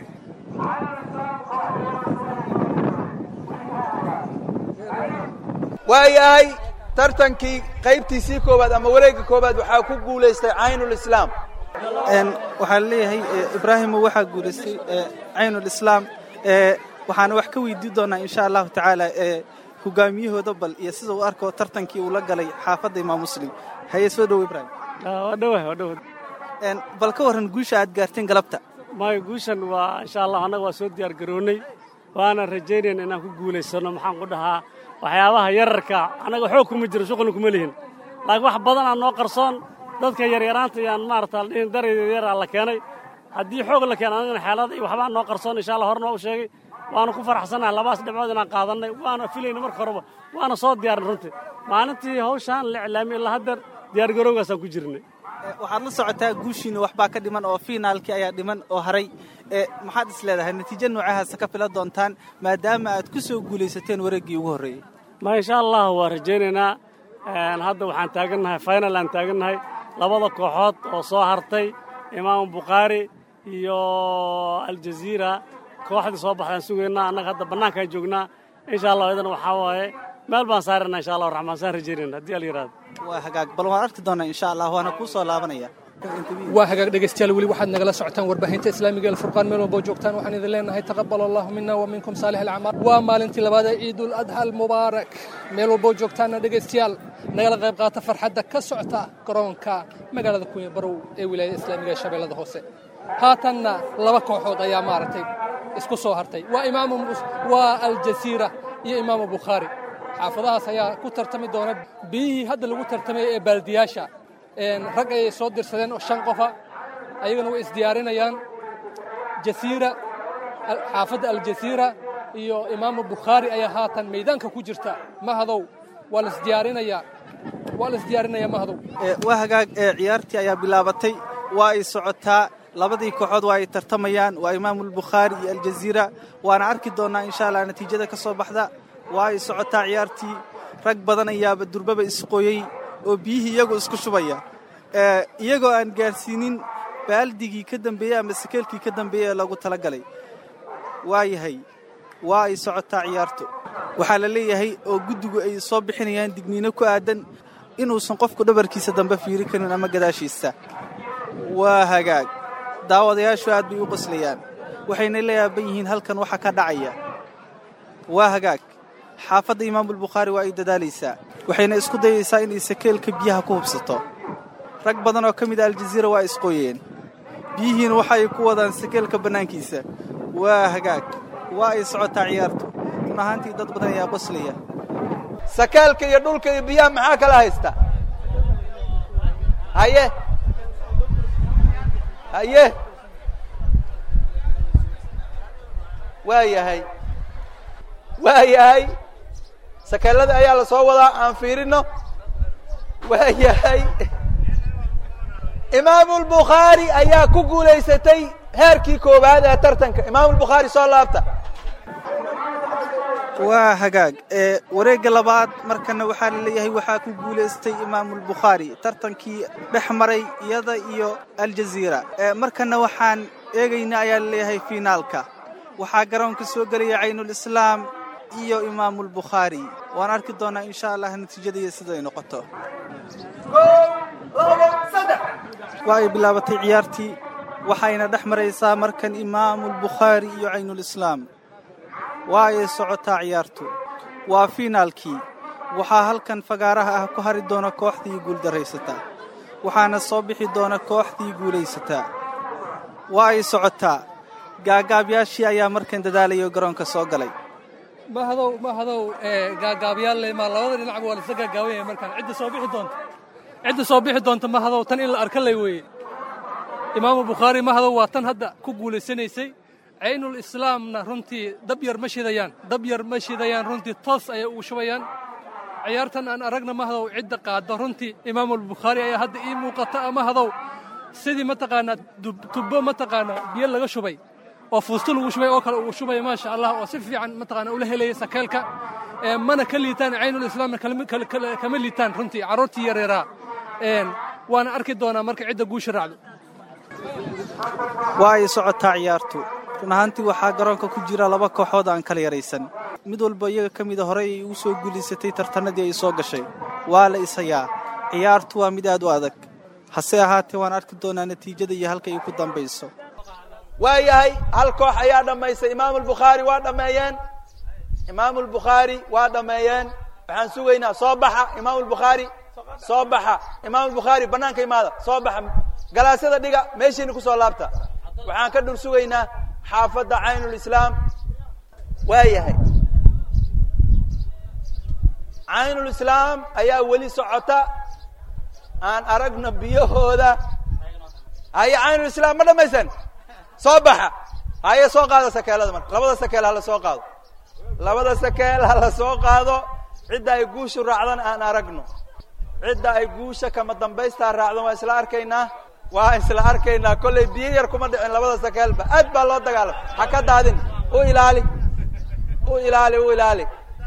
waayahay tartankii qaybtiisii koowaad ama wareegga koowaad waxaa ku guulaystay caynulislaam waxaa laleeyahay ibraahimo waxaa guulaystay caynulislaam waxaana wax ka weydii doonaa insha allahu tacaala hogaamiyahooda bal iyo sida uu arko tartankii uu la galay xaafadda imaam muslim haye soo dhowo ibraahim bal ka warran guusha aad gaarteen galabta maayo guushan waa insha allah annaga waa soo diyaar garoonnay waana rajaynayna inaan ku guulaysanno maxaan ku dhahaa waxyaabaha yararka annaga xoog kuma jiro shuqulna kuma lihin laakiin wax badan aan noo qarsoon dadka yaryaraanta yaan maarata dhihin darayda yaraa la keenay haddii xoog la keena anagana xeelada iyo waxbaa noo qarsoon insha allah horna waa u sheegay waana ku faraxsannahay labaas dhibcood inaan qaadannay waana filayna marka horeba waana soo diyaarin runtii maalintii hawshaan la iclaamiyey ilaa haddeer diyaargarowgaasaan ku jirnay waxaad la socotaa guushiina waxbaa ka dhiman oo fiinaalkii ayaa dhiman oo haray maxaad is leedahay natiijo noocahaasa ka filan doontaan maadaama aad ku soo guulaysateen wareeggii ugu horreeyey ma insha allah waa rajaynaynaa hadda waxaan taagannahay final aan taagannahay labada kooxood oo soo hartay imaamu bukhaari iyo aljaziira kooxdii soo baxdaan sugaynaa annaga hadda bannaankaan joognaa insha allah idana waxaa waaye meel baan saarana insha allah raxmaan saan rajaynayna haddii al yidhahdo waa hagaag bal waan arki doonaa insha allah waana kuu soo laabanaya waa hagaag dhegaystayaal weli waxaad nagala socotaan warbaahinta islaamiga ee alfurqaan meel walbo joogtaan waxaan idin leenahay taqabbal allahu mina wa minkum saalix alacmaal waa maalintii labaad ee ciidul adha almubaarak meel walbo joogtaanna dhegaystayaal nagala qayb qaata farxadda ka socota garoonka magaalada kunya barow ee wilaayada islaamiga ee shabeellada hoose haatanna laba kooxood ayaa maaragtay isku soo hartay waa imaamu waa aljasiira iyo imaamu bukhaari xaafadahaas ayaa ku tartami doona biyihii hadda lagu tartamay ee baaldiyaasha rag ayay soo dirsadeen oo shan qofa ayagana way isdiyaarinayaan jasiira xaafadda aljasiira iyo imaamu bukhaari ayaa haatan maydaanka ku jirta mahadow waa laisdiyaarinayaa waa la isdiyaarinayaa mahadow waa hagaag ciyaartii ayaa bilaabatay waa ay socotaa labadii kooxood waa ay tartamayaan waa imaamulbukhaari iyo aljaziira waana arki doonnaa insha allah natiijada ka soo baxda waa ay socotaa ciyaartii rag badan ayaaba durbaba isqooyey oo biyihii iyagoo isku shubaya iyagoo aan gaarsiinin baaldigii ka dambeeyey ama sakeelkii ka dambeeyey ee lagu talagalay waa yahay waa ay socotaa ciyaartu waxaa la leeyahay oo guddigu ay soo bixinayaan digniino ku aadan inuusan qofku dhabarkiisa dambe fiiri karin ama gadaashiisa waa hagaag daawadayaashu aad bay u qoslayaan waxayna la yaaban yihiin halkan waxa ka dhacaya waa hagaag xaafadda imaamulbukhaari waa ay dadaalaysaa waxayna isku dayaysaa inay sakeelka biyaha ku hubsato rag badan oo ka mid a aljaziira waa isqooyeen biyihiina waxa ay ku wadaan sakeelka bannaankiisa waa hagaag waa ay socotaa ciyaartu run ahaantii dad badan ayaa qoslaya sakeelka iyo dhulka iyo biyaha maxaa kala haysta haye haye waa yahay waa yahay sakeelada ayaa la soo wadaa aan fiirino waa yahay imaamulbukhaari ayaa ku guulaysatay heerkii koowaad ee tartanka imaamulbukhaari soo laabta waa hagaag ee wareegga labaad markana waxaa la leeyahay waxaa ku guulaystay imaamulbukhaari tartankii dhex maray iyada iyo aljaziira ee markana waxaan eegaynaa ayaa la leeyahay fiinaalka waxaa garoonka soo gelaya caynulislaam iyo imaamulbukhaari waan arki doonaa insha allah natiijadaiyo siday noqoto waa ay bilaabatay ciyaartii waxayna dhex maraysaa markan imaamulbukhaari iyo caynulislaam waa ay socotaa ciyaartu waa fiinaalkii waxaa halkan fagaaraha ah ku hari doona kooxdii guuldarraysataa waxaana soo bixi doona kooxdii guulaysataa waa ay socotaa gaagaabyaashii ayaa markan dadaalaya oo garoonka soo galay mahadow mahadow gaagaabyaal maa labada dhinacba waa laisla gaagaabanyaya markaan cidda soo bixi doonta cidda soo bixi doonta mahadow tan in la arka lay weeye imaamu bukhaari mahadow waa tan hadda ku guulaysanaysay caynul islaamna runtii dab yar ma shidayaan dab yar ma shidayaan runtii toos ayay ugu shubayaan ciyaartan aan aragna mahadow cidda qaaddo runtii imaamulbukhaari ayaa hadda ii muuqata mahadow sidii mataqaanaa tubbo mataqaanaa biyo laga shubay oo fuusto lagu shubay oo kale ugu shubaya maasha allah oo si fiican mataqaanaa ula helaya sakeelka mana ka liitaan caynul islaamna kama liitaan runtii carruurtii yareeraa waana arki doonaa marka cidda guusha raacdo waa ay socotaa ciyaartu run ahaantii waxaa garoonka ku jira laba kooxood aan kala yaraysan mid walba iyaga ka mida horey ay ugu soo guulaysatay tartannadii ay soo gashay waa la ishayaa ciyaartu waa mid aad u adag hase ahaatee waan arki doonaa natiijada iyo halka ay ku dambayso waa yahay hal koox ayaa dhammaysay imaamulbukhaari waa dhammeeyeen imaamulbukhaari waa dhammeeyeen waxaan sugaynaa soo baxa imaamulbukhaari soo baxa imaamulbukhaari bannaanka imaada soo baxa galaasyada dhiga meeshiina ku soo laabta waxaan ka dhur sugaynaa xaafadda caynulislaam waa yahay caynulislaam ayaa weli socota aan aragno biyahooda haye caynulislaam ma dhammaysan soo baxa haye soo qaado sakeelada marka labada sakeel hala soo qaado labada sakeel hala soo qaado cidda ay guushu raacdana aan aragno cidda ay guusha kama dambaystaa raacdan waa isla arkaynaa waa isla arkaynaa kollay biyo yar kuma dhicin labada sakeelba aad baa loo dagaalama ha ka daadin u ilaali u ilaali u ilaali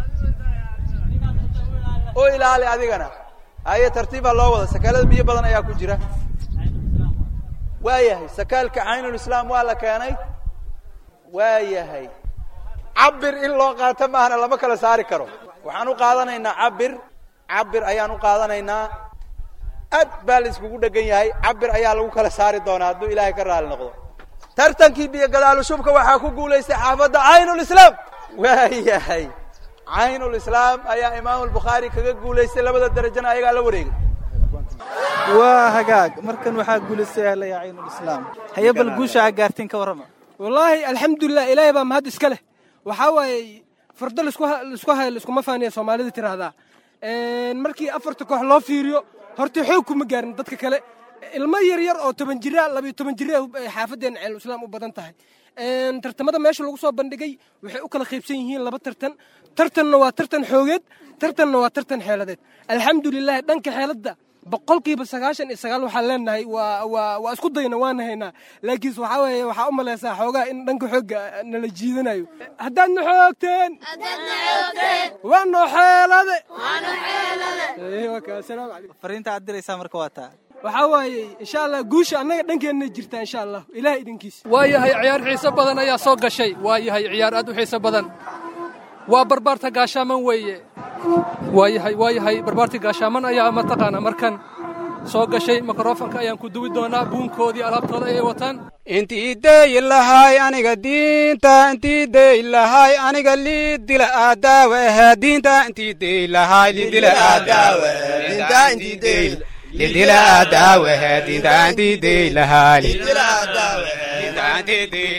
u ilaali adigana haye tartiibaa loo wada sakeelada biyo badan ayaa ku jira waa yahay sakaalka caynulislaam waa la keenay waa yahay cabir in loo qaato maahana lama kala saari karo waxaan u qaadanaynaa cabir cabir ayaan u qaadanaynaa aad baa la iskugu dhegan yahay cabir ayaa lagu kala saari doonaa hadduu ilaahay ka raali noqdo tartankii biyo gadaalushubka waxaa ku guulaystay xaafadda caynulislaam waa yahay caynulislaam ayaa imaamulbukhaari kaga guulaystay labada derajana ayagaa la wareegay waa hagaag markan waxaa guulaystay ahlaya caynulislaam haye bal guusha aa gaarteen ka warrama wallaahi alxamdulilah ilaahay baa mahad iska leh waxaa waaye fardo laisku hayo laiskuma faaniya soomaalida tiraahdaa markii afarta koox loo fiiriyo horta xoog kuma gaarin dadka kale ilmo yar yar oo toban jira labayo toban jira xaafaddeena ceynulislaam u badan tahay tartamada meesha lagu soo bandhigay waxay u kala qaybsan yihiin laba tartan tartanna waa tartan xoogeed tartanna waa tartan xeeladeed alxamdulilah dhanka xeeladda boqolkiiba sagaashan iyo sagaal waxaan leenahay waa waa waa isku dayna waana haynaa laakiinse waxaa weeye waxaa u malaysaa xoogaa in dhanka xoogga nala jiidanayo haddaad na xoogteen waa noo xeelade asalaamu calaykum fariinta aad diraysaa marka waa taa waxaa waaye insha allah guusha annaga dhankeenna jirtaa insha allah ilaah idinkiisa waa yahay ciyaar xiiso badan ayaa soo gashay waa yahay ciyaar aad u xiiso badan waa barbaarta gaashaaman weeye waayahay waayahay barbaartii gaashaaman ayaa mataqaana markan soo gashay mikrofonka ayaan ku duwi doonaa buunkoodii alaabtooda ayay wataan intii deyi lahay aniga diinta intii deyi lahay aniga liidila aadaawe ahe diinta intii deyi lahay liidila aadaawe diinta intii deyi lidila aadaawe ahe diinta intii deyi lahay lidila aadaawe diinta intii deyi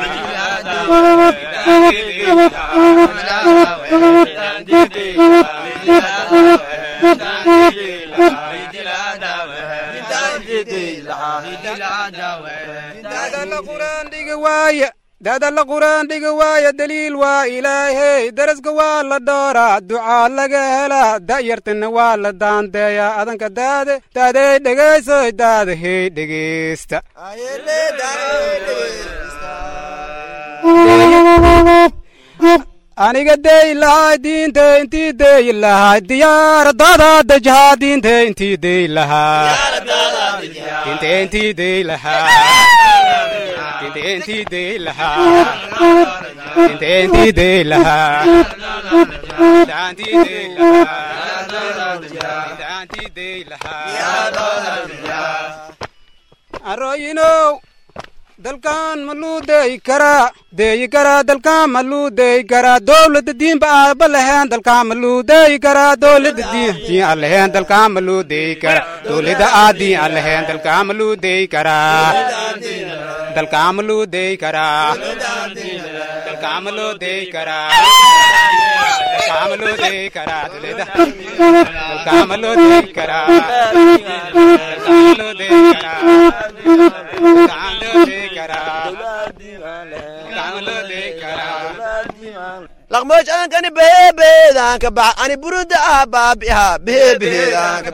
daadala quraan dhigi waaya daadala quraan dhigi waaya daliil waa ilaahey daraska waa la dhooraa ducaa laga helaa da'yartana waa la daandeeyaa adanka daade daadey dhegaysoy daadahey dhegeysta aniga deyi lahay diinte intii deyi lahay diyaaradada dejahaa diinte intii deyi lahaa diinte intii deyi lahaa diinte intii deyi lahaa diinte intii deyi lahaa daantii deyi lahaa daantii deyi lahaa arooyinow dalkan maluu deyi karaa deyi karaa dalkan maluu deyi karaa dowladda diinba aaba leheen dalkan maluu deyi karaa dowladda diin diin aan leheen dalkan maluu deyi karaa dowladda aa diin aan leheen dalkan maluu deyi karaa dalkan maluu deyi karaa dalkan maluu deyi karaa dalkan maluu deyi karaa dowladda dalkan maluu deyi karaa dalkan maluu deyi karaa dalkan maluu deyi laqmoosh aankani behebeedaanka bax ani buruda ah baabiha behebeheedaanka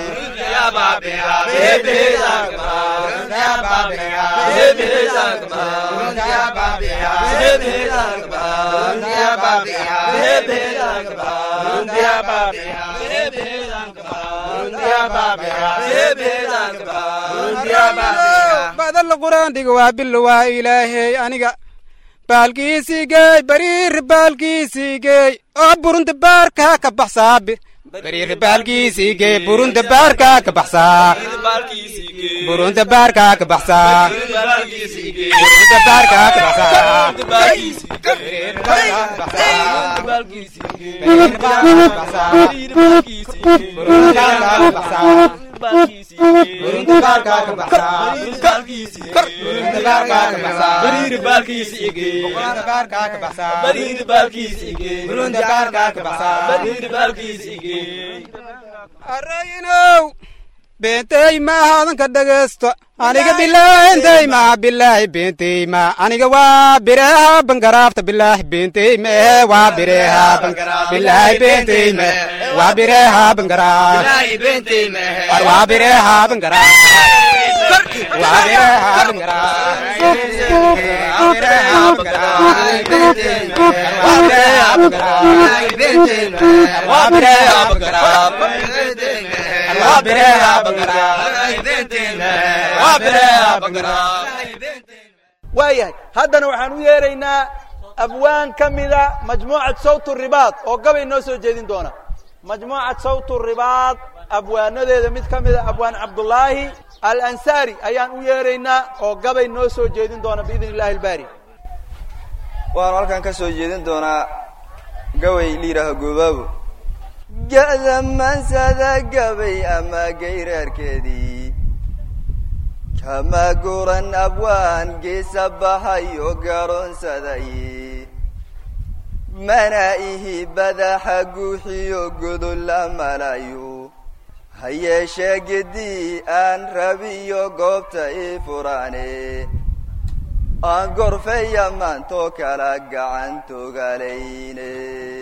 badalla quraan dhiga waa bilo waa ilaahey aniga baalkiisii geey bariir baalkiisii geey oo burunta baarkaa ka baxsaa bariir baalkiisii geey burunta baarkaa ka baxsaa burunta baarkaa ka baxsaa burunta baarkaa ka baxsaa arayinow beentey maaha odanka dhegaysto aniga bilaahintey maa bilaahi beentey ma aniga waa bireeha bangaraafta bilaahi beentey mee waa bireeha bilaahi beentey me waa bireeha bangaraaf war waa bireeha bangaraaf waa bireeha bangaraaf waa bireeha bangaraaf waa bireeha bangaraaf waa bireeha bangaraaf waayahay haddana waxaan u yeeraynaa abwaan ka mida majmuucad sawtu ribaad oo gabay noo soo jeedin doona majmuucad sawtu ribaad abwaanadeeda mid ka mida abwaan cabdullaahi alansaari ayaan u yeeraynaa oo gabay noo soo jeedin doona biidn illahi albaari waxaanu halkan ka soo jeedin doonaa gaway la yidhaaho goobaabo ga'da maansada gabay ama gayraarkeedii kama guran abwaan geesa baxayo garoonsaday mana ihi badaxa guuxiyo godol la malayo ha yeeshee gedii aan rabiyo goobta ii furaane aan gorfeya maantoo kala gacantogalayne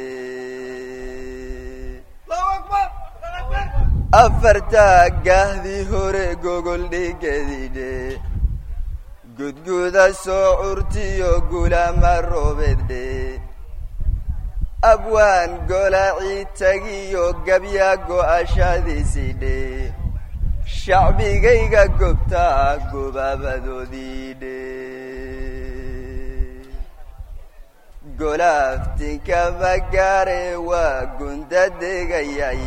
afartaa gahdii hore gogol dhigedidhe gudguda soo curtiyo gulama roobedhe abwaan golacii tagiyo gabya go'ashadiisidhe shacbigayga gobtaa gobaabadoodiidhe golaaftinka magaare waa gunda degayay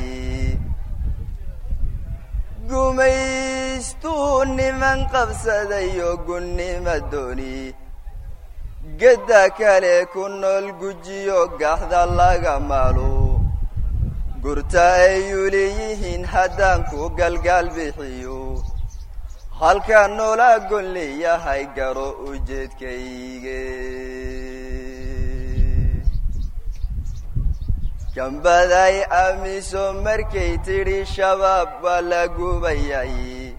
gumaystuu niman qabsadayo gunnima dooni gedda kale ku nool gujiyo gaxda laga maalo gurta ayuu leeyihiin haddaan ku galgaal bixiyo halkaa noola gon leeyahay garo ujeedkayge gambaday amiso markay tidhi shabaab waa la gubayay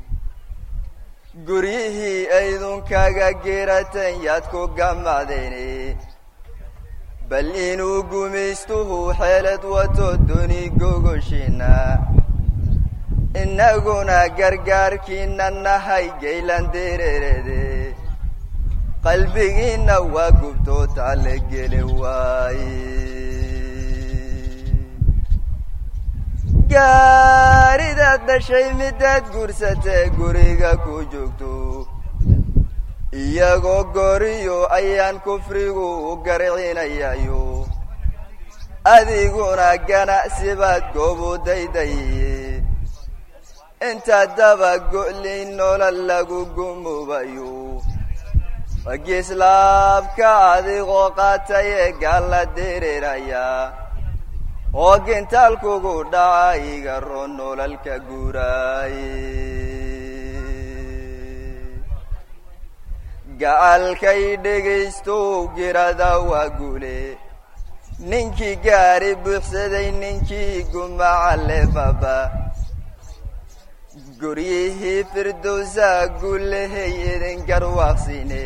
guryihii aydunkaga geeratan yaad ku gamacdeene bal inuu gumaystuhu xeelad wato duni gogoshiina innaguna gargaarkiina nahay gaylan dereerede qalbigiinna waa gubtoo taale gele waaye gaaridaad dhashay midaad guursatee guriga ku joogto iyagoo goriyo ayaan kufrigu u garcinayayo adiguna ganacsi baad goobu daydaye intaad daba go'lin nolol lagu gumubayo wagislaabka adigoo qaatay ee gaalla dereeraya oo gintaal kugu dhaca iga ron nololka guuraaye gacalkay dhegaystow girada waa guule ninkii gaari buuxsaday ninkii gumacalle baba guryihii firdowsaa guulahay idin garwaaqsine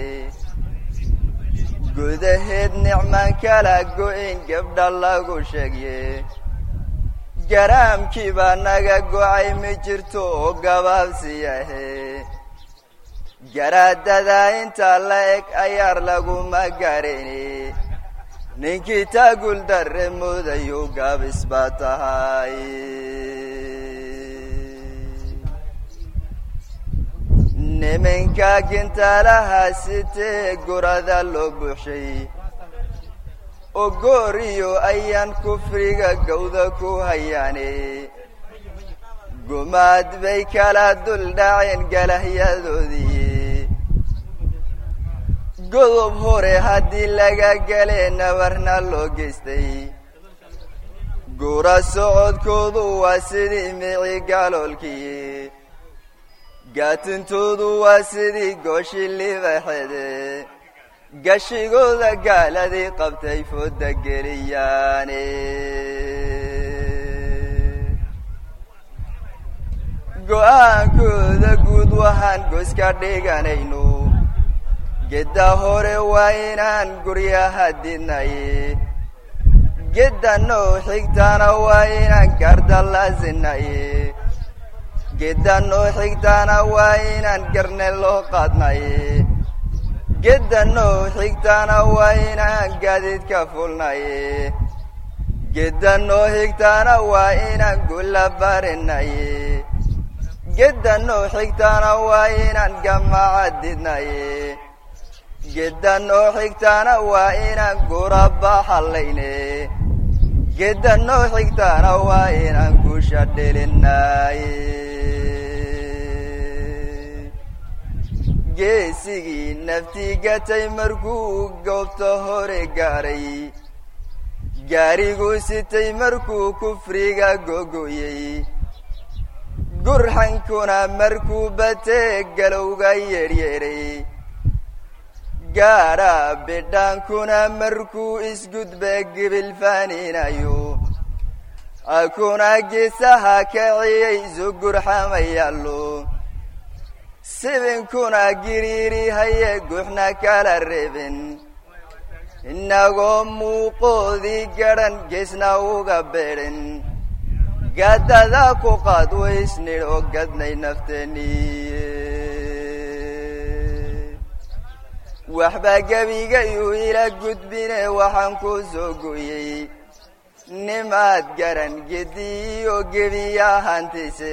gudaheed nicmaan kala go'in gabdha lagu sheegye garaamkii baa naga go'ay ma jirto oo gabaabsiyahe garaadada intaa la eg ayaar laguma garayne ninkii taagul darre moodayo gaabis baa tahay niminka gintaalaha sitee gurada loo buuxshay oo gooriyo ayaan kufriga gawda ku hayaane gumaad bay kala dul dhaceen galahyadoodii godob hore haddii laga galee nabarna loo geystay guura socodkoodu waa sidii mici galoolkii gaatintoodu waa sidii gooshi libaxede gashigooda gaaladii qabtay fooda geliyaane go'aankooda guud waxaan goska dhiganayno gedda hore waa inaan guryaha didnaye gedda noo xigtaana waa inaan gardallazinaye gedda noo xigtaana waa inaan garne loo qaadnaye gedda noo xigtaana waa inaan gaadiidka fulnaye gedda noo xigtaana waa inaan gulla barinaye gedda noo xigtaana waa inaan gamaca didnaye gedda noo xigtaana waa inaan guraba hallayne gedda noo xigtaana waa inaan guusha dhelinaye geesigii naftii gatay markuu goobta hore gaaray gaariguu sitay markuu kufriga gogoyey gurxankuna markuu batee galowga yeedhyeedhay gaadha bidhaankuna markuu isgudba gibil faaninayo akuna geesaha kaciyey sugurxamayaallo sibinkuna giriiri haye guxna kala reebin innagoo muuqoodii gadhan geesna uga beedhin gaadada ku qaad waysnidho gadnay nafteeniye waxbaa gebigayuu ila gudbine waxaan ku soo gooyey nimaad garan gediyo gebiya hantise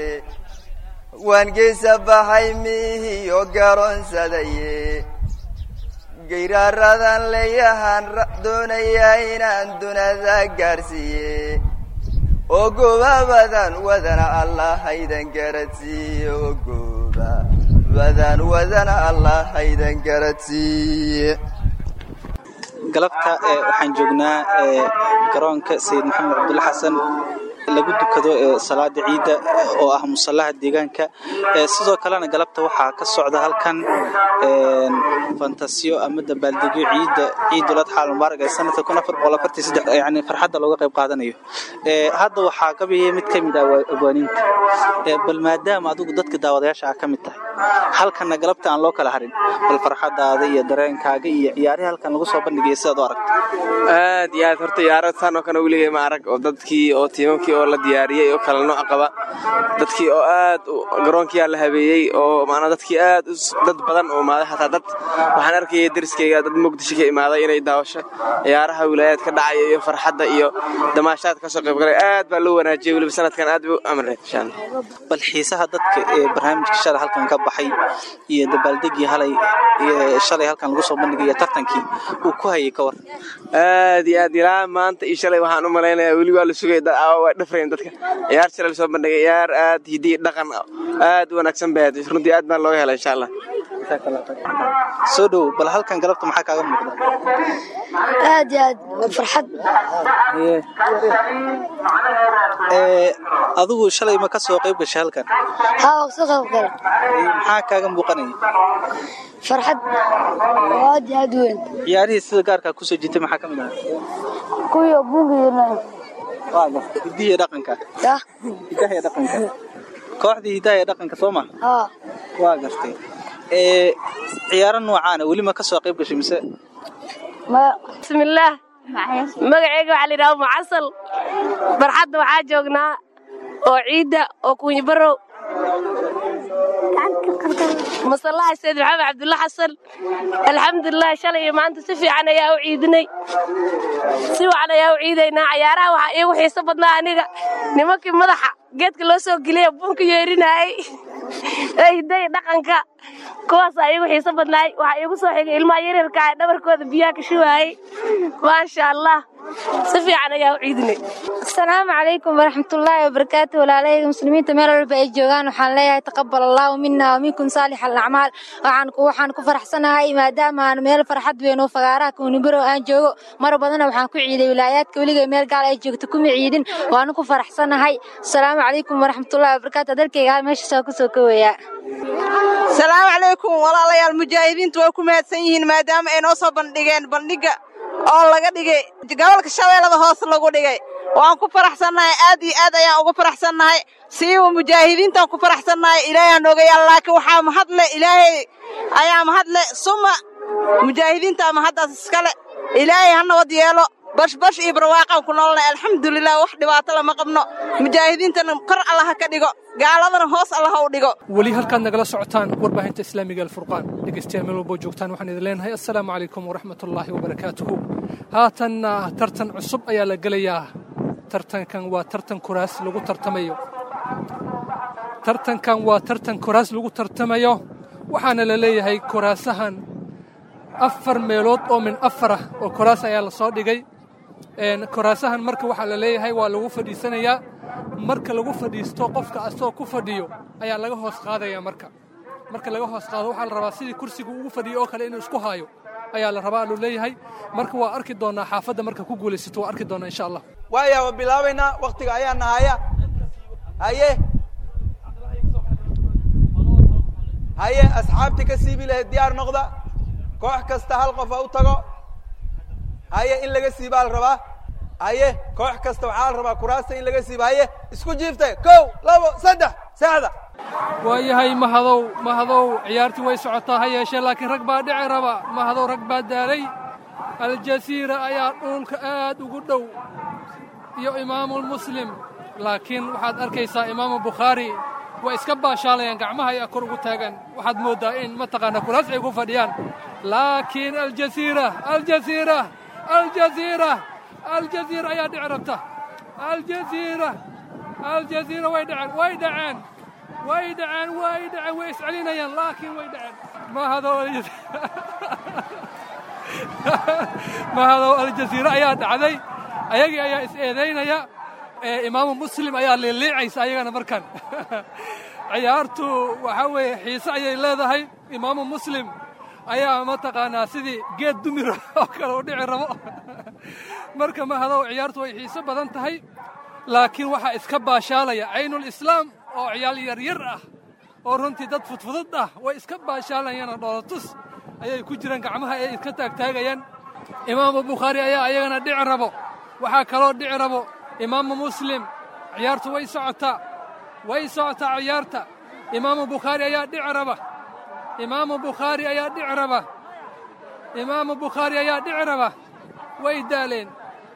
waan geesa baxay miihiyo garoonsadaye gayraaradan leeyahan doonaya inaan dunada gaarsiiye oo goobabadan wadana allah haydan garadsiiye oo goobabadan wadana allah haydan garadsiiye galabta waxaan joognaa garoonka sayid maxamed cabdulle xasan lagu dukado salaada ciidda oo ah musallaha deegaanka sidoo kalena galabta waxaa ka socda halkan fantasiyo ama dabaaldegyo ciidda ciidul adxa almubaarak ee sanadka kun afar boqol afartii saddex yani farxadda looga qayb qaadanayo hadda waxaa gabayay mid ka mid ah abwaaniinta bal maadaama adigu dadka daawadayaasha ah ka mid tahay halkanna galabta aan loo kala harin bal farxadaada iyo dareenkaaga iyo ciyaarihii halkan lagu soo bandhigaya sidaad u aragto aad iyo aad horta ciyaaro saan oo kale weligay ma arag oo dadkii oo tiimamkii oo la diyaariyey oo kala nooc qaba dadkii oo aad garoonkiyaa la habeeyey oo maanaa dadkii aad dad badan oo imaaday xataa dad waxaan arkayay dariskayga dad muqdisho ka imaaday inay daawasho ciyaaraha wilaayaad ka dhacaya iyo farxadda iyo damaashaad kasoo qayb galay aad baa loo wanaajiyey weliba sanadkan aad buu amreen insha allah bal xiisaha dadka ee barnaamijka shalay halkan ka baxay iyo dabaaldegii halay shalay halkan lagu soo bandhigaya tartankii uu ku hayay ka war aad iyo aad ilaa maanta iyo shalay waxaan u malaynayaa weli waa la sugay waa dhafrayn dadka ciyaar shalay lasoo bandhigay ciyaar aad hidiyi dhaqan aad u wanaagsan bay ahayd runtii aad baan looga helay insha allah soo dhow bal halkan galabta maxaa kaaga muuqda aad iyo aad farxad adigu shalay ma ka soo qayb gashay halkan haa waa kasoo qayb galay maxaa kaaga muuqanaya farxad oo aad iyo aad u weyn ciyaarihii sida gaarkaa kusoo jirtay maxaa ka mid ah kuwii oo buunka yirnaa hidihi iyo dhaqanka yah hidaha iyo dhaqanka kooxdii hidaha iyo dhaqanka soo ma haa waa gartay ciyaaro noocaana weli ma ka soo qayb gashay mise bismillaah magaceyga waxaa la yidhaha mucasal barxadda waxaa joognaa oo ciidda oo kunyibarow masallaha sayid maxamed cabdulla xasan alxamdulilah shalay iyo maanta si fiican ayaa u ciidinay si wacan ayaa u ciidaynaa cayaaraha waxaa iigu xiiso badnaa aniga nimankii madaxa geedka loo soo geliyay buunka yeerinayay ee hiday dhaqanka kuwaasaa iigu xiiso badnaay waxaa iigu soo xigay ilmaha yaryarka ee dhabarkooda biyaha ka shubaayay maasha allah si fiican ayaa u ciidinay asalaamu calaykum waraxmatullaahi wabarakaatu walaalahayga muslimiinta meel walba ay joogaan waxaan leeyahay taqabal allahu mina waminkum saalix alacmaal waxaan waxaan ku faraxsanahay maadaama aan meel farxad weyn oo fagaaraha kuunibaro aan joogo mar badana waxaan ku ciiday wilaayaadka weligay meel gaal ay joogto kuma ciidin waanu ku faraxsanahay asalaamu calaykum waraxmatullaahi wabarakaatu adarkayga meeshaasaa kusoo kowayaa salaamu calaykum walaalayaal mujaahidiintu way ku mahadsan yihiin maadaama ay noo soo bandhigeen bandhigga oo laga dhigay gobolka shabeellada hoos lagu dhigay waan ku faraxsannahay aad iyo aad ayaan ugu faraxsannahay siiba mujaahidiintaan ku faraxsannahay ilaahay aan ogayaal laakiin waxaa mahadle ilaahay ayaa mahadle suma mujaahidiintaa mahaddaas iskale ilaahay ha nabad yeelo bashbash iyo barwaaqaan ku noolnay alxamdulilah wax dhibaato lama qabno mujaahidiintana kor allaha ka dhigo gaaladana hoos allaha u dhigo weli halkaad nagala socotaan warbaahinta islaamiga alfurqaan dhegeystayaal meel walboo joogtaan waxaan idin leenahay assalaamu calaykum waraxmatullaahi wabarakaatuhu haatanna tartan cusub ayaa la gelayaa tartankan waa tartan kuraas lagu tartamayo tartankan waa tartan kuraas lagu tartamayo waxaana la leeyahay kuraasahan afar meelood oo min afar ah oo kuraas ayaa la soo dhigay kuraasahan marka waxaa la leeyahay waa lagu fadhiisanayaa marka lagu fadhiisto qofka asagoo ku fadhiyo ayaa laga hoos qaadaya marka marka laga hoos qaado waxaa la rabaa sidii kursiga ugu fadhiyo oo kale inuu isku haayo ayaa la rabaa lu leeyahay marka waa arki doonaa xaafadda marka ku guulaysato waa arki doonaa insha allah waaya waa bilaabaynaa waktiga ayaa nahaya haye haye asxaabtii ka siibi lahayd diyaar noqda koox kasta hal qof ha u tago haye in laga siibaa la rabaa haye koox kasta waxaa la rabaa kuraasta in laga siiba haye isku jiiftay kow labo saddex saxda waayahay mahadow mahadow ciyaartii way socotaa ha yeeshee laakiin rag baa dhici raba mahadow rag baa daalay aljasiira ayaa dhulka aad ugu dhow iyo imaamulmuslim laakiin waxaad arkaysaa imaamu bukhaari way iska baashaalayaan gacmaha ayaa kor ugu taagan waxaad mooddaa in mataqaanaa kuraas ay ku fadhiyaan laakiin aljasiira aljasiira aljasiira aljasiira ayaa dhici rabta aljasiira aljasiira way dhaceen way dhaceen way dhaceen way dhaceen way iscelinayaan laakiin way dhaceen mahado mahadow aljaziira ayaa dhacday ayagii ayaa is eedaynaya imaamu muslim ayaa liiliicaysa ayagana markan ciyaartu waxaa weeye xiise ayay leedahay imaamu muslim ayaa mataqaanaa sidii geed dumir oo kale u dhici rabo marka mahadow ciyaartu way xiise badan tahay laakiin waxaa iska baashaalaya caynulislaam oo ciyaal yaryar ah oo runtii dad fudfudud ah way iska baashaalayaan dhoolatus ayay ku jiraan gacmaha ay iska taagtaagayaan imaamu bukhaari ayaa ayagana dhici rabo waxaa kaloo dhici rabo imaamu muslim ciyaartu way socotaa way socotaa ciyaarta imaamu bukhaari ayaa dhici raba imaamu bukhaari ayaa dhici raba imaamu bukhaari ayaa dhici raba way daaleen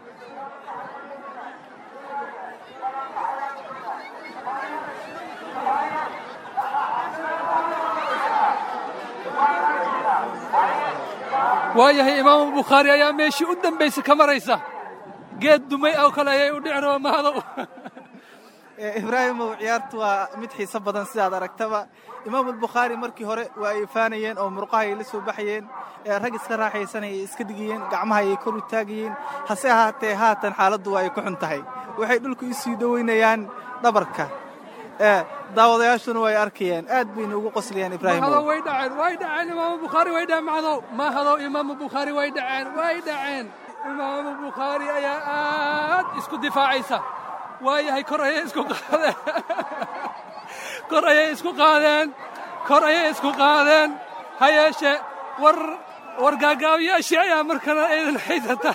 waayahay imaamu bukhaari ayaa meeshii u dambaysa ka maraysa geed dumay oo kale ayay u dhici raba mahadow ibraahimow ciyaartu waa mid xiiso badan sidaad aragtaba imaamu albukhaari markii hore waa ay faanayeen oo murqahay la soo baxayeen rag iska raaxaysanayay iska dhigayeen gacmaha ayay kor u taagayeen hase ahaatee haatan xaaladdu waa ay ku xun tahay waxay dhulku u sii dhowaynayaan dhabarka daawadayaashuna way arkayeen aad bayna ugu qoslayaan ibraahimow mahadow way dhaceen way dhaceen imaamu bukhaari way dhaceen mahadow mahadow imaamu bukhaari way dhaceen way dhaceen imaamu bukhaari ayaa aad isku difaacaysa waayahay kor ayay isku qaadeen kor ayay isku qaadeen kor ayay isku qaadeen ha yeeshe war war gaagaabiyaashii ayaa markana aydan haysata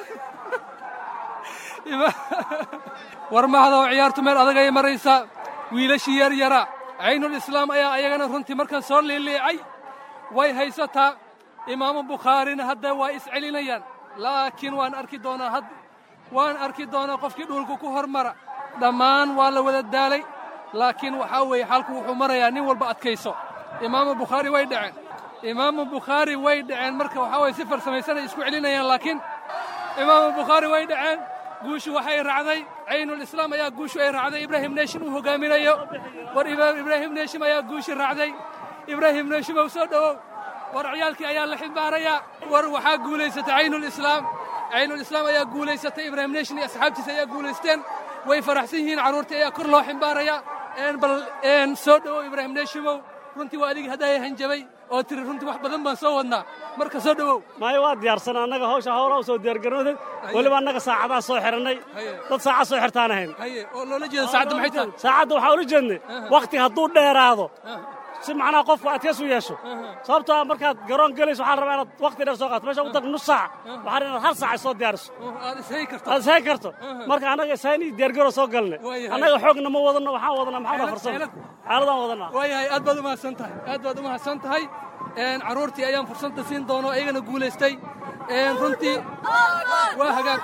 war mahadow ciyaartu meel adag ayay maraysaa wiilashii yar yara caynulislaam ayaa ayagana runtii markan soo liiliicay way haysataa imaamu bukhaarina hadda waa iscelinayaan laakiin waan arki doonaa had waan arki doonaa qofkii dhuulku ku hormara dhammaan waa la wada daalay laakiin waxaa weeye xalku wuxuu marayaa nin walba adkayso imaamu bukhaari way dhaceen imaamu bukhaari way dhaceen marka waxaa weye si farsamaysanay isku celinayaan laakiin imaamu bukhaari way dhaceen guushu waxay raacday caynulislaam ayaa guushu ay raacday ibraahim neeshim uu hogaaminayo war ibraahim neeshim ayaa guushi raacday ibraahim neeshimow soo dhowow war ciyaalkii ayaa la ximbaarayaa war waxaa guulaysatay caynulislaam caynulislaam ayaa guulaysatay ibraahim neeshin iyo asxaabtiisa ayaa guulaysteen way faraxsan yihiin carruurtii ayaa kor loo ximbaarayaa bal soo dhowow ibraahim neeshimow runtii waa adigii haddaaya hanjabay oo tiri runtii wax badan baan soo wadnaa marka soo dhowow maayo waa diyaarsan annaga hawsha hawla u soo diyaargarooday weliba annaga saacadaa soo xidhannay dad saacad soo xirtaan ahayn oo loola jeeda saacadda maxay tahay saacadda waxaa ula jeednay wakhti hadduu dheeraado si macnaha qofku adkeys u yeesho sababtoo ah markaad garoon gelayso waxaa rabaa inaad wakhti dheer soo qaato meesha ugu dar nus saac waxaa inaad hal saac soo diyaariso aad ishayn karto aad ishayn karto marka annaga ishayn iyo diyaargaroo soo galnay annaga xoogna ma wadano waxaan wadanaa maxaa farsamo xaaladaan wadanaa waayahay aad baad u mahadsan tahay aad baad u mahadsan tahay carruurtii ayaan fursadda siin doono ayagana guulaystay runtii waa hagaag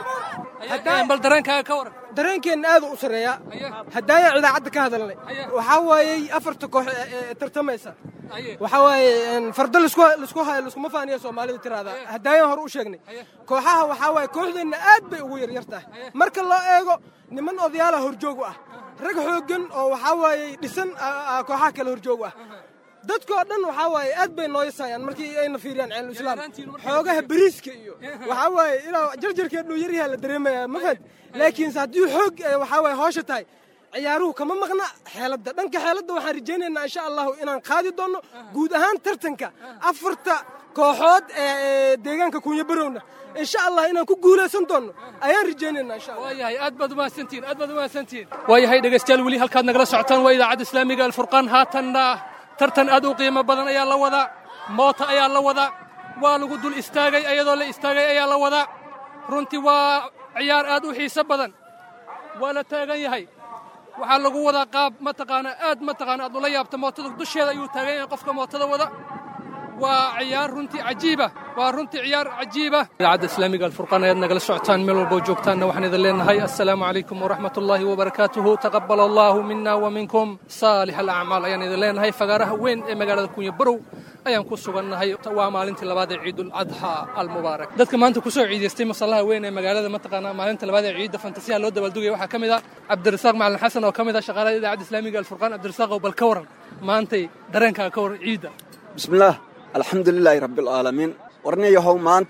bal dareenkaaga ka waran dareenkeenna aad u sarreeyaa haddaayaan idaacadda ka hadalnay waxaa waayey afarta koox ee tartamaysa waxaa waaye fardo lisku hayo liskuma faaniya soomaalida tiraahdaa haddaayaan hore u sheegnay kooxaha waxaa waaye kooxdeenna aad bay ugu yaryar tahay marka loo eego niman odayaala horjoog u ah rag xooggan oo waxaa waayey dhisan kooxaha kale horjoog u ah dadkoo dhan waxaa waaye aad bay nooyasayaan markii ayna fiiriyaan caynulislaam xoogaha beriiska iyo waxaa waaye ilaa jarjarkeedhu yaryaha la dareemaya ma fahad laakiinse haddii xoog waxaa waaye hoosha tahay ciyaaruhu kama maqna xeeladda dhanka xeeladda waxaan rajaynaynaa insha allahu inaan qaadi doonno guud ahaan tartanka afarta kooxood ee deegaanka kunya barowna insha allah inaan ku guulaysan doonno ayaan rajaynaynaa insha allah waayahay aad baad umahadsantihiin aad baad umahadsantihiin waayahay dhegaystayaal weli halkaad nagala socotaan waa idaacadda islaamiga alfurqaan haatanna tartan aad u qiimo badan ayaa la wadaa moota ayaa la wadaa waa lagu dul istaagay iyadoo la istaagay ayaa la wadaa runtii waa ciyaar aad u xiiso badan waa la taagan yahay waxaa lagu wadaa qaab mataqaana aad mataqaana aad ula yaabta mootada dusheeda ayuu taagan yahay qofka mootada wada waa ciyaar runtii cajiiba waa runtii ciyaar cajiiba idaacadda islaamiga alfurqaan ayaad nagala socotaan meel walbo joogtaanna waxaan idin leenahay assalaamu calaykum waraxmat ullaahi wabarakaatuhu taqabal allaahu mina wa minkum saalix alacmaal ayaan idin leenahay fagaaraha weyn ee magaalada kunya barow ayaan ku sugannahay waa maalintii labaad ee ciidul adxaa almubaarak dadka maanta kusoo ciidaystay masallaha weyn ee magaalada mataqaanaa maalinta labaad ee ciidda fantasiyaha loo dabaaldugaya waxaa ka mid ah cabdirasaaq macalin xasan oo ka mid ah shaqaalada idaacadda islaamiga alfurqaan cabdirasaaqow bal ka waran maantay dareenkaaga ka waran ciidda bismillaah alxamdu lilaahi rabbialcaalamiin warniyahow maanta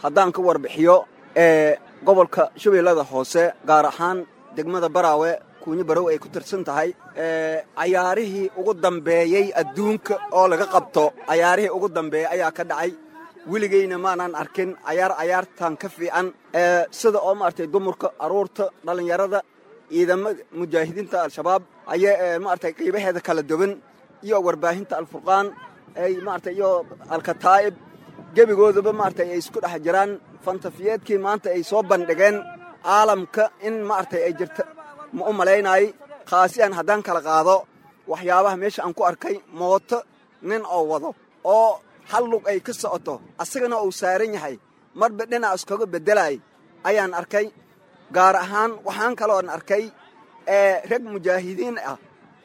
haddaan ka warbixiyo ee gobolka shabeellada hoose gaar ahaan degmada baraawe kuunyo barow ay ku tirsan tahay cayaarihii ugu dambeeyey adduunka oo laga qabto cayaarihii ugu dambeeyey ayaa ka dhacay weligeyna maanaan arkin cayaar cayaartan ka fiican sida oo maaragtay dumarka aruurta dhallinyarada ciidamada mujaahidiinta al-shabaab ayaa maaragtay qiibaheeda kala duwan iyo warbaahinta alfurqaan ay maaragtay iyo alkataa'ib gebigoodaba maaragtay ay isku dhex jiraan fantafiyeedkii maanta ay soo bandhigeen caalamka in maaragtay ay jirta ma u malaynaay khaasiyan haddaan kala qaado waxyaabaha meesha aan ku arkay mooto nin oo wado oo hal lug ay ka socoto asagana uu saaran yahay marba dhinac iskaga beddelay ayaan arkay gaar ahaan waxaan kaloon arkay rag mujaahidiin ah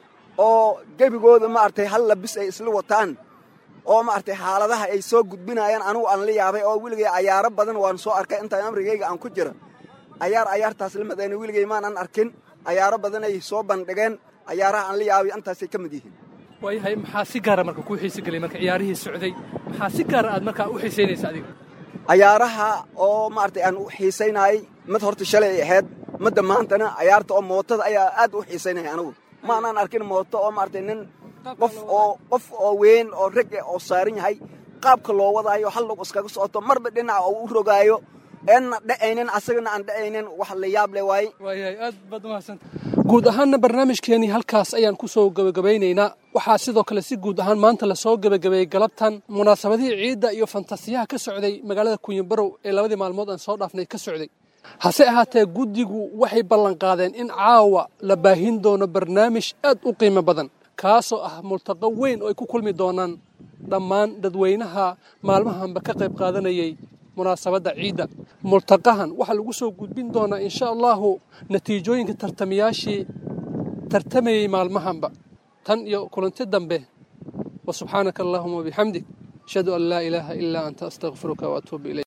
oo gebigooda maaragtay hal labis ay isla wataan oo maaragtay xaaladaha ay soo gudbinayaan anugu aan la yaabay oo weligay cayaaro badan waan soo arkay intaan amrigayga aan ku jira cayaar cayaartaas la madayna weligay maanan arkin cayaaro badan ay soo bandhigeen cayaaraha aan la yaabay intaasay ka mid yihiin waayahay maxaa si gaara marka kuu xiise gelay marka ciyaarihii socday maxaa si gaara aad markaa u xiisaynaysa adiga cayaaraha oo maaragtay aan u xiisaynayay mid horta shalay ay ahayd midda maantana cayaarta oo mootada ayaa aad u xiisaynaya anigu maanaan arkin mooto oo maaragtay nin qof oo qof oo weyn oo rag eh oo saaran yahay qaabka loo wadaayo hal lug iskaga socoto marba dhinaca oo u rogaayo eenna dhacaynin asagana aan dhacaynin wax la yaab leh waaye waayahay aad baad umahadsanta guud ahaanna barnaamijkeenii halkaas ayaan ku soo gebagabaynaynaa waxaa sidoo kale si guud ahaan maanta lasoo gebagabeeyey galabtan munaasabadihii ciidda iyo fantasiyaha ka socday magaalada kunyabarow ee labadii maalmood aan soo dhaafnay ka socday hase ahaatee guddigu waxay ballanqaadeen in caawa la baahin doono barnaamij aad u qiimo badan kaasoo ah multaqo weyn oo ay ku kulmi doonaan dhammaan dadweynaha maalmahanba ka qayb qaadanayay munaasabadda ciidda multaqahan waxaa lagu soo gudbin doonaa insha allahu natiijooyinka tartamayaashii tartamayey maalmahanba tan iyo kulanti dambe wa subxaanaka allahuma wabixamdik ashhadu an laa ilaaha ilaa anta astaqfiruka waatuubu ilayk